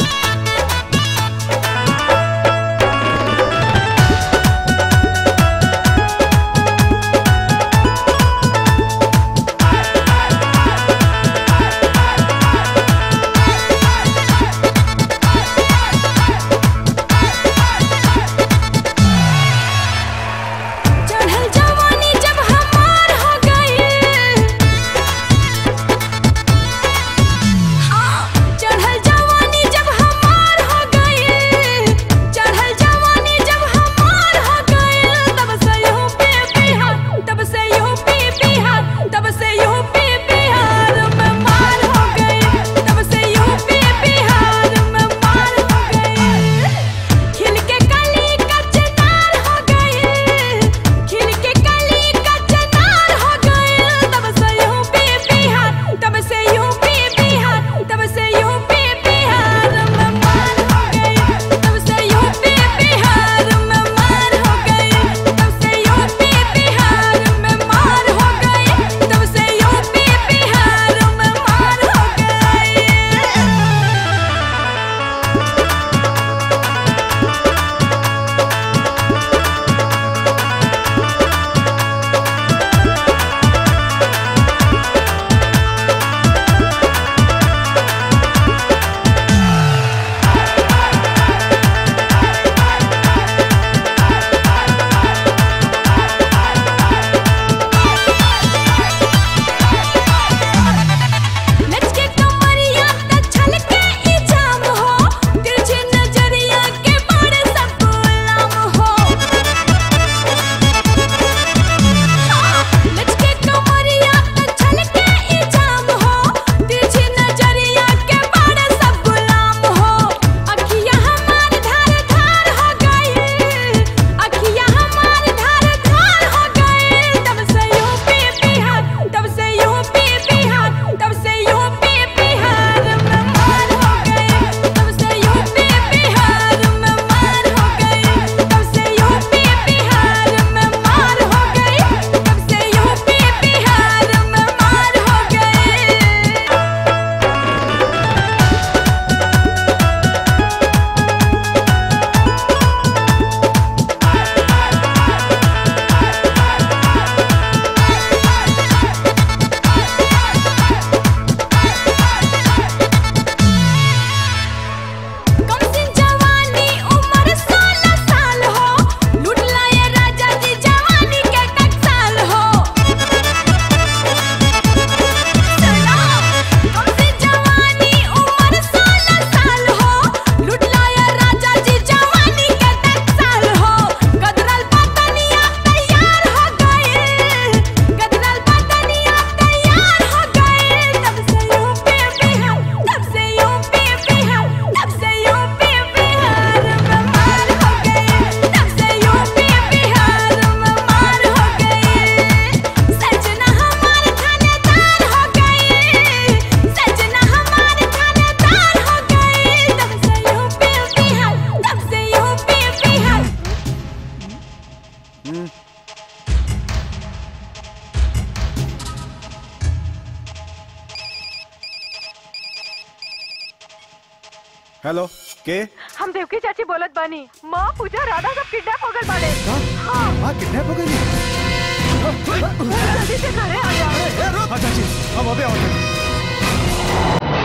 Speaker 16: Thank
Speaker 12: हेलो के
Speaker 3: हम देवकी चाची बोलत बानी माँ पूजा राधा सब किडनैप हो गए बाड़े हाँ
Speaker 12: हाँ किडनैप हो गई
Speaker 3: जल्दी से घरे आ जाओ
Speaker 12: हाँ चाची हम अबे आओ चाची।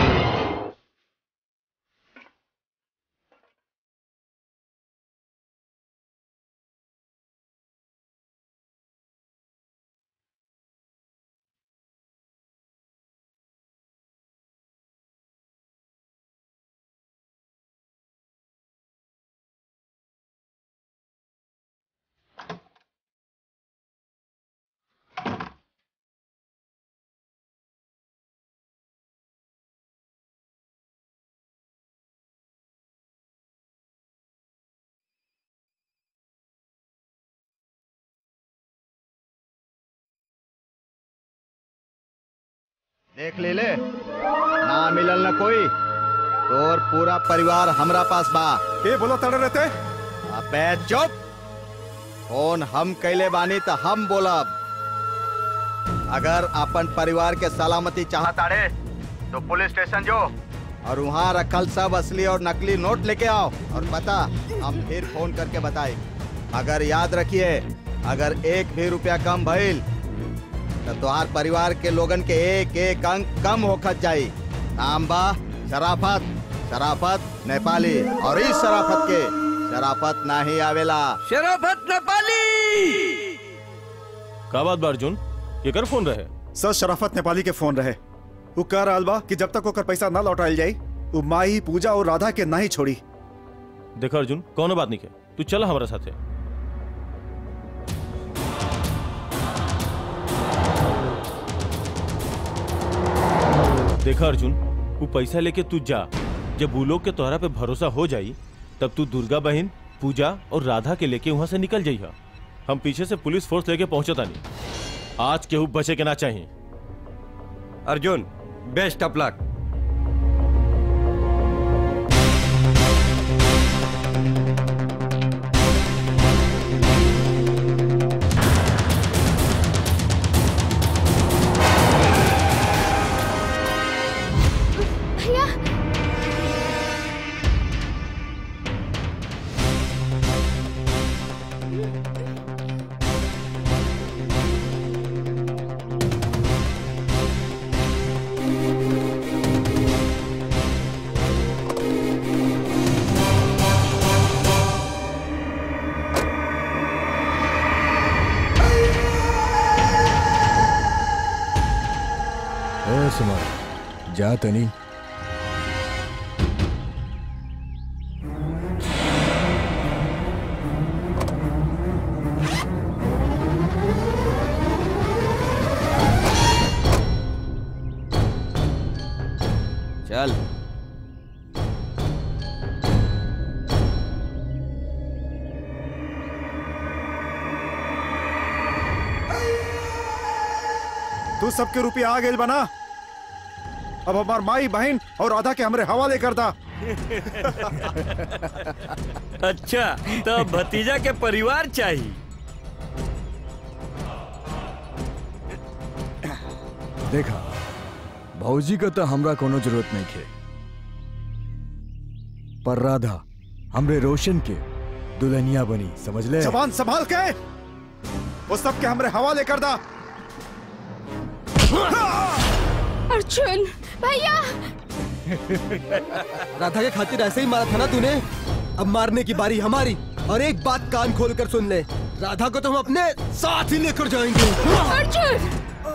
Speaker 2: देख ले ले ना मिलल न कोई तोर पूरा परिवार हमरा पास बा
Speaker 12: के बोला तड़े रहते
Speaker 2: अबे चुप फोन हम कैले बानी त हम बोलब अगर अपन परिवार के सलामती चाहताड़े तो पुलिस स्टेशन जो और वहाँ रखल सब असली और नकली नोट लेके आओ और पता हम फिर फोन करके बताए अगर याद रखिए अगर एक भी रुपया कम भइल तो तुम्हार परिवार के लोगन के एक एक अंक कम होखत जाई नाम बा शराफत शराफत नेपाली और इस शराफत के शराफत नहीं आवेला
Speaker 7: शराफत नेपाली
Speaker 6: का बात बा अर्जुन केकर फोन रहे
Speaker 12: सर शराफत नेपाली के फोन रहे वो कह रहा बा कि जब तक ओकर पैसा ना लौटाइल जाई वो माई पूजा और राधा के नहीं छोड़ी
Speaker 6: देखो अर्जुन कौनो बात नहीं के तू चल हमारा साथे देखा अर्जुन वो पैसा लेके तू जा जब वो लोग के तोहरा पे भरोसा हो जाई तब तू दुर्गा बहन पूजा और राधा के लेके वहां से निकल जाइहा हम पीछे से पुलिस फोर्स लेके पहुंचे तानी आज केहू बचे के ना चाहिए
Speaker 7: अर्जुन बेस्ट ऑफ लक
Speaker 15: भैया
Speaker 4: ओ सुमा जा तनी
Speaker 2: चल
Speaker 12: तू सबके रुपया आ गए बना अब हमार माई बहन और राधा के हमरे हवाले कर दा
Speaker 7: अच्छा तो भतीजा के परिवार चाहिए
Speaker 4: देखा भौजी का तो हमरा कोनो जरूरत नहीं खे पर राधा हमरे रोशन के दुल्हनिया बनी समझ ले
Speaker 12: जवान संभाल के वो सबके हमरे हवाले कर दा
Speaker 15: अर्जुन भैया
Speaker 11: राधा के खातिर ऐसे ही मारा था ना तूने अब मारने की बारी हमारी और एक बात कान खोल कर सुन ले राधा को तो हम अपने साथ ही लेकर जाएंगे
Speaker 15: अर्जुन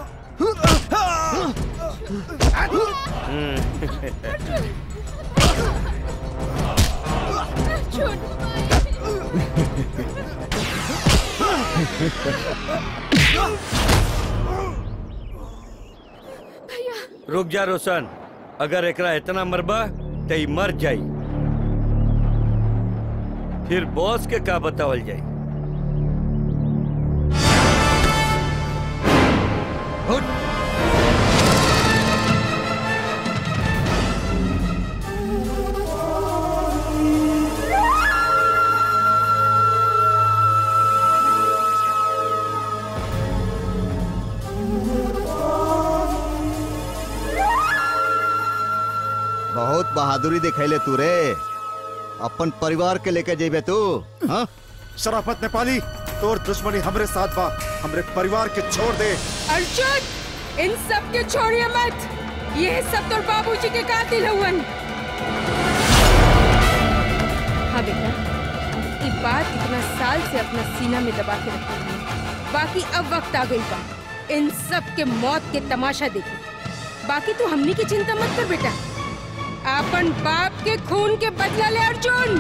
Speaker 7: रुक जा रोशन अगर एकरा इतना मरबा तो ई मर जाई फिर बॉस के का बतावल जाई
Speaker 2: बहुत बहादुरी दिखैले तू रे अपन परिवार के लेके जेबे तू हाँ
Speaker 12: शराफत नेपाली तोर दुश्मनी हमरे साथ बा हमरे परिवार के छोड़ दे
Speaker 1: अर्जुन इन सब के छोड़िए मत ये सब तो बाबूजी के कातिल हुवन हाँ बेटा ये बात इतना साल से अपना सीना में दबा के रखी हुई है। बाकी अब वक्त आ गई बा इन सब के मौत के तमाशा देखी बाकी तू हमनी की चिंता मत कर बेटा अपन बाप के खून के बदला ले अर्जुन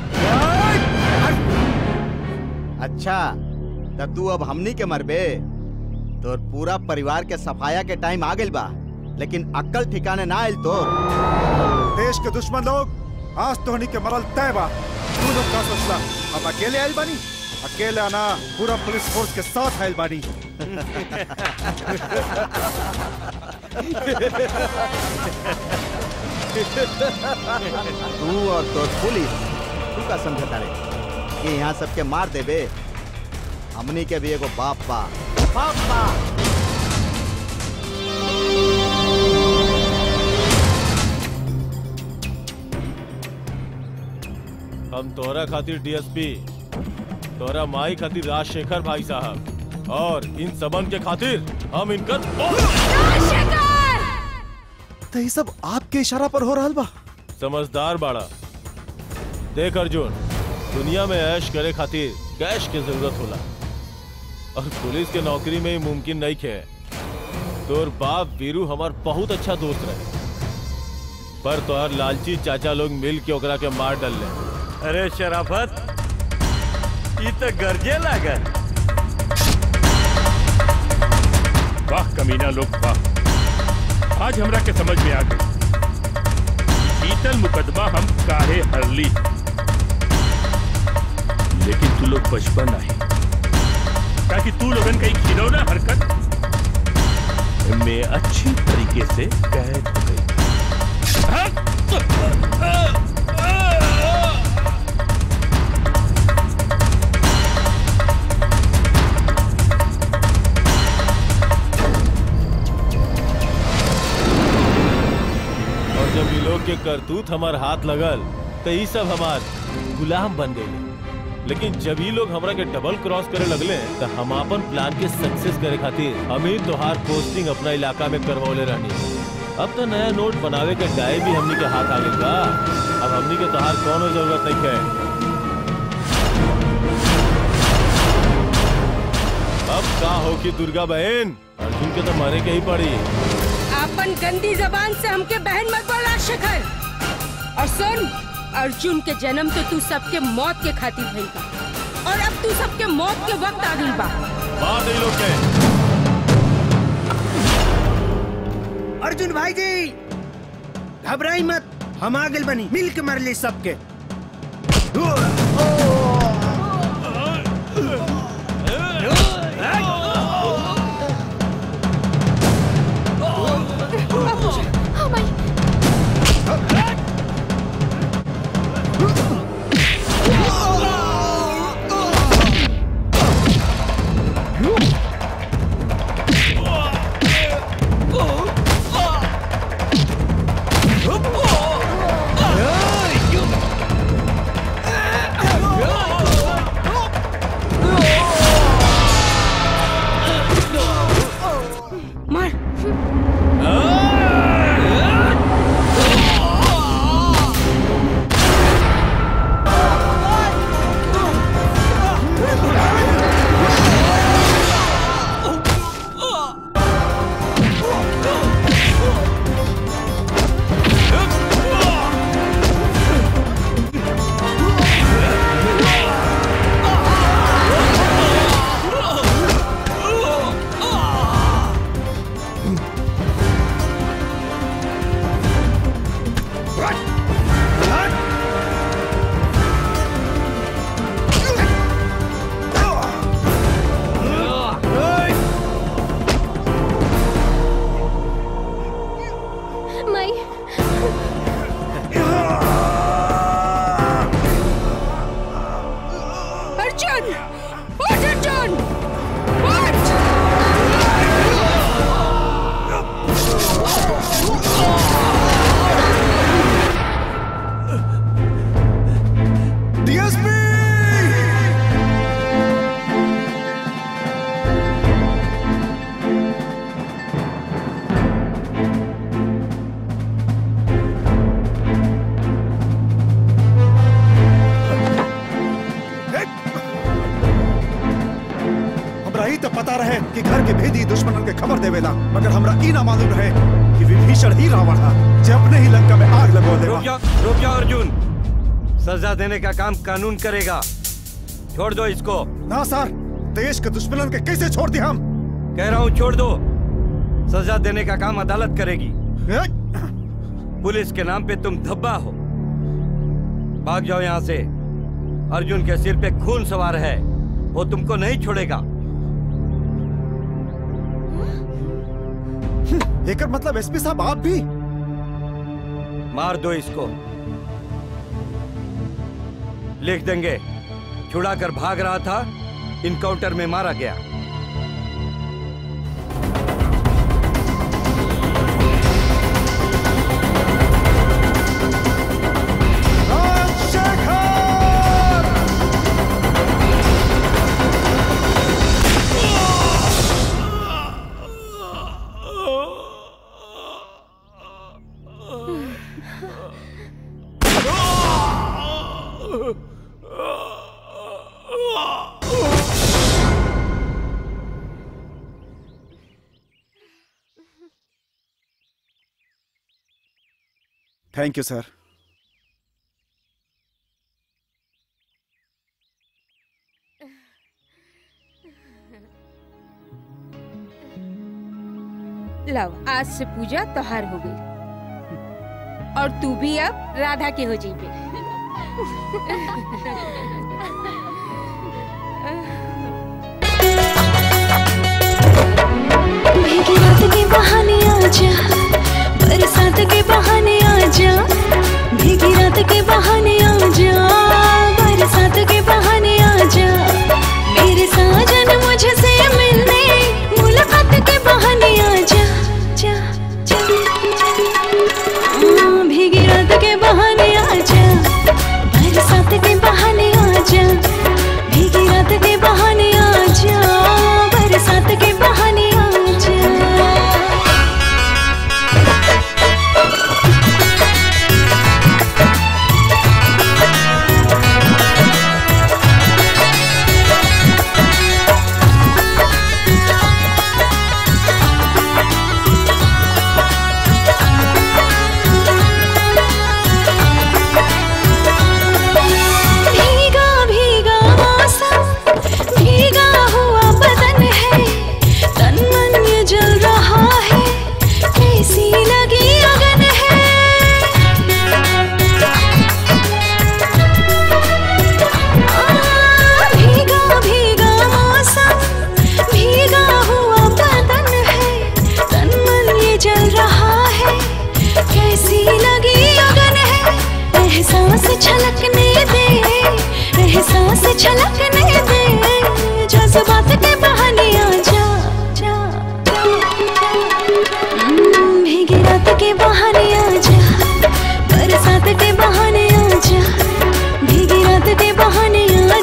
Speaker 2: अच्छा तब तू अब हमनी के मरबे तोर पूरा परिवार के सफाया के टाइम आ गइल बा लेकिन अक्कल ठिकाने ना आइल तोर
Speaker 12: देश के दुश्मन लोग आज तोहनी के मरल तय बा तू लोग का सोचला हम अकेले आइल बानी अकेले आना पूरा पुलिस फोर्स के साथ आइल बानी
Speaker 2: तू और तोर पुलिस तू का समझता रे कि यहाँ सबके मार देबे हमनी के भी एगो बाप बा बाप बा
Speaker 6: हम तोहरा खातिर डीएसपी तोहरा माई खातिर राजशेखर भाई साहब और इन सबन के खातिर हम इनकर
Speaker 12: तो ये सब आपके इशारा पर हो रहा बा
Speaker 6: समझदार बाड़ा देख अर्जुन दुनिया में ऐश करे खातिर कैश की जरूरत होला और पुलिस के नौकरी में ही मुमकिन नहीं खे तोर बाप वीरू हमार बहुत अच्छा दोस्त रहे पर तोहर लालची चाचा लोग मिल के ओकरा के मार डाल
Speaker 7: अरे शराफत ये तो गर्जे लागल
Speaker 5: वाह कमीना लोग वाह आज हमरा के समझ में आ गई शीतल मुकदमा हम काहे हरली लेकिन तू लोग बचपन नहीं ताकि तू लोगन कहीं खिलौना हरकत में अच्छी तरीके से कैद हो गई
Speaker 6: और जब ये लोग के करतूत हमार हाथ लगल तो ये सब हमार गुलाम बन गए लेकिन जब ये लोग हमरा के डबल क्रॉस करे लगले तो हम अपन प्लान के सक्सेस करे खातिर हम ही तोहार पोस्टिंग अपना इलाका में करवौले रहनी अब तो नया नोट बनावे के डाय भी हमनी के हाथ आ गइल बा अब हमनी के तोहार कोनो जरूरत नहीं है अब का हो कि दुर्गा बहन अर्जुन के तो मरे के ही पड़ी
Speaker 1: अपन गंदी जबान से हमके बहन मत बोल राजशेखर और सुन अर्जुन के जन्म तो तू सबके मौत के खातिर भइल बा और अब तू सबके मौत के वक्त आ गइल बा
Speaker 6: मार दे लोग के
Speaker 14: अर्जुन भाई जी घबराई मत हम आ गए बनी मिल के मर ले सबके
Speaker 16: Oh!
Speaker 12: ही तो पता रहे कि घर के भेदी दुश्मनन के खबर देवेला मगर हमरा ई ना मालूम रहे कि विभीषण ही रावण हा जे अपने ही लंका में आग लगो देवा
Speaker 7: रुक जा रुक जा अर्जुन सजा देने का काम कानून करेगा छोड़ दो इसको
Speaker 12: ना सर देश के दुश्मनन के कैसे छोड़ दिया हम
Speaker 7: कह रहा हूँ छोड़ दो सजा देने का काम अदालत करेगी पुलिस के नाम पे तुम धब्बा हो भाग जाओ यहाँ से अर्जुन के सिर पे खून सवार है वो तुमको नहीं छोड़ेगा
Speaker 12: एकर मतलब एसपी साहब आप भी
Speaker 7: मार दो इसको लिख देंगे छुड़ा कर भाग रहा था इनकाउंटर में मारा गया
Speaker 12: थैंक यू सर
Speaker 1: लव आज से पूजा त्योहार हो गई और तू भी अब राधा के हो जाइए
Speaker 16: भीगी रात के बहाने आजा बरसात के बहाने आजा भीगी रात के बहाने आजा बरसात के बहाने आजा मेरे साजन मुझसे मिलने मुलाकात के बहाने आजा जा जा हाँ, भीगी रात के बहाने आजा बरसात के बहाने आजा भीगी रात के बहाने आजा बरसात के बहाने आजा भीगा भीगा मौसम भीगा हुआ बदन है तन मन ये जल रहा है कैसी लगी अगन है आ, भीगा भीगा मौसम भीगा हुआ बदन है तन मन ये जल रहा है कैसी लगी अगन है एहसास छलकने दे एहसास छलकने दे जज्बात के बहाने आ जा जा जा, जा। हम्म, भीगी रात के बहाने आ जा बरसात के बहाने आ जा भीगी रात के बहाने आ